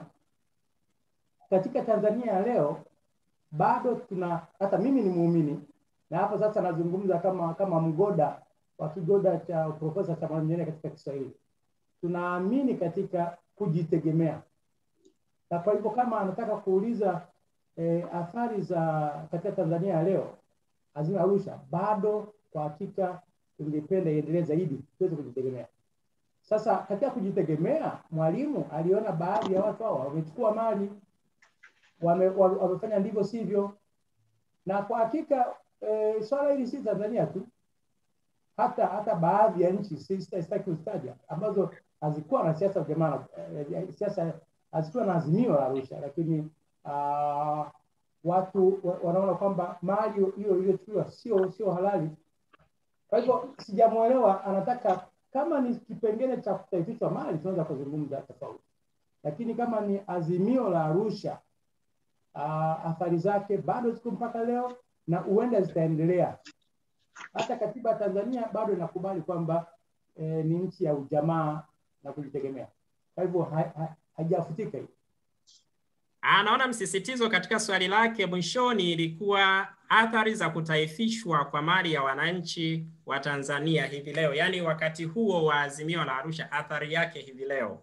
katika Tanzania ya leo bado tuna, hata mimi ni muumini na hapa sasa nazungumza kama kama mgoda wa kigoda cha Profesa cha Mwalimu Nyerere katika Kiswahili. Tunaamini katika kujitegemea, na kwa hivyo kama anataka kuuliza eh, athari za katika Tanzania ya leo, azimio la Arusha bado kwa hakika tungependa iendelee zaidi tuweze kujitegemea. Sasa katika kujitegemea, Mwalimu aliona baadhi ya watu hao wamechukua mali, wame, wame, wamefanya ndivyo sivyo, na kwa hakika e, swala hili si Tanzania tu, hata hata baadhi ya nchi si- sita- sitaki kuzitaja ambazo hazikuwa na siasa jamaa, eh, siasa hazikuwa na azimio la Arusha, lakini uh, watu wa- wanaona kwamba mali hiyo iliyochukuliwa sio sio halali. Kwa hivyo sijamwelewa, anataka kama ni kipengele cha kutaifishwa mali tunaweza kuzungumza tofauti, lakini kama ni azimio la Arusha uh, athari zake bado ziko mpaka leo na huenda zitaendelea. Hata katiba ya Tanzania bado inakubali kwamba eh, ni nchi ya ujamaa na kujitegemea. Kwa hivyo ha- ha- haijafutika hiyo. Anaona msisitizo katika swali lake mwishoni ilikuwa athari za kutaifishwa kwa mali ya wananchi wa Tanzania hivi leo, yaani wakati huo wa azimio la Arusha, athari yake hivi leo.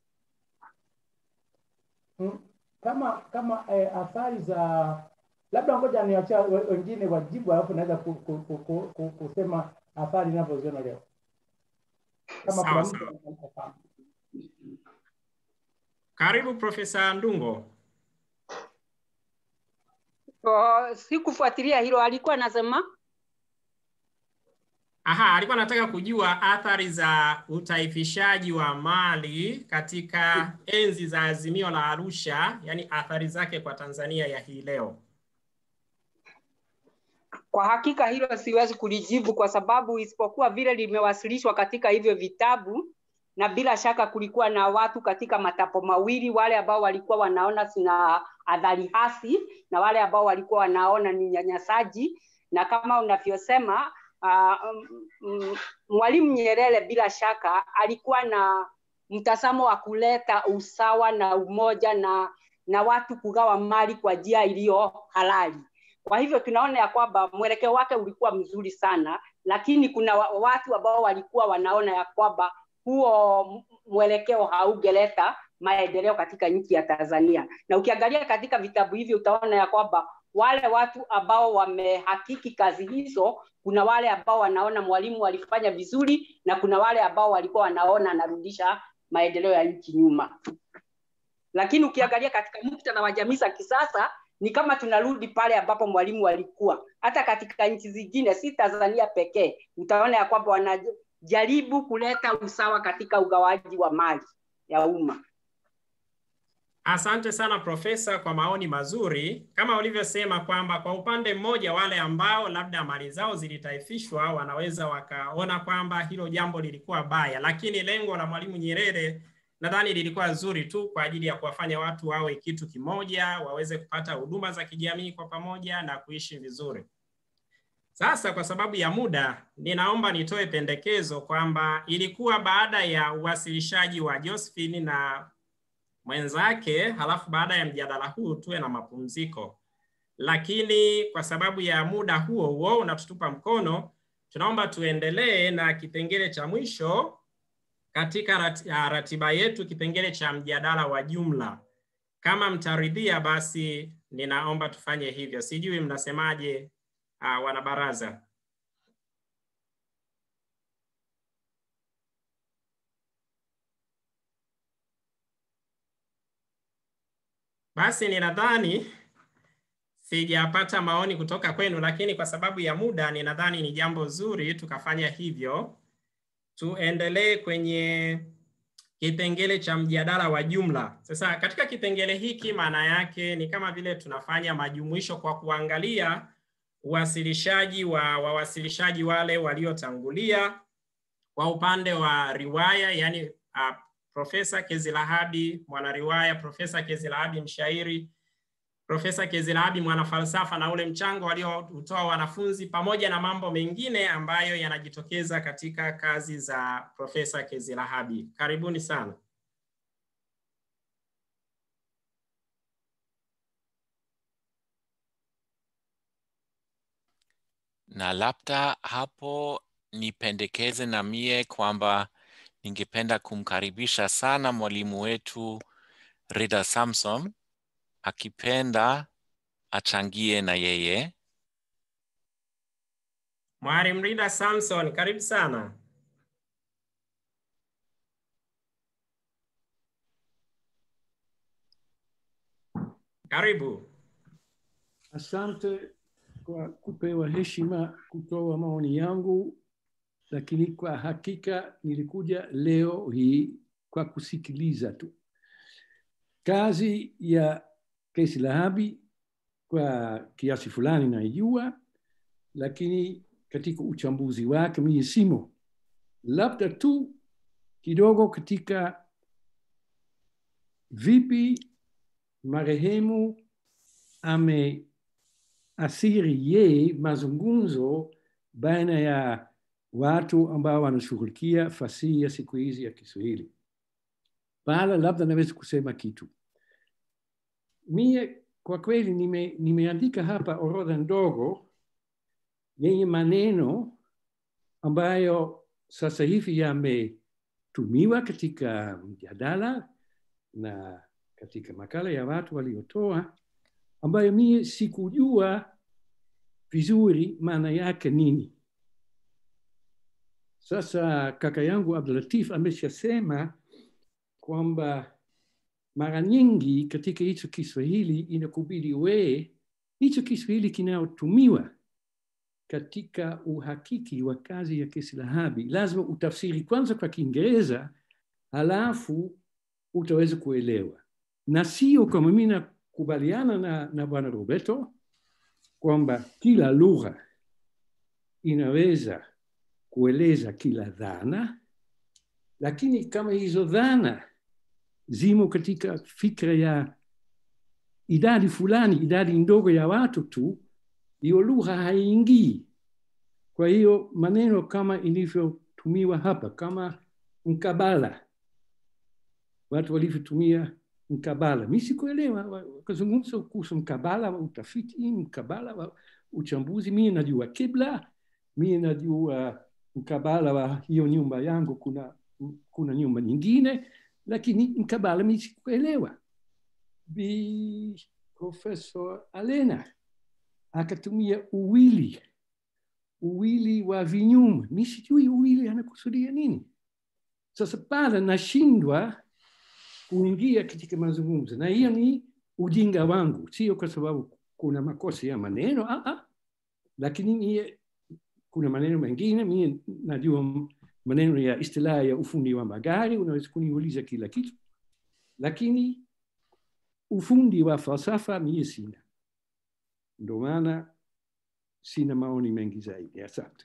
Mm, kama kama eh, athari za labda ngoja niwachia we- wengine wajibu, alafu naweza ku, ku, ku, ku, ku, kusema athari ninavyoziona leo kama Sawa kuna mtu sawa. anafahamu. Karibu Profesa Ndungo. Oh, sikufuatilia hilo, alikuwa anasema Aha, alikuwa anataka kujua athari za utaifishaji wa mali katika enzi za azimio la Arusha, yaani athari zake kwa Tanzania ya hii leo. Kwa hakika hilo siwezi kulijibu kwa sababu isipokuwa vile limewasilishwa katika hivyo vitabu, na bila shaka kulikuwa na watu katika matapo mawili, wale ambao walikuwa wanaona zina adhari hasi na wale ambao walikuwa wanaona ni nyanyasaji, na kama unavyosema uh, mm, Mwalimu Nyerere bila shaka alikuwa na mtazamo wa kuleta usawa na umoja na na watu kugawa mali kwa njia iliyo halali. Kwa hivyo tunaona ya kwamba mwelekeo wake ulikuwa mzuri sana, lakini kuna wa- watu ambao walikuwa wanaona ya kwamba huo mwelekeo haugeleta maendeleo katika nchi ya Tanzania. Na ukiangalia katika vitabu hivi utaona ya kwamba wale watu ambao wamehakiki kazi hizo, kuna wale ambao wanaona mwalimu alifanya vizuri na kuna wale ambao walikuwa wanaona anarudisha maendeleo ya nchi nyuma. Lakini ukiangalia katika muktadha wa jamii za kisasa ni kama tunarudi pale ambapo mwalimu alikuwa. Hata katika nchi zingine, si Tanzania pekee, utaona ya kwamba wanajaribu kuleta usawa katika ugawaji wa mali ya umma. Asante sana Profesa kwa maoni mazuri. Kama ulivyosema kwamba kwa upande mmoja wale ambao labda mali zao zilitaifishwa wanaweza wakaona kwamba hilo jambo lilikuwa baya, lakini lengo la Mwalimu Nyerere nadhani lilikuwa zuri tu kwa ajili ya kuwafanya watu wawe kitu kimoja, waweze kupata huduma za kijamii kwa pamoja na kuishi vizuri. Sasa kwa sababu ya muda, ninaomba nitoe pendekezo kwamba ilikuwa baada ya uwasilishaji wa Josephine na mwenzake, halafu baada ya mjadala huu tuwe na mapumziko. Lakini kwa sababu ya muda huo huo unatutupa mkono, tunaomba tuendelee na kipengele cha mwisho katika rat- ah, ratiba yetu, kipengele cha mjadala wa jumla. Kama mtaridhia, basi ninaomba tufanye hivyo. Sijui mnasemaje, uh, wanabaraza? Basi ninadhani sijapata maoni kutoka kwenu, lakini kwa sababu ya muda, ninadhani ni jambo zuri tukafanya hivyo. Tuendelee kwenye kipengele cha mjadala wa jumla. Sasa katika kipengele hiki, maana yake ni kama vile tunafanya majumuisho kwa kuangalia uwasilishaji wa wawasilishaji wale waliotangulia kwa upande wa riwaya, yani uh, Profesa Kezilahabi mwanariwaya, Profesa Kezilahabi mshairi, Profesa Kezilahabi mwanafalsafa na ule mchango walioutoa wanafunzi pamoja na mambo mengine ambayo yanajitokeza katika kazi za Profesa Kezilahabi. Karibuni sana. na labda hapo nipendekeze na mie kwamba ningependa kumkaribisha sana mwalimu wetu Rida Samson, akipenda achangie na yeye. Mwalimu Rida Samson, karibu sana. Karibu. Asante kwa kupewa heshima kutoa maoni yangu, lakini kwa hakika nilikuja leo hii kwa kusikiliza tu. Kazi ya Kesi Lahabi kwa kiasi fulani naijua, lakini katika uchambuzi wake mimi simo, labda tu kidogo katika vipi marehemu ame asiri ye mazungumzo baina ya watu ambao wanashughulikia fasihi ya siku hizi ya Kiswahili. Pala labda naweza kusema kitu. Mie kwa kweli nime, nimeandika hapa orodha ndogo yenye maneno ambayo sasa hivi yametumiwa katika mjadala na katika makala ya watu waliotoa ambayo mie sikujua vizuri maana yake nini. Sasa kaka yangu Abdulatif ameshasema kwamba mara nyingi katika hicho Kiswahili inakubidi we hicho Kiswahili kinayotumiwa katika uhakiki wa kazi ya Kisilahabi lazima utafsiri kwanza kwa Kiingereza, halafu utaweza kuelewa, na sio kama mimi nakubaliana na, na Bwana Roberto kwamba kila lugha inaweza kueleza kila dhana, lakini kama hizo dhana zimo katika fikra ya idadi fulani, idadi ndogo ya watu tu, hiyo lugha haingii. Kwa hiyo maneno kama ilivyotumiwa hapa, kama mkabala, watu walivyotumia mkabala, mi sikuelewa, wakazungumza kuhusu mkabala wa utafiti, mkabala wa uchambuzi. Mi najua kibla, mi najua mkabala wa hiyo nyumba yangu, kuna, kuna nyumba nyingine, lakini mkabala mi sikuelewa. Bi Professor Alena akatumia uwili uwili wa vinyume. Mi sijui uwili anakusudia nini. Sasa pale nashindwa kuingia katika mazungumzo, na hiyo ni ujinga wangu, sio kwa sababu kuna makosa ya maneno ah, ah. Lakini mie, kuna maneno mengine mie najua maneno ya istilaha ya ufundi wa magari, unaweza kuniuliza kila kitu, lakini ufundi wa falsafa mie sina. Ndio maana sina maoni mengi zaidi. Asante.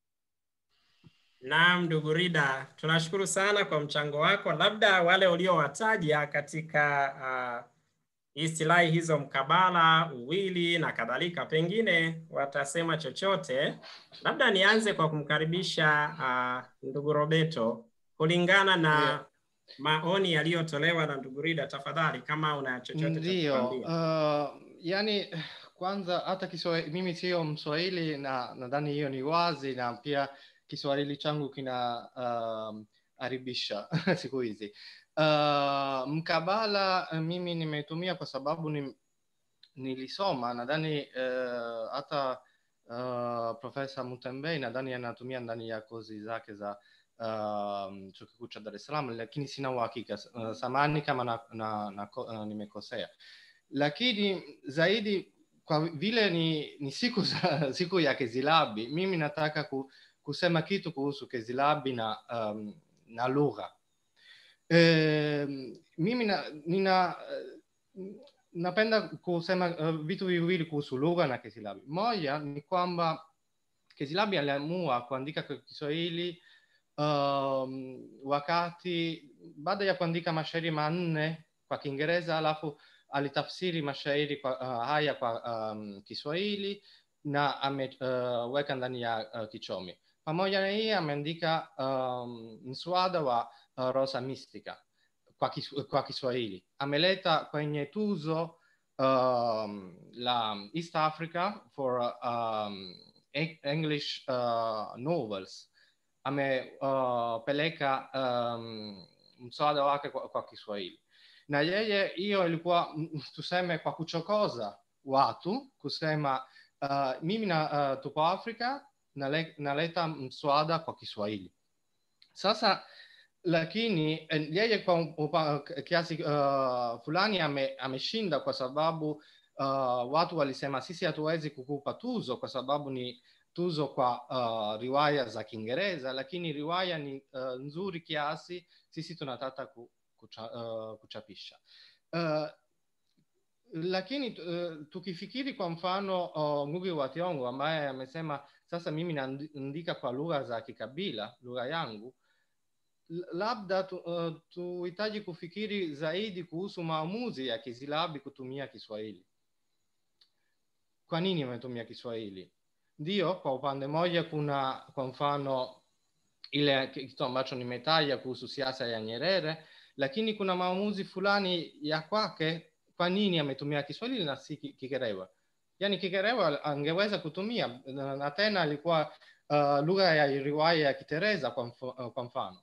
Naam, ndugu Rida, tunashukuru sana kwa mchango wako. Labda wale uliowataja katika uh, istilahi hizo mkabala, uwili na kadhalika, pengine watasema chochote. Labda nianze kwa kumkaribisha uh, ndugu Roberto kulingana na Yeah. maoni yaliyotolewa na ndugu Rida. Tafadhali, kama una chochote cha Ndio, kutuambia. uh, yani kwanza hata Kiswahili, mimi sio Mswahili na nadhani hiyo ni wazi, na pia Kiswahili changu kina um, haribisha siku hizi. Uh, mkabala uh, mimi nimetumia kwa sababu ni, nilisoma nadhani uh, hata uh, Profesa Mutembei nadhani anatumia ndani ya kozi zake za um, chuo kikuu cha Dar es Salaam, lakini sina uhakika uh, samani kama na, na, na, uh, nimekosea, lakini zaidi kwa vile ni, ni siku za, siku ya Kezilabi, mimi nataka ku, kusema kitu kuhusu Kezilabi na, um, na lugha e, mimi na, nina napenda kusema uh, vitu viwili kuhusu lugha na Kezilabi. Moja ni kwamba Kezilabi aliamua kuandika kwa Kiswahili um, wakati baada ya kuandika mashairi manne kwa Kiingereza alafu alitafsiri mashairi kwa, uh, haya kwa um, Kiswahili na ameweka uh, ndani ya uh, Kichomi. Pamoja na hii ameandika um, mswada wa uh, Rosa Mistika kwa, kis, kwa Kiswahili. Ameleta kwenye tuzo um, la East Africa for um, English uh, novels. Amepeleka uh, um, mswada wake kwa, kwa Kiswahili na yeye hiyo ilikuwa tuseme kwa kuchokoza watu kusema uh, mimi na uh, tupo Afrika nale, naleta mswada kwa Kiswahili. Sasa lakini yeye kwa upa, kiasi uh, fulani ame, ameshinda kwa sababu uh, watu walisema sisi hatuwezi kukupa tuzo kwa sababu ni tuzo kwa uh, riwaya za Kiingereza, lakini riwaya ni uh, nzuri kiasi, sisi tunataka ku, kucha, uh, kuchapisha uh, lakini uh, tukifikiri kwa mfano uh, Ngugi wa Thiong'o ambaye amesema sasa mimi naandika kwa lugha za kikabila, lugha yangu, labda tu, uh, tuhitaji kufikiri zaidi kuhusu maamuzi ya Kizilabi kutumia Kiswahili. Kwa nini ametumia Kiswahili? Ndio, kwa upande mmoja kuna kwa mfano ile kitu ambacho nimetaja kuhusu siasa ya Nyerere, lakini kuna maamuzi fulani ya kwake kwa nini ametumia Kiswahili na si Kigerewa. Yani Kigerewa angeweza kutumia na tena alikuwa uh, lugha ya riwaya ya Kitereza kwa, mf uh, kwa mfano.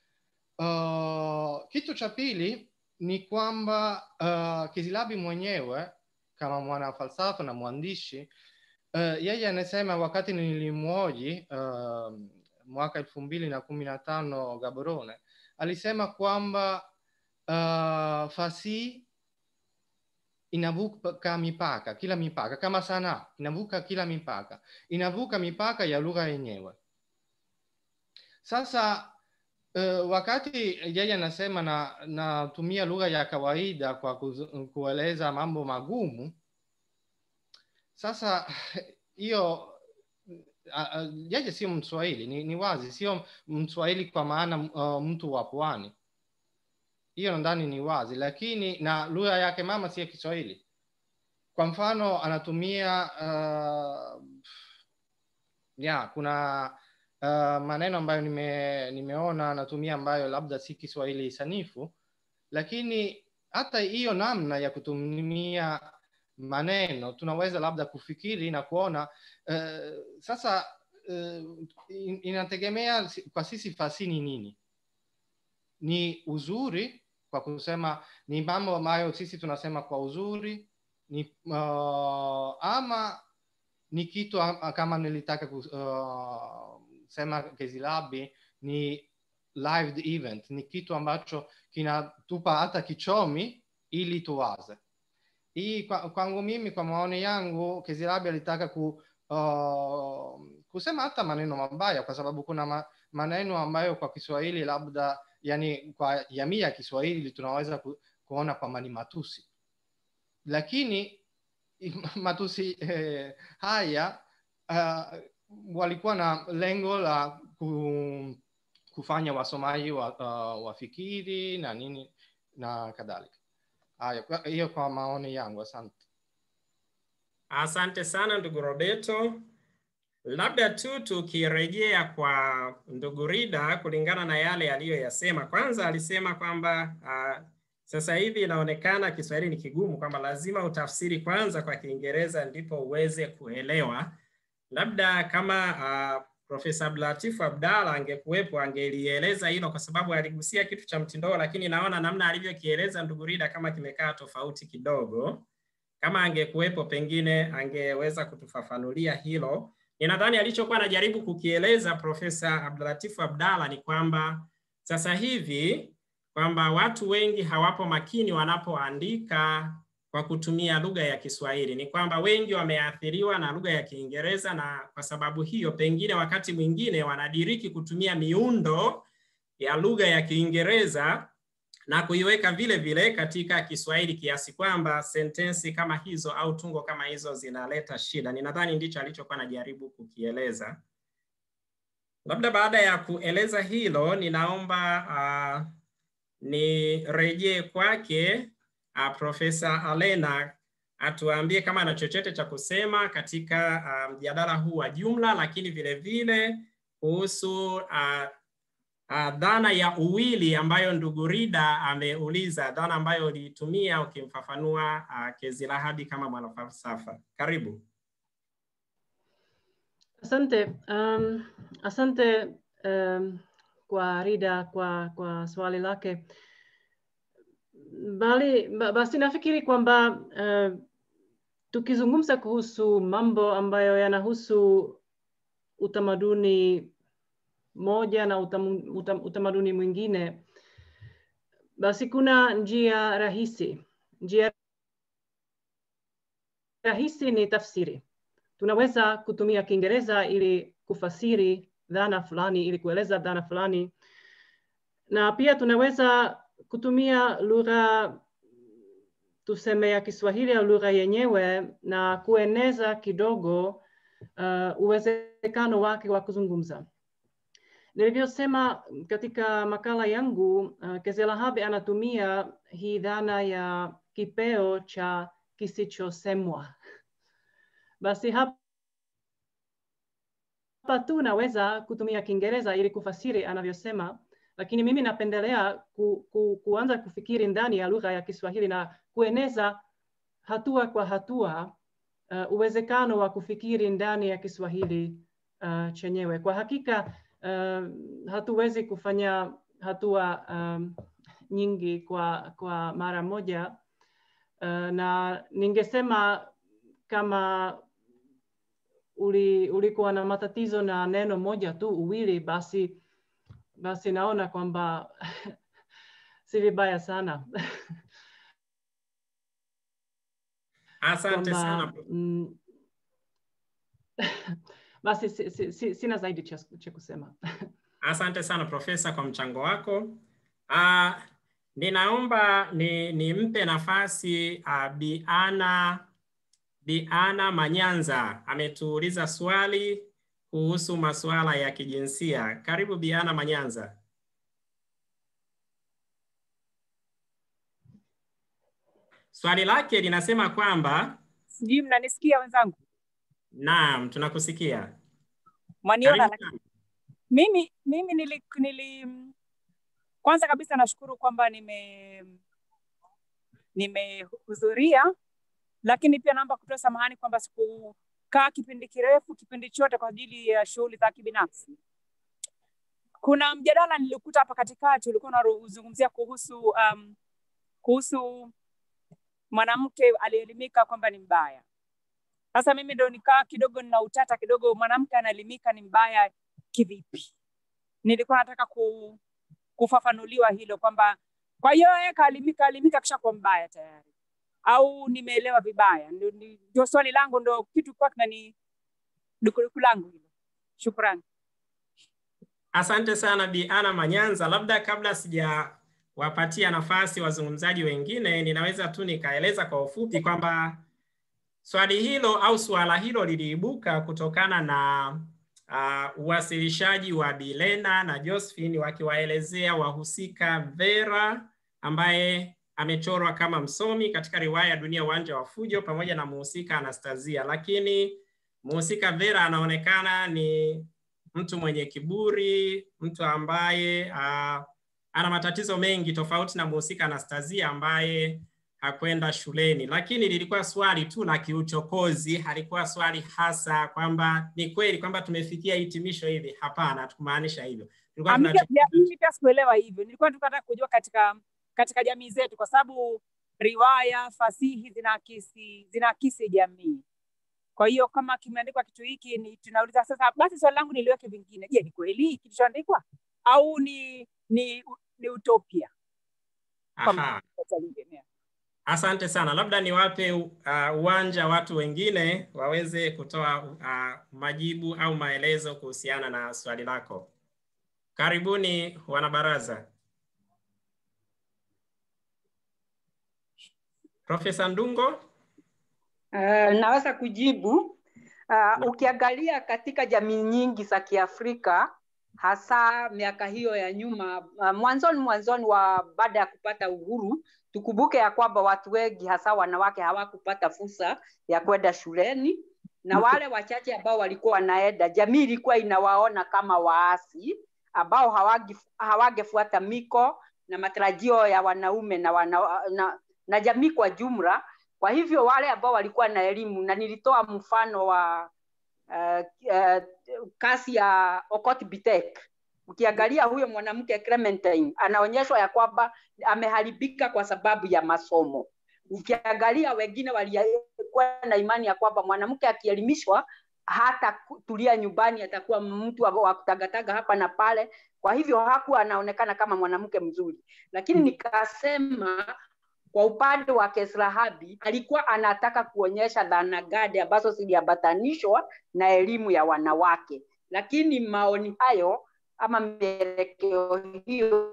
Uh, kitu cha pili ni kwamba uh, Kizilabi mwenyewe kama mwana falsafa na mwandishi uh, yeye anasema wakati nilimwoji uh, mwaka elfu mbili na kumi na tano Gaborone alisema kwamba uh, fasihi inavuka mipaka, kila mipaka, kama sanaa inavuka kila mipaka, inavuka mipaka ya lugha yenyewe. Sasa uh, wakati yeye anasema na natumia lugha ya kawaida kwa kueleza mambo magumu, sasa hiyo uh, yeye sio Mswahili, ni, ni wazi, sio Mswahili kwa maana uh, mtu wa pwani hiyo ndani ni wazi, lakini na lugha yake mama si ya Kiswahili. Kwa mfano anatumia uh, ya kuna uh, maneno ambayo nime, nimeona anatumia ambayo labda si Kiswahili sanifu, lakini hata hiyo namna ya kutumia maneno tunaweza labda kufikiri na kuona uh, sasa uh, inategemea kwa sisi fasihi ni nini ni uzuri kwa kusema ni mambo ambayo sisi tunasema kwa uzuri ni uh, ama ni kitu kama nilitaka kusema uh, Kezilabi ni live event, ni kitu ambacho kinatupa hata kichomi ili tuwaze. Hii kwangu mimi, kwa maoni yangu, Kezilabi alitaka ku, uh, kusema hata maneno mabaya, kwa sababu kuna ma, maneno ambayo kwa Kiswahili labda yani kwa jamii ya Kiswahili tunaweza ku, kuona kwamba ni matusi, lakini matusi eh, haya uh, walikuwa na lengo la ku, kufanya wasomaji wa, uh, wafikiri na nini na kadhalika. Haya, hiyo kwa maoni yangu, asante. Asante sana ndugu Roberto. Labda tu tukirejea kwa ndugu Rida kulingana na yale aliyoyasema. Kwanza alisema kwamba uh, sasa hivi inaonekana Kiswahili ni kigumu, kwamba lazima utafsiri kwanza kwa Kiingereza ndipo uweze kuelewa. Labda kama uh, Profesa Abdulatif Abdalla angekuwepo angelieleza hilo, kwa sababu aligusia kitu cha mtindoo, lakini naona namna alivyokieleza ndugu Rida kama kimekaa tofauti kidogo. Kama angekuwepo, pengine angeweza kutufafanulia hilo. Ninadhani alichokuwa anajaribu kukieleza Profesa Abdulatif Abdalla ni kwamba sasa hivi kwamba watu wengi hawapo makini wanapoandika kwa kutumia lugha ya Kiswahili. Ni kwamba wengi wameathiriwa na lugha ya Kiingereza, na kwa sababu hiyo pengine wakati mwingine wanadiriki kutumia miundo ya lugha ya Kiingereza na kuiweka vile vile katika Kiswahili kiasi kwamba sentensi kama hizo au tungo kama hizo zinaleta shida. Ninadhani ndicho alichokuwa anajaribu kukieleza. Labda baada ya kueleza hilo, ninaomba uh, nirejee kwake uh, Profesa Alena atuambie kama ana chochote cha kusema katika mjadala um, huu wa jumla, lakini vile vile kuhusu uh, uh, dhana ya uwili ambayo ndugu Rida ameuliza, dhana ambayo uliitumia ukimfafanua uh, Kezilahabi kama mwanafalsafa. Karibu. Asante. Um, asante um, kwa Rida kwa, kwa swali lake. Bali, basi nafikiri kwamba uh, tukizungumza kuhusu mambo ambayo yanahusu utamaduni moja na utam, utam, utamaduni mwingine, basi kuna njia rahisi. Njia rahisi ni tafsiri. Tunaweza kutumia Kiingereza ili kufasiri dhana fulani, ili kueleza dhana fulani, na pia tunaweza kutumia lugha tuseme ya Kiswahili au lugha yenyewe na kueneza kidogo uh, uwezekano wake wa kuzungumza. Nilivyosema katika makala yangu, uh, Kezelahabi anatumia hii dhana ya kipeo cha kisichosemwa. Basi hapa tu naweza kutumia Kiingereza ili kufasiri anavyosema, lakini mimi napendelea ku, ku, kuanza kufikiri ndani ya lugha ya Kiswahili na kueneza hatua kwa hatua uh, uwezekano wa kufikiri ndani ya Kiswahili uh, chenyewe. Kwa hakika uh, hatuwezi kufanya hatua um, nyingi kwa, kwa mara moja uh, na ningesema kama uli, ulikuwa na matatizo na neno moja tu uwili, basi basi naona kwamba si vibaya sana Asante sana. Mm, basi si, si, si, sina zaidi cha, cha kusema. Asante sana Profesa kwa mchango wako. Uh, ninaomba ni nimpe nafasi uh, Biana Biana Manyanza ametuuliza swali kuhusu masuala ya kijinsia. Karibu Biana Manyanza. Swali lake linasema kwamba sijui mnanisikia wenzangu? Naam, tunakusikia. Mwaniona? Lakini mimi mimi nili, nili kwanza kabisa nashukuru kwamba nime nimehudhuria, lakini pia naomba kutoa samahani kwamba sikukaa kipindi kirefu, kipindi chote kwa ajili ya shughuli za kibinafsi. Kuna mjadala nilikuta hapa katikati ulikuwa unazungumzia kuhusu um, kuhusu mwanamke alielimika kwamba ni mbaya. Sasa mimi ndo nikaa kidogo nina utata kidogo, mwanamke anaelimika ni mbaya kivipi? Nilikuwa nataka ku, kufafanuliwa hilo kwamba kwa hiyo yeye kaalimika alimika kisha kuwa mbaya tayari, au nimeelewa vibaya? Ndio swali langu, ndo kitu kwa kinani dukuduku langu hilo. Shukrani. Asante sana Bi Ana Manyanza. Labda kabla sijawapatia nafasi wazungumzaji wengine, ninaweza tu nikaeleza kwa ufupi kwamba swali hilo au suala hilo liliibuka kutokana na uh, uwasilishaji wa Bilena na Josephine wakiwaelezea wahusika Vera ambaye amechorwa kama msomi katika riwaya ya Dunia Uwanja wa Fujo pamoja na muhusika Anastasia, lakini muhusika Vera anaonekana ni mtu mwenye kiburi, mtu ambaye uh, ana matatizo mengi tofauti na mhusika Anastasia ambaye hakwenda shuleni, lakini lilikuwa swali tu la kiuchokozi, halikuwa swali hasa kwamba ni kweli kwamba tumefikia hitimisho hivi. Hapana, tukumaanisha hivyo. Tulikuwa Mimi tunacho pia- mimi pia sikuelewa hivyo. Nilikuwa nataka kujua katika katika jamii zetu, kwa sababu riwaya, fasihi zinaakisi zinaakisi jamii. Kwa hiyo kama kimeandikwa kitu hiki, ni tunauliza sasa, basi swali langu niliweke vingine. Je, ni kweli kilichoandikwa au ni ni ni utopia? Aha. Kwa Asante sana, labda niwape uh, uwanja watu wengine waweze kutoa uh, majibu au maelezo kuhusiana na swali lako. Karibuni wanabaraza. Profesa Ndungo. Uh, naweza kujibu. Uh, ukiangalia katika jamii nyingi za Kiafrika hasa miaka hiyo ya nyuma, uh, mwanzoni mwanzoni wa baada ya kupata uhuru, tukumbuke ya kwamba watu wengi hasa wanawake hawakupata fursa ya kwenda shuleni, na wale wachache ambao walikuwa wanaenda, jamii ilikuwa inawaona kama waasi ambao hawangi- hawangefuata miko na matarajio ya wanaume na, wana, na, na jamii kwa jumla. Kwa hivyo wale ambao walikuwa na elimu, na nilitoa mfano wa uh, uh, kasi ya Okot Bitek. Ukiangalia huyo mwanamke Clementine anaonyeshwa ya kwamba ameharibika kwa sababu ya masomo. Ukiangalia wengine walikuwa na imani ya kwamba mwanamke akielimishwa hata tulia nyumbani, atakuwa mtu wa wa kutagataga hapa na pale. Kwa hivyo hakuwa anaonekana kama mwanamke mzuri, lakini nikasema kwa upande wa Kesrahabi alikuwa anataka kuonyesha dhana gani ambazo ziliambatanishwa na elimu ya wanawake, lakini maoni hayo ama mielekeo hiyo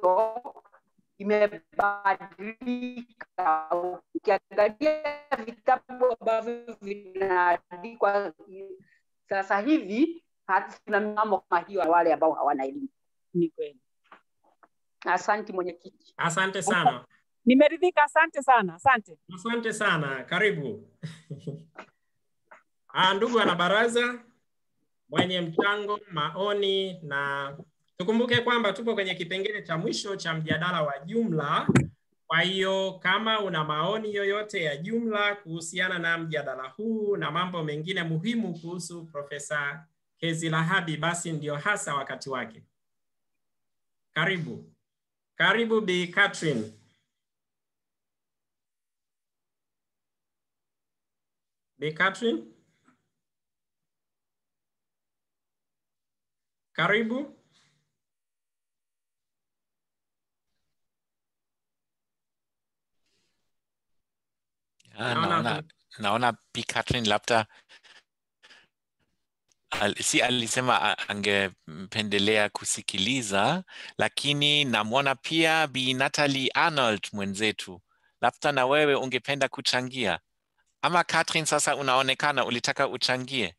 imebadilika. Ukiangalia vitabu ambavyo vinaandikwa sasa hivi, hatuna mambo kama hiyo ya wale ambao hawana elimu. Ni kweli. Asante mwenyekiti. Asante sana. Nimeridhika, asante sana, asante. Asante sana, karibu. Ah, ndugu wanabaraza, mwenye mchango, maoni na tukumbuke kwamba tupo kwenye kipengele cha mwisho cha mjadala wa jumla. Kwa hiyo kama una maoni yoyote ya jumla kuhusiana na mjadala huu na mambo mengine muhimu kuhusu Profesa Kezilahabi, basi ndio hasa wakati wake. Karibu, karibu Bi Catherine. Bi Catherine. Karibu. Ah, Naona naona naona Bi Catherine labda al, si alisema a- angependelea kusikiliza, lakini namwona pia Bi Natalie Arnold mwenzetu, labda na wewe ungependa kuchangia ama Catherine, sasa unaonekana ulitaka uchangie.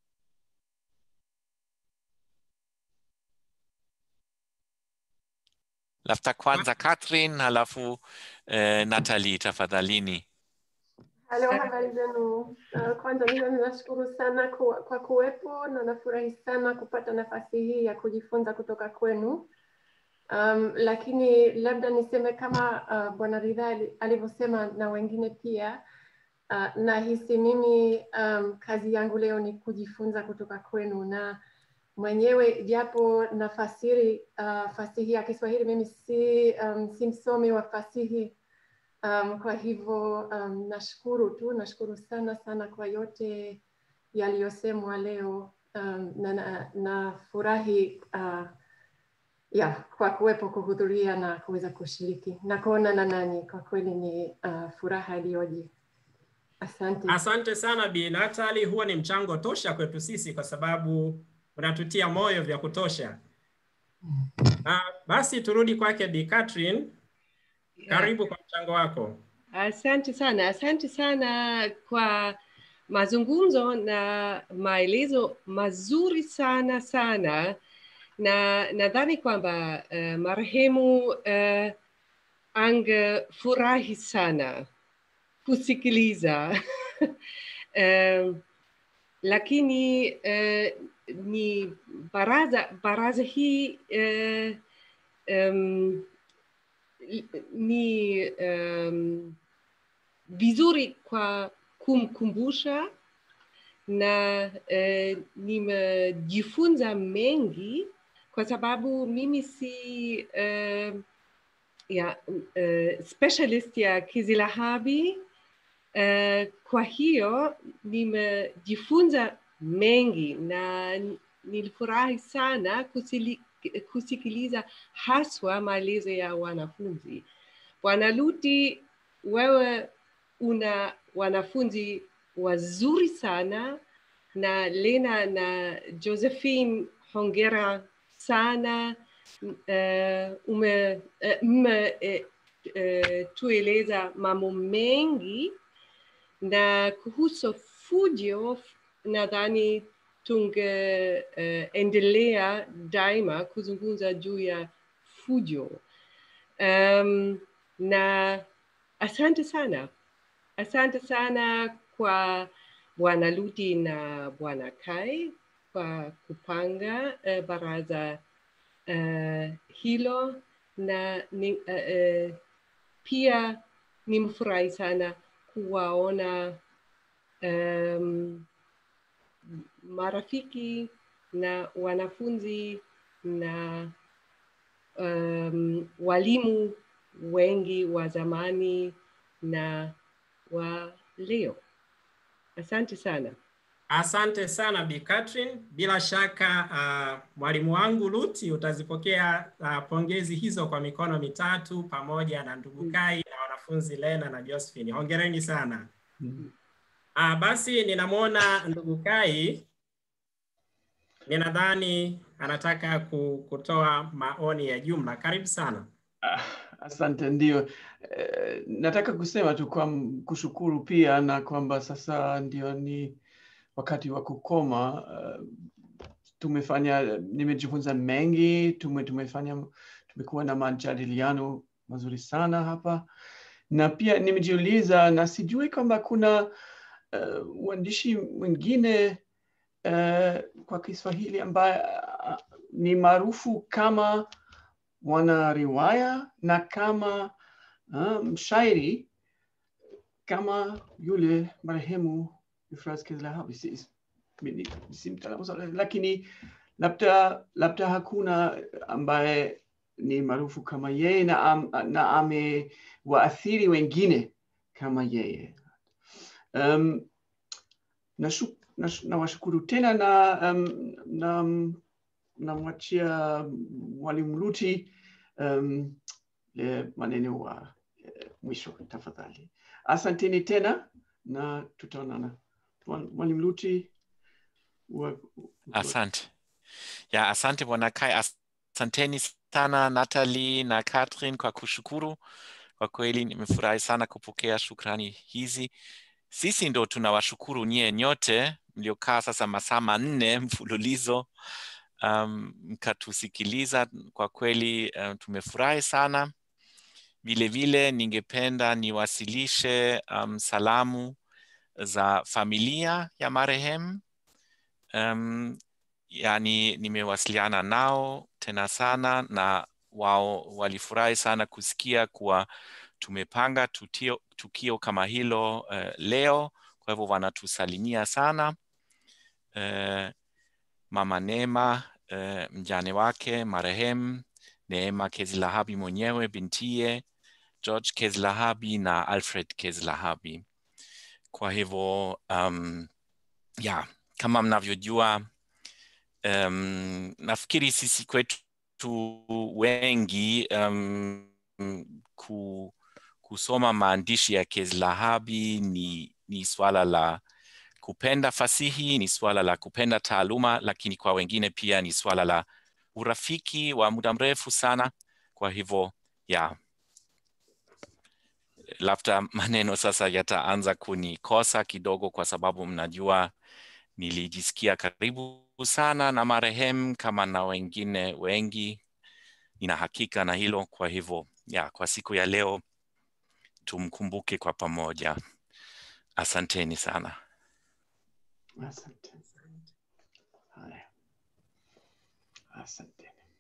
Labda kwanza Catherine, halafu eh, Natalie, tafadhalini. Halo, habari zenu. Uh, kwanza mimi ninashukuru sana kwa, kwa kuwepo na nafurahi sana kupata nafasi hii ya kujifunza kutoka kwenu. Um, lakini labda niseme kama uh, Bwana Ridhaa ali- alivyosema na wengine pia uh, nahisi mimi um, kazi yangu leo ni kujifunza kutoka kwenu na mwenyewe japo nafasiri uh, fasihi ya Kiswahili, mimi si, um, si msomi wa fasihi Um, kwa hivyo um, nashukuru tu, nashukuru sana sana kwa yote yaliyosemwa leo um, na, na, na furahi uh, ya kwa kuwepo kuhudhuria na kuweza kushiriki na kuonana nanyi. Kwa kweli ni uh, furaha iliyoje. Asante. Asante sana Bi Natalie, huo ni mchango tosha kwetu sisi kwa sababu unatutia moyo vya kutosha. Ah, basi turudi kwake Bi Catherine. Karibu kwa mchango wako. Asante sana, asante sana kwa mazungumzo na maelezo mazuri sana sana, na nadhani kwamba uh, marehemu uh, angefurahi sana kusikiliza um, lakini uh, ni baraza baraza hii uh, um, ni um, vizuri kwa kumkumbusha na uh, nimejifunza mengi kwa sababu mimi si uh, ya, uh, specialist ya kizilahabi uh, kwa hiyo nimejifunza mengi na nilifurahi sana kusili, kusikiliza haswa maelezo ya wanafunzi. Bwana Luti, wewe una wanafunzi wazuri sana na Lena na Josephine, hongera sana. Uh, ume, uh, mme, uh, uh, tueleza mambo mengi na kuhusu fujo nadhani tungeendelea uh, daima kuzungumza juu ya fujo um, na asante sana asante sana kwa bwana Luti na bwana Kai kwa kupanga uh, baraza uh, hilo na ni, uh, uh, pia nimefurahi sana kuwaona um, marafiki na wanafunzi na um, walimu wengi wa zamani na wa leo. Asante sana. Asante sana Bi Catherine. Bila shaka uh, mwalimu wangu Luti utazipokea uh, pongezi hizo kwa mikono mitatu pamoja na ndugu Kai na wanafunzi Lena na Josephine. Hongereni sana. Mm. Uh, basi ninamwona ndugu Kai, ninadhani anataka ku- kutoa maoni ya jumla. Karibu sana. Ah, Asante, ndio. Eh, nataka kusema tu kwa kushukuru pia na kwamba sasa ndio ni wakati wa kukoma. Uh, tumefanya, nimejifunza mengi, tume, tumefanya, tumekuwa na majadiliano mazuri sana hapa, na pia nimejiuliza na sijui kwamba kuna uh, uandishi mwingine uh, kwa Kiswahili ambaye uh, ni maarufu kama mwanariwaya na kama uh, mshairi kama yule marehemu Euphrates Kezilahabi. Si, si, mimi si mtaalamu sana, lakini labda labda hakuna ambaye ni maarufu kama yeye na, am, na amewaathiri wengine kama yeye. Um, nashu- nash- nawashukuru tena na um, na namwachia mwalimu Luti um, le maneno wa eh, mwisho tafadhali. Asanteni tena na tutaonana. Mwa- Mwalimu Luti wa, Asante. Ya, asante bwana Kai. Asanteni sana Natalie na Catherine kwa kushukuru. Kwa kweli nimefurahi sana kupokea shukrani hizi. Sisi ndo tunawashukuru nyie nyote mliokaa sasa masaa manne mfululizo um, mkatusikiliza. Kwa kweli um, tumefurahi sana. Vile vile ningependa niwasilishe um, salamu za familia ya marehemu um, yani nimewasiliana nao tena sana na wao walifurahi sana kusikia kuwa tumepanga tutio, tukio kama hilo uh, leo kwa hivyo wanatusalimia sana uh, mama Neema uh, mjane wake marehemu Neema Kezilahabi mwenyewe bintie George Kezilahabi na Alfred Kezilahabi kwa hivyo um, ya kama mnavyojua um, nafikiri sisi kwetu wengi um, ku, kusoma maandishi ya Kezilahabi ni, ni swala la kupenda fasihi, ni swala la kupenda taaluma, lakini kwa wengine pia ni swala la urafiki wa muda mrefu sana. Kwa hivyo ya labda maneno sasa yataanza kunikosa kidogo, kwa sababu mnajua nilijisikia karibu sana na marehemu kama na wengine wengi, nina hakika na hilo. Kwa hivyo ya, kwa siku ya leo tumkumbuke kwa pamoja. Asanteni sana. asante. Haya, asante.